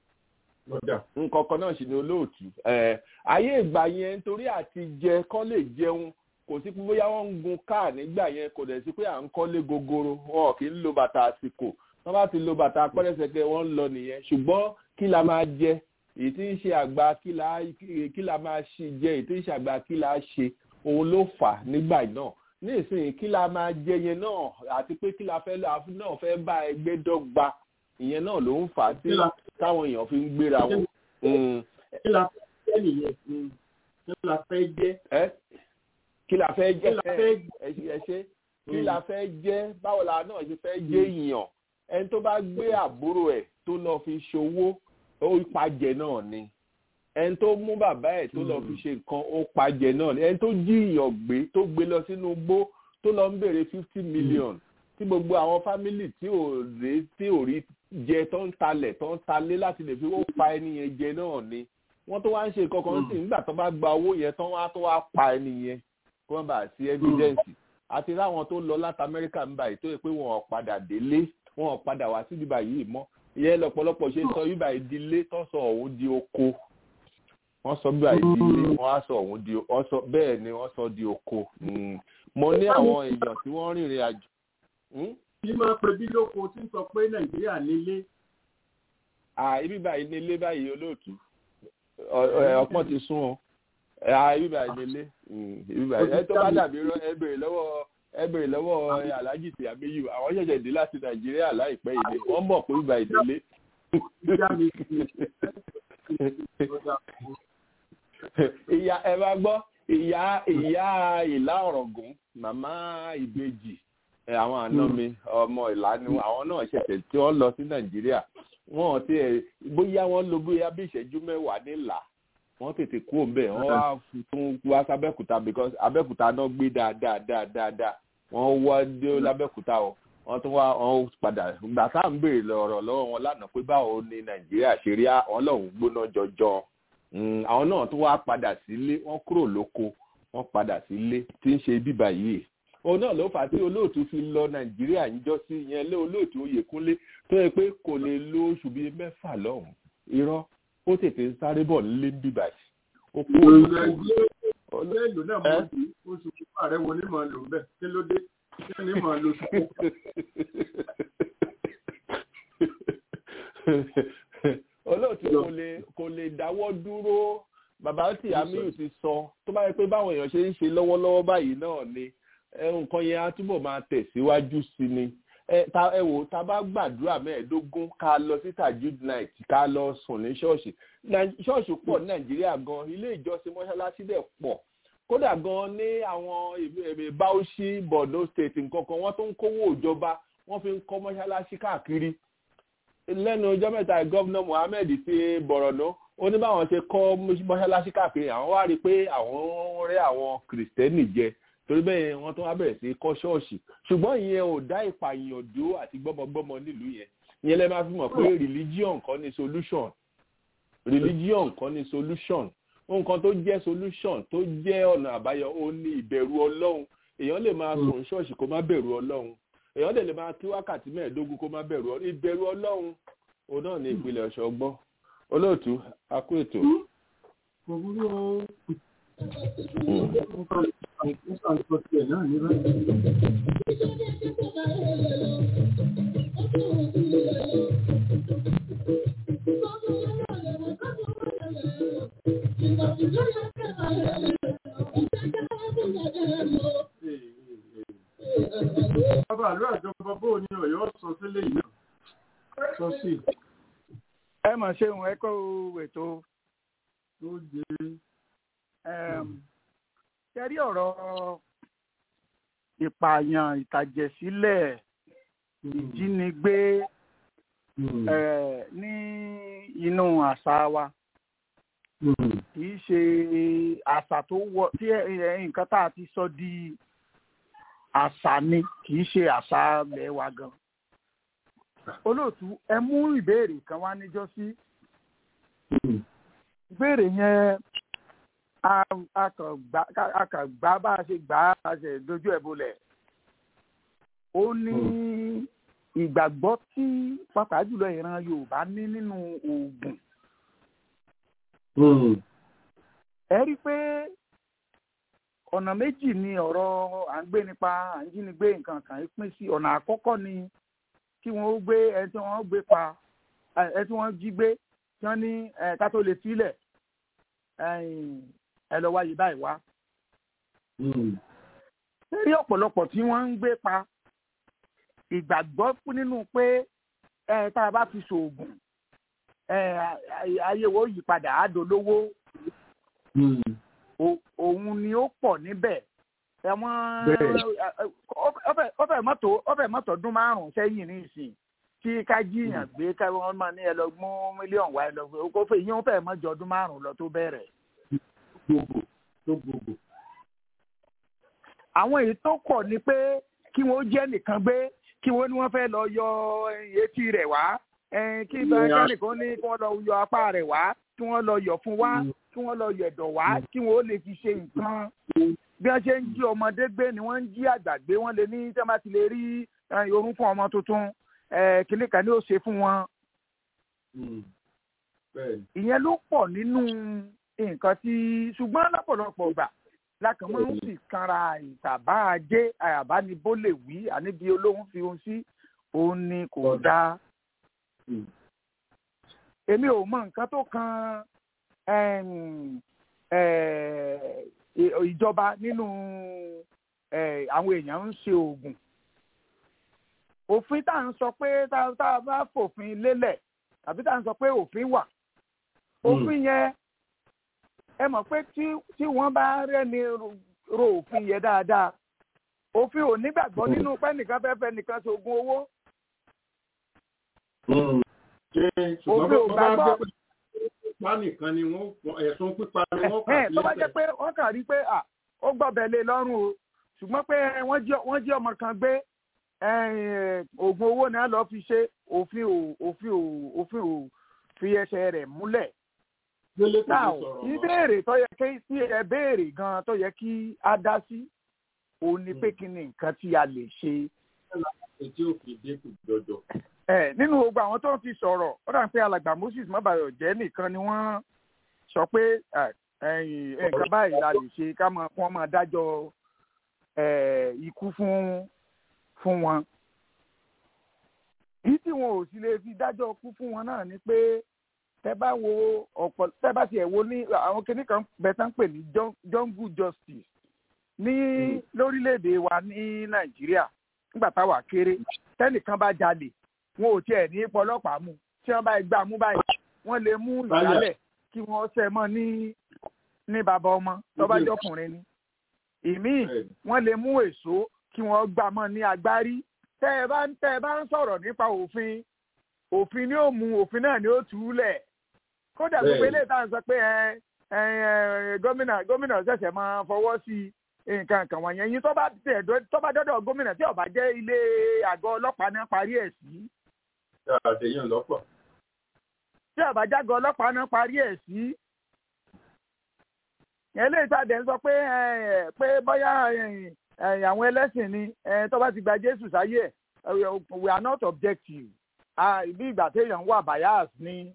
nǹkankan náà ṣì ni olóòtú ayé ìgbà yẹn nítorí àti jẹ kán lè jẹun kò sí pé bóyá wọ́n ń gun káà nígbà yẹn kò dẹ̀ sí pé à ń kọ́lé gogoro wọn kì í lo bàtà àsìkò wọ́n bá ti lo bàtà pẹ́rẹ́sẹ̀kẹ́ wọ́n ń lọ nìyẹn ṣùgbọ́n kí la máa jẹ èyí tí ń ṣe àgbà kí la máa ṣe jẹ èyí tí ń ṣe àgbà kí la ṣe òun ló fà nígbà náà ní ìsìn kí la máa jẹ yẹn náà àti pé kí la fẹ́ náà fẹ́ bá ẹgbẹ́ dọ́gba ìyẹn náà ló ń fà á tí táwọn èèyàn fi ń gbéra wọn. kí la fẹ́ nìyẹn kí la fẹ́ jẹ́. kí la fẹ́ jẹ́ ẹ ṣe kí la fẹ́ jẹ́ báwo la náà ṣe fẹ́ jẹ́ ìyàn ẹni tó bá gbé àbúrò ẹ̀ tó lọ fi ṣòwò ó pàjẹ́ náà ni ẹni tó mú bàbá ẹ̀ tó lọ fi ṣe nǹkan ó pàjẹ́ náà ni ẹni tó jí ìyàn gbé tó gbé lọ sínú igbó tó lọ ń béèrè fifty million tí gbogbo àwọn fámìlì tí ò rí tí ò rí jẹ tó ń talẹ̀ tó ń talé láti lè fi ó pa ẹni yẹn jẹ náà ni wọ́n tó wá ń ṣe kankan sí nígbà tó bá gba owó yẹn tán wá tó wá pa ẹni yẹn kó wọ́n bá sí evidence àti láwọn tó lọ láti amẹ́ríkà ń báyìí tó yẹ pé wọ́n ò padà délé wọ́n ò padà wá sí ibà yìí mọ́ ìyẹn lọ́pọ̀lọpọ̀ ṣe sọ ibà ìdílé tó sọ òun di oko wọ́n sọ ibà ìdílé wọ́n á sọ òun di ọsọ bẹ́ẹ̀ ni wọ́n sọ di oko mo ní àwọn èèyàn tí wọ́n rìnrìn àjò. bí máa pe bí lóko tí ń sọ pé nàìjíríà nílé. ibi báyìí nílé báyìí olóòtú ọpọ́n ti sún ọ ibi báyìí nílé ibi báyìí ẹ tó bá dàbí ẹ bèrè lọ́wọ́ ẹ bèrè lọ́wọ́ alhaji ti abiyu àwọn ṣẹ̀ṣẹ̀ dé láti nàìjíríà láìpẹ́ yìí wọ́n mọ̀ pé ibà ìdílé. ìyá ẹ bá gbọ́ ìyá ìyá ìlà ọ̀rọ̀gùn màmá ìbejì àwọn àna mi ọmọ ìlà ni àwọn náà ṣẹ̀ṣẹ̀ tí wọ́n lọ sí nàìjíríà wọ́n ti ẹ̀ bóyá wọ́n lo bóyá bí ìṣẹ́jú mẹ́wàá nílà wọ́n tètè kú òǹbẹ̀ wọ́n wá tún wá sábẹ́kúta because abẹ́kúta náà gbé dáadáa dáadáa wọ́n wá dé lábẹ́kúta o wọ́n tún wá wọ́n padà gbà tá à ń béèrè lọ́rọ̀ lọ́wọ́ wọn lánàá pé báwo ni nàìjíríà ṣe rí àwọn lọ́hùn gbóná jọjọ àwọn náà tún wá padà sílé wọ́n kúrò lóko wọ́n padà sílé tí ń ṣe bíbà yìí òun náà ló fà á tí olóòtú fi lọ nàìjíríà níjọ́ sí yẹn lé olóòtú oyèkúnlé tó yẹ pé kò lè lo oṣù bíi mẹ́fà lọ́hùn irọ́ ó tètè ń sáré bọ̀ nílé bíbà yìí ó kú ọ̀lẹ́ ìlú náà mọ̀ sí oṣù pípa rẹ̀ wo ni màá lò bẹ́ẹ̀ kí ló dé kí ni màá lò sùn. olóòtú kò lè kò lè dáwọ́ dúró bàbá tí amiu ti sọ tó bá yẹ pé báwọn èèyàn ṣe ń ṣe lọ́wọ́lọ́wọ́ báyìí náà ni nǹkan yẹn á túbọ̀ máa tẹ̀síwájú sí ni ẹ wò tá a bá gbàdúrà mẹ́ẹ̀ẹ́dógún ká lọ sí tajud night ká lọ sùn ní ṣọ́ọ̀ṣì ṣọ́ọ̀ṣì pọ̀ ní nàìjíríà gan ilé ìjọsìn mọ́ṣáláṣí dẹ̀ pọ̀ kódà gan ní àwọn èmi Bauchi Borno state nǹkan kan wọ́n tó ń kówó ìjọba wọ́n fi ń kọ́ mọ́ṣáláṣí káàkiri lẹ́nu ọjọ́ mẹ́ta gọ́vnà Mohammed ti Borno ó ní báwọn ṣe kọ́ mọ́ṣáláṣí káàkiri àwọn wá rí i pé àwọn rẹ́ àwọn kìrìsìtẹ́nì jẹ torí bẹ́ẹ̀ wọ́n tún wá bẹ̀rẹ̀ sí kọ́ ṣọ́ọ̀ṣì ṣùgbọ́n ìyẹn ò dá ìpànìyàn dúró àti gbọ́mọgbọ́mọ nílùú yẹn ìyẹn lẹ́ máa fi mọ̀ pé religion kọ́ ni solution religion kọ́ ni solution nǹkan tó jẹ́ solution tó jẹ́ ọ̀nà àbáyọ ó ní ìbẹ̀rù ọlọ́run èèyàn lè máa sùn ṣọ́ọ̀ṣì kó má bẹ̀rù ọlọ́run èèyàn dẹ̀ lè máa kí wákàtí mẹ́ẹ̀ẹ́dógún kó má bẹ̀rù ọlọ́run ìbẹ̀rù ọlọ́run òun náà ní ìpìlẹ̀ ọ̀ṣọ́ gbọ́ olóòtú akú ètò. kò burú o nǹkan sọ tiẹ̀ náà ní báyìí. bàbá àlọ́ àjọpọ̀ bó ni ọ̀yọ́ sọ sílé yìí náà sọ sí. ẹ mọ̀ ṣe òun ẹ kọ́ ètò tó jẹ. kẹrí ọ̀rọ̀ ìpààyàn ìtàjẹ̀sílẹ̀ ìjínigbé ní inú àṣà wa kì í ṣe àṣà tó wọ tí nǹkan tá a ti sọ di àṣà ni kì í ṣe àṣà ilẹ̀ wa gan. olóòtú ẹ mú ìbéèrè kan wá níjọ́sí. ìbéèrè yẹn a kàn gbá bá a ṣe gbà á ṣe dojú ẹ̀ bolẹ̀. ó ní ìgbàgbọ́ tí pàápàá jùlọ ìran Yorùbá ní nínú oògùn. ẹ rí i pé ọ̀nà méjì ni ọ̀rọ̀ à ń gbé nípa à ń jínigbé nǹkan kan pín sí ọ̀nà àkọ́kọ́ ni kí wọ́n gbé ẹ tí wọ́n gbé pa ẹ tí wọ́n jí gbé tí wọ́n ní ká tó lè sílẹ̀ ẹ lọ wáyé báyìí wá. rí ọ̀pọ̀lọpọ̀ tí wọ́n ń gbé pa ìgbàgbọ́ nínú pé tá a bá fi ṣoògùn ayé wo yí padà á dolówó òun ni ó pọ̀ níbẹ̀ ẹ̀wọ̀n ọbẹ̀ mọ́tò ọbẹ̀ mọ́tò ọdún márùn-ún sẹ́yìn ní ìsìn tí ká jíyàn gbé ká wọ́n máa ní ẹ lọ mú mílíọ̀nù wá ẹ lọ gbé kó fẹ́ yín fẹ́ mọ́jọ ọdún márùn-ún lọ tó bẹ̀rẹ̀. gbogbo tó gbogbo. àwọn èyí tó kọ̀ ni pé kí wọ́n jẹ́ nìkan gbé kí wọ́n ní wọ́n fẹ́ lọ yọ etí rẹ̀ wá kí ìbáraẹnìkan ní kí wọ́n lọ yọ apá rẹ̀ wá kí wọ́n lọ yọ̀ fún wá kí wọ́n lọ yẹ̀dọ̀ wá kí wọ́n ó lè fi ṣe nǹkan bí wọ́n ṣe ń jí ọmọdé gbé ni wọ́n ń jí àgbà gbé wọ́n lè ní tí wọ́n bá ti lè rí orun fún ọmọ tuntun kìnìún kan ní ó ṣe fún wọn. ìyẹn ló pọ̀ nínú nǹkan tí ṣùgbọ́n lọ́pọ̀lọpọ̀ gbà lákàn máa ń sì kanra ìtàbá ajé àyàbánibó lè wí àníbi olóhùn fi ohun sí òun ni kò dáa. èmi ò mọ nǹkan tó kan ìjọba nínú àwọn èèyàn ń ṣe oògùn òfin tá à ń sọ pé tá a bá fòfin lélẹ̀ tàbí tá à ń sọ pé òfin wà òfin yẹn ẹ mọ̀ pé tí wọ́n bá rẹ́ni ro òfin yẹn dáadáa òfin ò nígbàgbọ́ nínú pé nìkan fẹ́ fẹ́ nìkan ṣoògùn owó. òfin ò gbàgbọ́ pípa nìkan ni wọ́n ẹ̀sùn pípa ni wọ́n kà sí tó bá jẹ́ pé wọ́n kàn rí pé ó gbọ́bẹ̀ lé lọ́rùn o ṣùgbọ́n pé wọ́n jí ọmọ kan gbé oògùn owó ni a lọ fi ṣe òfin ò òfin ò òfin ò fi ẹsẹ̀ rẹ̀ múlẹ̀. náà ìbéèrè tó yẹ kí sí ẹ béèrè gan tó yẹ kí a dá sí òun ni pé kí ni nǹkan tí a lè ṣe. ètí òfin dínkù jọjọ nínú gbogbo àwọn tó ń fi sọ̀rọ̀ ó dà pé alàgbà Moses mọ́bàyọ̀ jẹ́ nìkan ni wọ́n sọ pé nǹkan báyìí la lè ṣe ká máa kún ọmọ dájọ́ ikú fún fún wọn. èyí tí wọn ò sì lè fi dájọ́ ikú fún wọn náà ni pé tẹ bá wo ọ̀pọ̀ tẹ bá tiẹ̀ wo ní àwọn kinní kan bẹ tán pè ní jungle justice ní lórílẹ̀‐èdè wa ní Nàìjíríà nígbà táwa kéré tẹ́nìkan bá jalè wọn ò tiẹ̀ ní pọlọ́pàá mú tí wọ́n bá gbà mú báyìí wọ́n lè mú ìyálẹ̀ kí wọ́n ṣe mọ́ ní ní bàbá ọmọ tó bá jọkùnrin ni ìmíì wọ́n lè mú èso kí wọ́n gbà mọ́ ní agbárí tẹ́ ẹ bá ń tẹ́ ẹ bá ń sọ̀rọ̀ nípa òfin òfin ni ó mú òfin náà ni ó tù ú lẹ̀ kódà gbogbo eléyìí tá à ń sọ pé ẹ ẹ gómìnà gómìnà ṣẹ̀ṣẹ̀ máa fọwọ́ sí nǹkan kan wọ̀nyẹn yín tó bá tẹ̀ tó bá dọ́dọ̀ gómìnà tí ó bá jẹ́ ilé àgọ́ ọlọ́pàá náà parí ẹ̀ sí. àtẹ̀yìn lọ́pọ̀. tí ó bá jágọ̀ ọlọ́pàá náà parí ẹ̀ sí. yẹn lè sàdé ń sọ pé pé bóyá àwọn ẹlẹ́sìn ni tó bá ti gba Jésù sáyé ẹ̀ we are not objective bí ìgbà téèyàn wà bias ni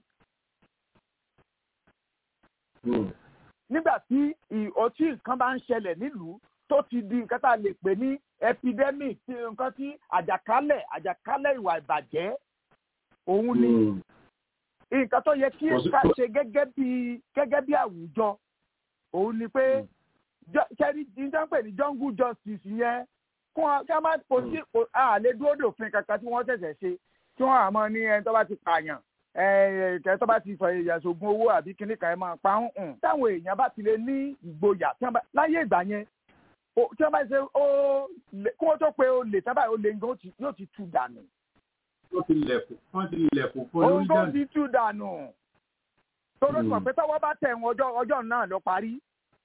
nígbà tí ọtí nǹkan bá ń ṣẹlẹ̀ nílùú tó ti di nǹkan tá a lè pè ní epidemic tí nǹkan tí àjàkálẹ̀ àjàkálẹ̀ ìwà ìbàjẹ́ òun ni nǹkan tó yẹ kí ká ṣe gẹ́gẹ́ bí gẹ́gẹ́ bí àwùjọ òun ni pé kẹ́rí níta pè ní jungle justice yẹn kún ọ kí a máa kò sí àlè dúró dòfin kankan tí wọ́n ṣẹ̀ṣẹ̀ ṣe tí wọ́n àmọ́ ní ẹni tó bá ti pààyàn kẹ tó bá ti fọ ìyàsógun owó àbí kíní kan ẹ máa pa ń hùn táwọn èèyàn bá ti lè ní ìgboyà láyé ìgbà yẹn tí wọ́n bá ṣe ó kí wọ́n tó pe olè tábà olè nǹkan yóò ti tú dànù. wọ́n ti lẹ̀kùn wọ́n ti lẹ̀kùn fún lórí dànù. ohun tó ti tú dànù. tóró sọ pé tọ́wọ́ bá tẹ̀ wọ́n ọjọ́ ọjọ́ náà lọ parí.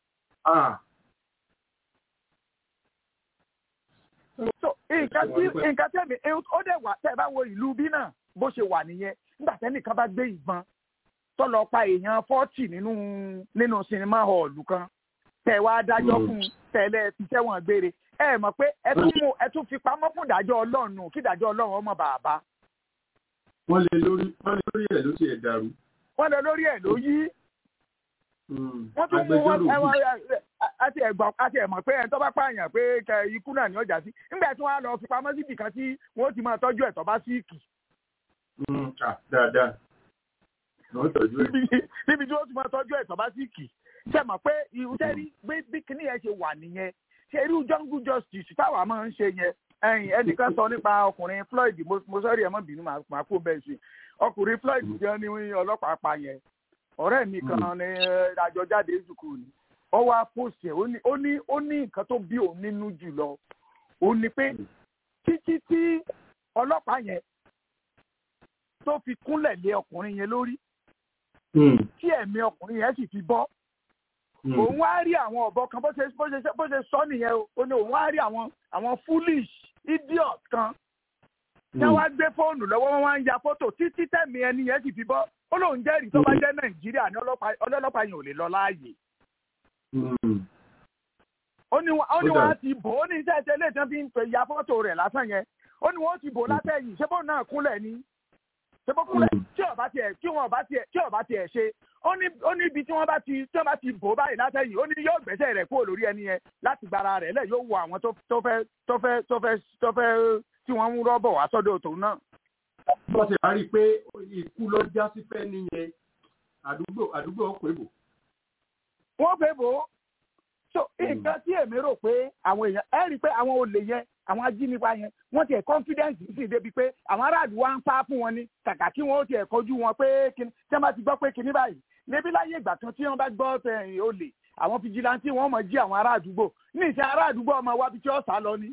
nǹkan tí nǹkan tẹ̀mí ó dẹ̀ wà tẹ̀ bá wo ìlú bí náà bó ṣe wà nìyẹn nígbà tẹ́nìkan bá gbé ìbọn tó lọ pa èèyàn fọ́tì nínú nínú sinimá họ̀ọ̀lù kan tẹ̀ wá dájọ́ fún tẹ̀lé fi sẹ́wọ̀n gbére ẹ mọ̀ pé ẹ tún mú ẹ tún fi pamọ́ fún ìdájọ́ ọlọ́run kí ìdájọ́ ọlọ́run ọmọ bàbá. wọ́n lè lórí wọ́n lè lórí ẹ̀ ló ti ẹ̀ dàrú. wọ́n lè lórí ẹ̀ ló yí. wọ́n tún mú wọn àti ẹ̀gbọ́n àti ẹ̀mọ̀ pé ẹ̀ tó bá pààyàn pé ikú náà ní ọjà sí nígbà tí wọ́n á lọ fi pamọ́ síbì kan tí wọ́n ti máa tọ́jú ẹ̀ tó bá síìkì dáadáa ló ń tọ́jú ẹ̀. níbi tí wọ́n ti máa tọ́jú ẹ̀ tó bá síìkì ṣe mọ̀ pé ìhùsẹ́ rí bí kíní yẹn ṣe wà nìyẹn ṣe irú jungle justice táwa máa ń ṣe yẹn ẹ̀yìn ẹnìkan sọ nípa ọkùnrin Floyd mo sọ́rí ẹ̀ mọ́ bínú màá kó bẹ́ẹ̀ sí ọkùnrin Floyd jẹ́ ní ọlọ́pàá pa yẹn ọ̀rẹ́ mi kan ní àjọjáde sùkúù ni ó wá post ẹ̀ ó ní ó ní nǹkan tó bí òun nínú jùlọ ó ní pé títí tí ọlọ́pàá yẹn tó fi kúnlẹ̀ lé ọkùnrin yẹn lórí tí ẹ̀mí ọkùnrin yẹn sì fi bọ́ òun wá rí àwọn ọ̀bọ kan bó ṣe bó ṣe bó ṣe sọ nìyẹn o ó ní òun wá rí àwọn àwọn foolish idiot kan tí wọ́n wá gbé fóònù lọ́wọ́ wọn wá ń ya fótò títí tẹ̀mí ẹni yẹn sì fi bọ́ ó lóun jẹ́rìí tó bá jẹ́ nàìjíríà ní ọlọ́pàá yẹn ò lè lọ láàyè. ó ní wọn á ti bò ó ní iṣẹ́ ìṣẹ́lẹ̀ tí wọ́n fi ń pè ya fótò rẹ̀ lásán yẹn ó ní wọn ó ti bò látẹ̀yìn ṣé bóun náà kúnlẹ̀ ni ṣé bó kúnlẹ̀ tí ọba tiẹ̀ tí wọn ọba tiẹ̀ tí ọba tiẹ̀ ṣe ó ní ó ní ibi tí wọ́n bá ti tí wọ́n bá ti bò báyìí látẹ̀yìn ó ní yóò gbẹ́sẹ̀ rẹ̀ kúrò lórí ẹni yẹn láti gbára rẹ̀ lẹ̀ yóò wo àwọn tó fẹ́ tó fẹ́ tó fẹ́ tó fẹ́ tí wọ́n ń rọ́bọ̀ wá sọ́dọ̀ tòun náà. wọ́n ti rárí pé ikú ló já sí fẹ́ nìyẹn àdúgbò àdúgbò ó pè bò. wọ́n pè bò so nǹkan tí èmi rò pé àwọn èèyàn ẹ rí i pé àwọn olè yẹn àwọn ajínigbá yẹn wọ́n tiẹ̀ confidence sì débi pé àwọn aráàlú wa ń sá fún wọn ni kàkà kí wọ́n tiẹ̀ kọjú wọn pé tí wọ́n bá ti gbọ́ pé kinní báyìí níbi láyé ìgbà kan tí wọ́n bá gbọ́ tẹ̀yìn olè àwọn fìjìláńtì wọ́n mọ̀ jí àwọn ará àdúgbò ní ìṣe ará àdúgbò ọmọ wábi tí ó sá lọ ni.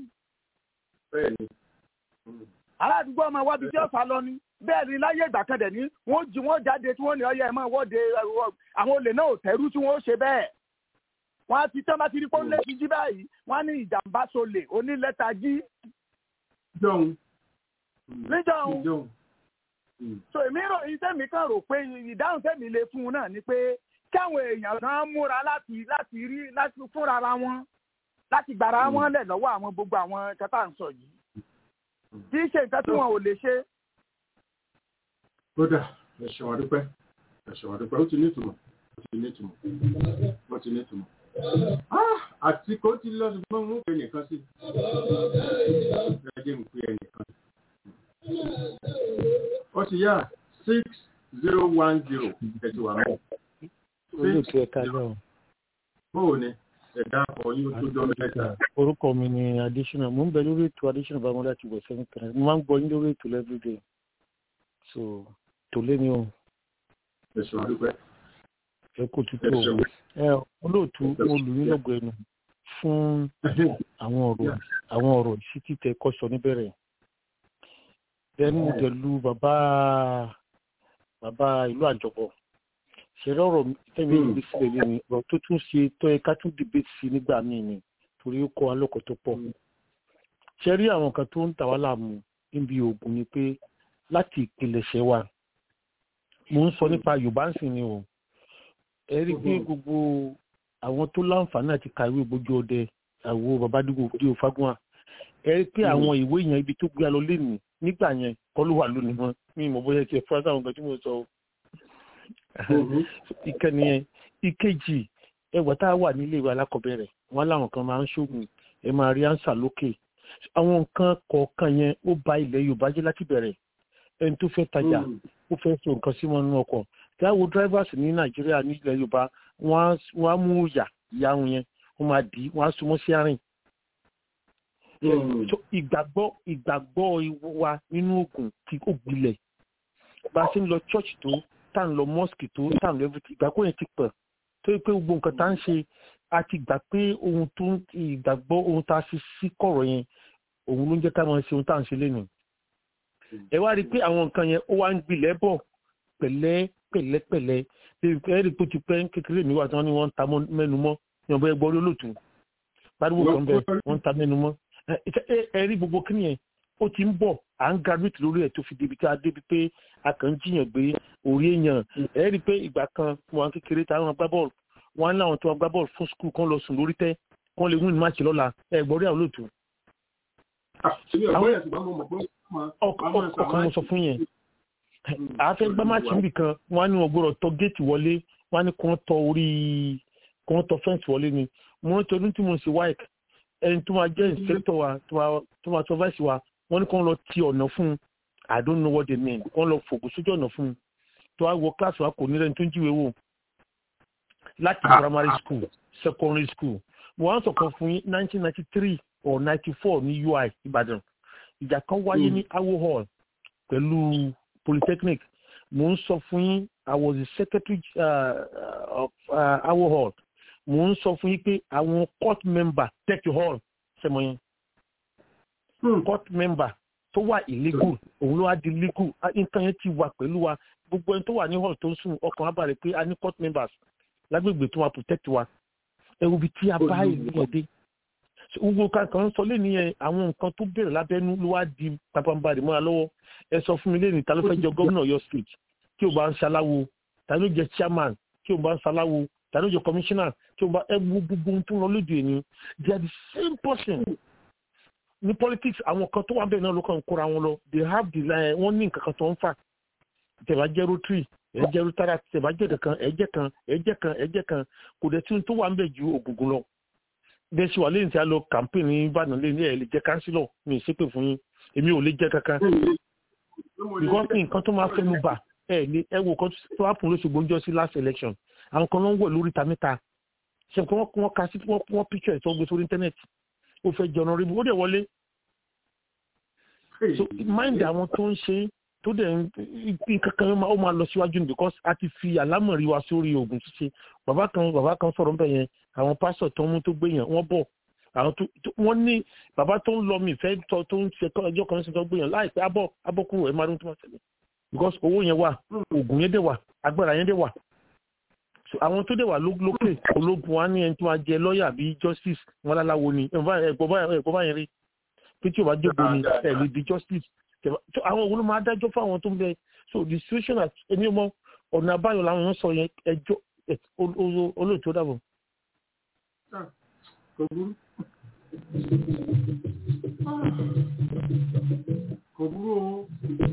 ará àdúgbò ọmọ wábi tí ó sá lọ ni bẹ́ẹ̀ ni láyé ìgbà kan dẹ̀ ní wọ́n jí wọ́n jáde tí wọ́n ní ọyẹ ẹ̀ mọ́ wọ́de àwọn olè náà ò tẹ́rú tí wọ́n ṣe bẹ́ẹ̀ wọ́n á ti tẹ́ bá ti rí pọ́nlé ti jí báyìí wọ́n á ní ìjàmbá solè onílẹ́ta jí. jọ̀hún. níjọ̀hún. so èmi rò iṣẹ́ mi kàn rò pé ìdáhùn tẹ̀mí lè fún un náà ni pé káwọn èèyàn kan múra láti láti rí láti fúnra wọn láti gbàrà wọn lẹ̀ lọ́wọ́ àwọn gbogbo àwọn kẹta ń sọ yìí kì í ṣe nǹkan tí wọn ò lè ṣe. kódà ẹ̀ṣẹ̀ wà dúpẹ́ ẹ̀ṣẹ̀ wà dúpẹ́ ó ti ní ìtumọ̀ ó ti ní ìtumọ̀ ó ti ní ìtumọ̀ àti kò tí lọ ṣùgbọ́n mú pé nìkan sí ẹjẹ́ ń pè ẹnìkan ó ti yá six zero one zero ẹ̀tì wà mọ́ olóòtú ẹ̀ka náà. bóò ni ẹ̀dá ọ̀yún tó jọ mẹ́ta. orúkọ mi ni adésínà mo ń bẹ lórí ètò adésínà bá wọn láti wọ̀ sẹ́yìn kan mo máa ń gbọ́ yín lórí ètò everyday so tòlé ni o. ẹ̀sùn àdúpẹ́ ẹ kò tútù o ẹ olóòtú olùyín lọ́gọ̀ ẹnu fún àwọn ọ̀rọ̀ àwọn ọ̀rọ̀ ìṣítí tẹ kọ́ sọ níbẹ̀rẹ̀ ẹnu dẹ̀lu bàbá bàbá ìlú àjọpọ̀ ṣẹlẹ̀ ọ̀rọ̀ tẹ̀mí ìgbé sílẹ̀ lé ní ọ̀rọ̀ tó tún ṣe tọ́ ẹ ká tún dìbẹ́tì sí nígbà míì ni torí ó kọ́ alọ́kọ̀ tó pọ̀ ṣe rí àwọn kan tó ń tà wá láàmú níbi oògùn ni pé láti ìpilẹ̀ṣẹ̀ wa mo ń sọ nípa yorùbá ń sìn ni o ẹ rí i pé gbogbo àwọn tó láǹfààní àti kàwé gbójú ọdẹ àwo babadigo díò fagunwa ẹ rí i pé àwọn ìwé yẹn ibi tó gbé a lọ lénìí nígbà yẹn kọ́ ló wà lónìí wọn mi ì mọ̀ bóyá ti ẹ̀ fúra sáwọn nǹkan tí mo sọ o ìkànnì yẹn ìkejì ẹgbà tá a wà nílé ìwé alákọ̀ọ́bẹ̀rẹ̀ wọn láwọn kan máa ń ṣoògùn ẹ máa rí ánsà lókè àwọn nǹkan kọ̀ọ̀kan yẹn ó ba ilẹ̀ yorùbá jẹ́ láti bẹ̀rẹ̀ ẹni tó fẹ́ tajà ó fẹ́ so nǹkan sí wọn nínú ọkọ̀ táwo drivers ní nàìjíríà nílẹ̀ yorùbá wọ́n á mú ìyà ìyá wọn yẹn wọ́n máa dì í wọ́n á súnmọ́ sí àárín. ìgbàgbọ́ ìgbàgbọ́ wa nínú oògùn tí ó gbilẹ̀ bá a ṣe ń lọ church tó tá à ń lọ mosque tó tá à ń lọ everything ìgbàgbọ́ yẹn ti pẹ̀ tó yẹ pé gbogbo nǹkan tá à ń ṣe a ti gbà pé ohun tó ń ìgbàgbọ́ ohun tá a fi sí kọ̀rọ̀ yẹn òun ló ń jẹ́ ká máa ṣe ohun tá à ń ṣe lénìí. ẹ wá rí i pé àwọn nǹkan yẹn ó wá ń gbilẹ̀ bọ̀ pẹ̀lẹ́ pẹ̀lẹ́pẹ̀lẹ́ ẹ rí i pé ó ti pẹ́ kékeré mi wà tí wọ́n ní wọ́n ń ta mẹ́nu mọ́ ní ọ̀bẹ ẹgbọ́ olólùtù pariwo kan bẹ wọ́n ń ta mẹ́nu mọ́ ẹ rí gbogbo kí nìyẹn ó ti ń bọ̀ à ń graduate lórí ẹ̀ tó fi débi tí a débi pé a kàn ń jiyàn gbé orí èèyàn ẹ rí i pé ìgbà kan wọn kékeré táwọn gbá bọ́ọ̀lù wọn láwọn tó wá gbá bọ́ọ̀lù fún skul kan lọ sùn lórí tẹ́ kán lè win match lọ́la ẹ gbọ́ rí àwọn olóòtú. ọkàn mo sọ fún yẹn àáfẹ́ gbá match níbì kan wọ́n á ní wọn gbọ́dọ̀ tọ géètì wọlé wọ́n á ní kí wọ́n tọ orí kí wọ́n tọ fẹ́ǹsì wọlé ni mo ń tọdún tí mo ń ṣe wáìk ẹni tó máa jẹ́ inspector wa tó máa supervise wa wọ́n ní kí wọ́n lọ ti ọ̀nà fún un i don't know what they mean kí wọ́n lọ fògùn sójú ọ̀nà fún un tó wá wọ kíláàsì wa kò ní rẹ́ni tó ń jíwèé wò láti primary school secondary school mo wá ń sọ̀kan fún yín nineteen ninety three or ninety four ní ui ìbàdàn ìjà kan wáyé ní awo hall pẹ̀lú polytechnic mo ń sọ fún yín i was the secretary uh, of uh, awo hall mo ń sọ fún yín pé àwọn court member take hall ṣẹmọ yẹn court member tó wà illegal òun ló wá di legal nǹkan yẹn ti wà pẹ̀lú wa gbogbo ẹni tó wà ní hall tó ń sùn ọkàn wa balẹ̀ pé a ní court members lágbègbè tó wà protect wa ẹ̀rù bíi tí a bá ìlú yẹn dé gbogbo kankan sọ lẹ́nu yẹn àwọn nǹkan tó bẹ̀rẹ̀ lábẹ́nú ló wá di pàpàǹbarì mọ́ra lọ́wọ́ ẹ sọ fún mi lẹ́nu ta ló fẹ́ jẹ gómìnà Ọ̀yọ́ state tí o bá ń ṣaláwo ta ló jẹ chairman tí o bá ń ṣaláwo ta ló jẹ commissioner tí o bá ẹ wo gbogbo ohun tó ń lọ lóde ni they are the same person ní politics àwọn kan tó wà bẹ́ẹ̀ náà ló kàn ń kóra wọn lọ they have the line wọ́n ní nǹkan kan tó ń fà tẹ̀bá jẹ́ rotary ẹ̀ jẹ́ rotara tẹ̀bá jẹ́ kan ẹ̀jẹ̀ kan ẹ̀jẹ̀ kan ẹ̀jẹ̀ kan kò dẹ̀ tí ohun tó wà ń bẹ̀ ju ògùngùn lọ bẹ́ẹ̀ ṣe wà lẹ́yìn tí a lọ campaign ní ìbàdàn lẹ́yìn ẹ̀ lè jẹ́ kánsílọ̀ mi ì ṣépè fún yín èmi ò lè jẹ́ kankan because nǹkan tó máa fẹ́nu bà ẹ̀ lé ẹ wo kan tó wà fún lóṣogbo ń jọ sí last election àwọn kan ló ń wọ̀ lórí ta mẹ́ta ṣe kí wọ́n ka sí wọ́n picture ẹ̀ tó gbé sórí internet ó fẹ́ jọ ọ̀nà rí ó dẹ̀ wọlé so mind àwọn tó ń ṣe tó dẹ̀ nǹkan kan ó máa lọ síwájú ni because a ti fi àlámọ̀rí wa sórí oògùn ṣíṣe bàbá kan bàbá kan sọ̀rọ̀ ń bẹ̀ yẹn àwọn pásọ̀ tó ń mú tó gbé yẹn wọ́n bọ̀ àwọn tó wọ́n ní bàbá tó ń lọ mí fẹ́ tó tó ń ṣe ọjọ́ kan ṣe tó gbé yẹn láìpẹ́ abọ́ abọ́ kúrò ẹ̀ máa dún tó máa ṣẹlẹ̀ because owó yẹn wà oògùn yẹn dẹ̀ wà agbára yẹn dẹ̀ wà àwọn tó dẹ̀ wà lókè ológun wa ní ẹni tó máa jẹ lọ́ọ̀yà bíi justice wọn láláwo ni ẹ̀gbọ́n báyẹn rí pé tí o bá jókòó ni ẹ̀ lè di justice àwọn òun ló máa dájọ́ fún àwọn tó ń bẹ so the situation at ẹni ọmọ ọ̀nà àbáyọ làwọn èèyàn sọ yẹn ẹjọ́ olóòtú dàbọ̀. kò burú kò burú o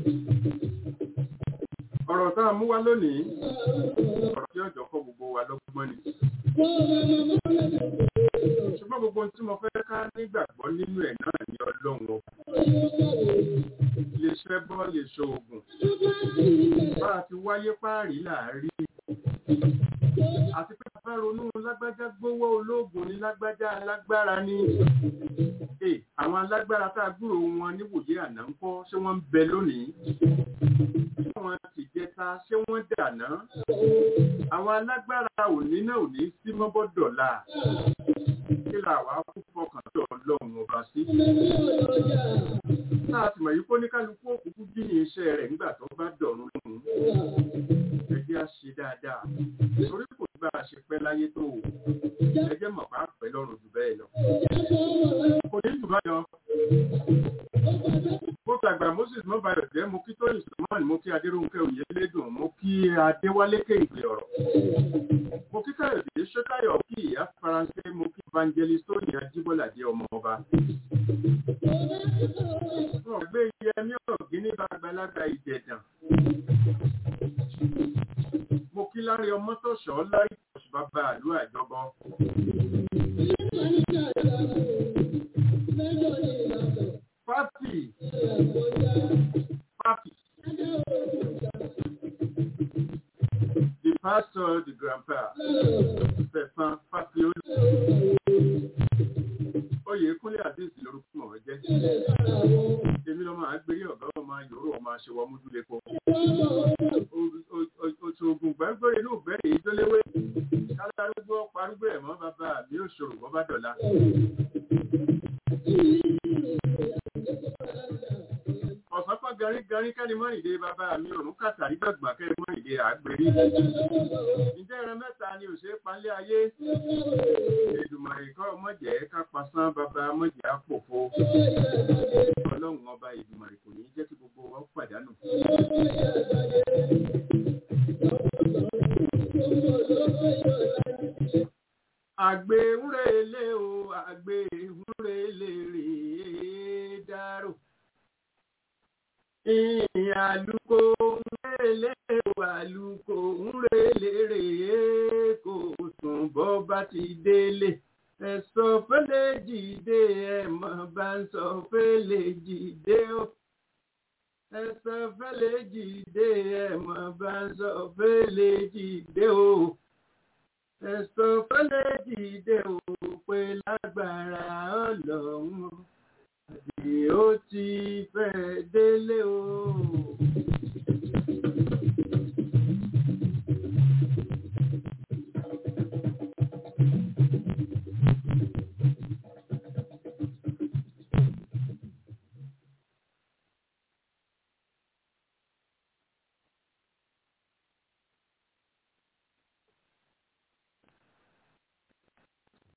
ọ̀rọ̀ tá a mú wá lónìí ọ̀rọ̀ tí ọjọ́ kọ́ gbogbo wa lọ́gbọ́n ni ṣùgbọ́n gbogbo ohun tí mo fẹ́ ká nígbàgbọ́ nínú ẹ̀ náà ni ọlọ́run o lè ṣẹ́ bọ́ lè ṣoògùn bá a ti wáyé páàrí láàárí àti pé bàbá ronú lágbájá gbówó olóògùn ní lágbájá alágbára ní àwọn alágbára tá a gbúrò wọn níwòye àná ń kọ́ ṣé wọ́n ń bẹ lónìí ṣé wọ́n ti jẹta ṣé wọ́n dàná àwọn alágbára òní náà ò ní sí mọ́bọ́dọ̀la kí là wá kú fọkàn tó ọlọ́run ọba sí. náà sì mọ̀ yìí kó ní kálukú òkúkú jíyìn iṣẹ́ rẹ̀ nígbà tó bá dọ̀rùn lóhùn ẹjẹ́ á ṣe dáadáa torí kò bá a ṣe pẹ́ láyé tó o ẹjẹ́ mọ̀ bá pẹ́ lọ́rùn jù bẹ́ẹ̀ lọ. kò ní jù báyọ̀ mo tàgbà moses mọ́bàyọ̀ jẹ́ mo kí tóyìn sùnmọ́ọ̀n mo kí adéròǹkẹ́ òyìnlédùn mo kí adéwálé kéǹgbé ọ̀rọ̀ mo kí káyọ̀dé ṣótáyọ̀ kí ìyá faransé mo kí evangelist tóyìn ajíbọ́ládé ọmọ ọba. wọn gbé yẹmí ọ̀gí ní bàgbàlagbà ìjẹ̀dàn mo kí lárí ọmọ tó ṣọ́ lárí oṣù bàbá àlú àjọbọ. Papi. Papi. The pastor, the grandpa. Stefan Papi Olú. Oyè Kúnlé Àdéhùn lórúkọ mọ̀ jẹ́. Èmi lọ máa gbé ọ̀gá ọmọ yòóró ọmọ aṣèwọ́ múdúlẹ́kọ̀ọ́. Oṣù ogun gbẹ́gbẹ́rẹ́ inú ìgbẹ́rẹ́ èyí tó léwé. Kálárúgbó parúgbó ẹ̀mọ́ bàbá mi ò ṣòro bọ́ bá dọ̀la. ọ̀sánpá garígarí kẹ́ni mọ́rìndé bàbá mi òrùn kàtàrí dọ̀gbà kẹ́ni mọ́rìndé àgbèrí. ǹjẹ́ ẹran mẹ́ta ni òṣè palẹ́ ayé? Èdùmàrè kọ́ mọ̀jẹ̀ ká pasán bàbá mọ̀jẹ̀ àpòfo. ọlọ́run ọba Èdùmàrè kò ní jẹ́ kí gbogbo wa pàdánù. àgbè ńrèlé o àgbè ńrèlé rèé dárò àlùkò ńrèlé àlùkò ńrèlé rèé kò sùn bọ́ bá ti délé ẹ̀sọ́ fẹ́lẹ́ jìde ẹ̀mọ́ bá ń sọ fẹ́lẹ́ jìde ó ẹ̀sọ́ fẹ́lẹ́ jìde ẹ̀mọ́ bá ń sọ fẹ́lẹ́ jìde ó ẹ̀sọ́ fẹ́lẹ́ jìde ó pé lágbára ọlọ́run àbí ó ti fẹ́ délé o.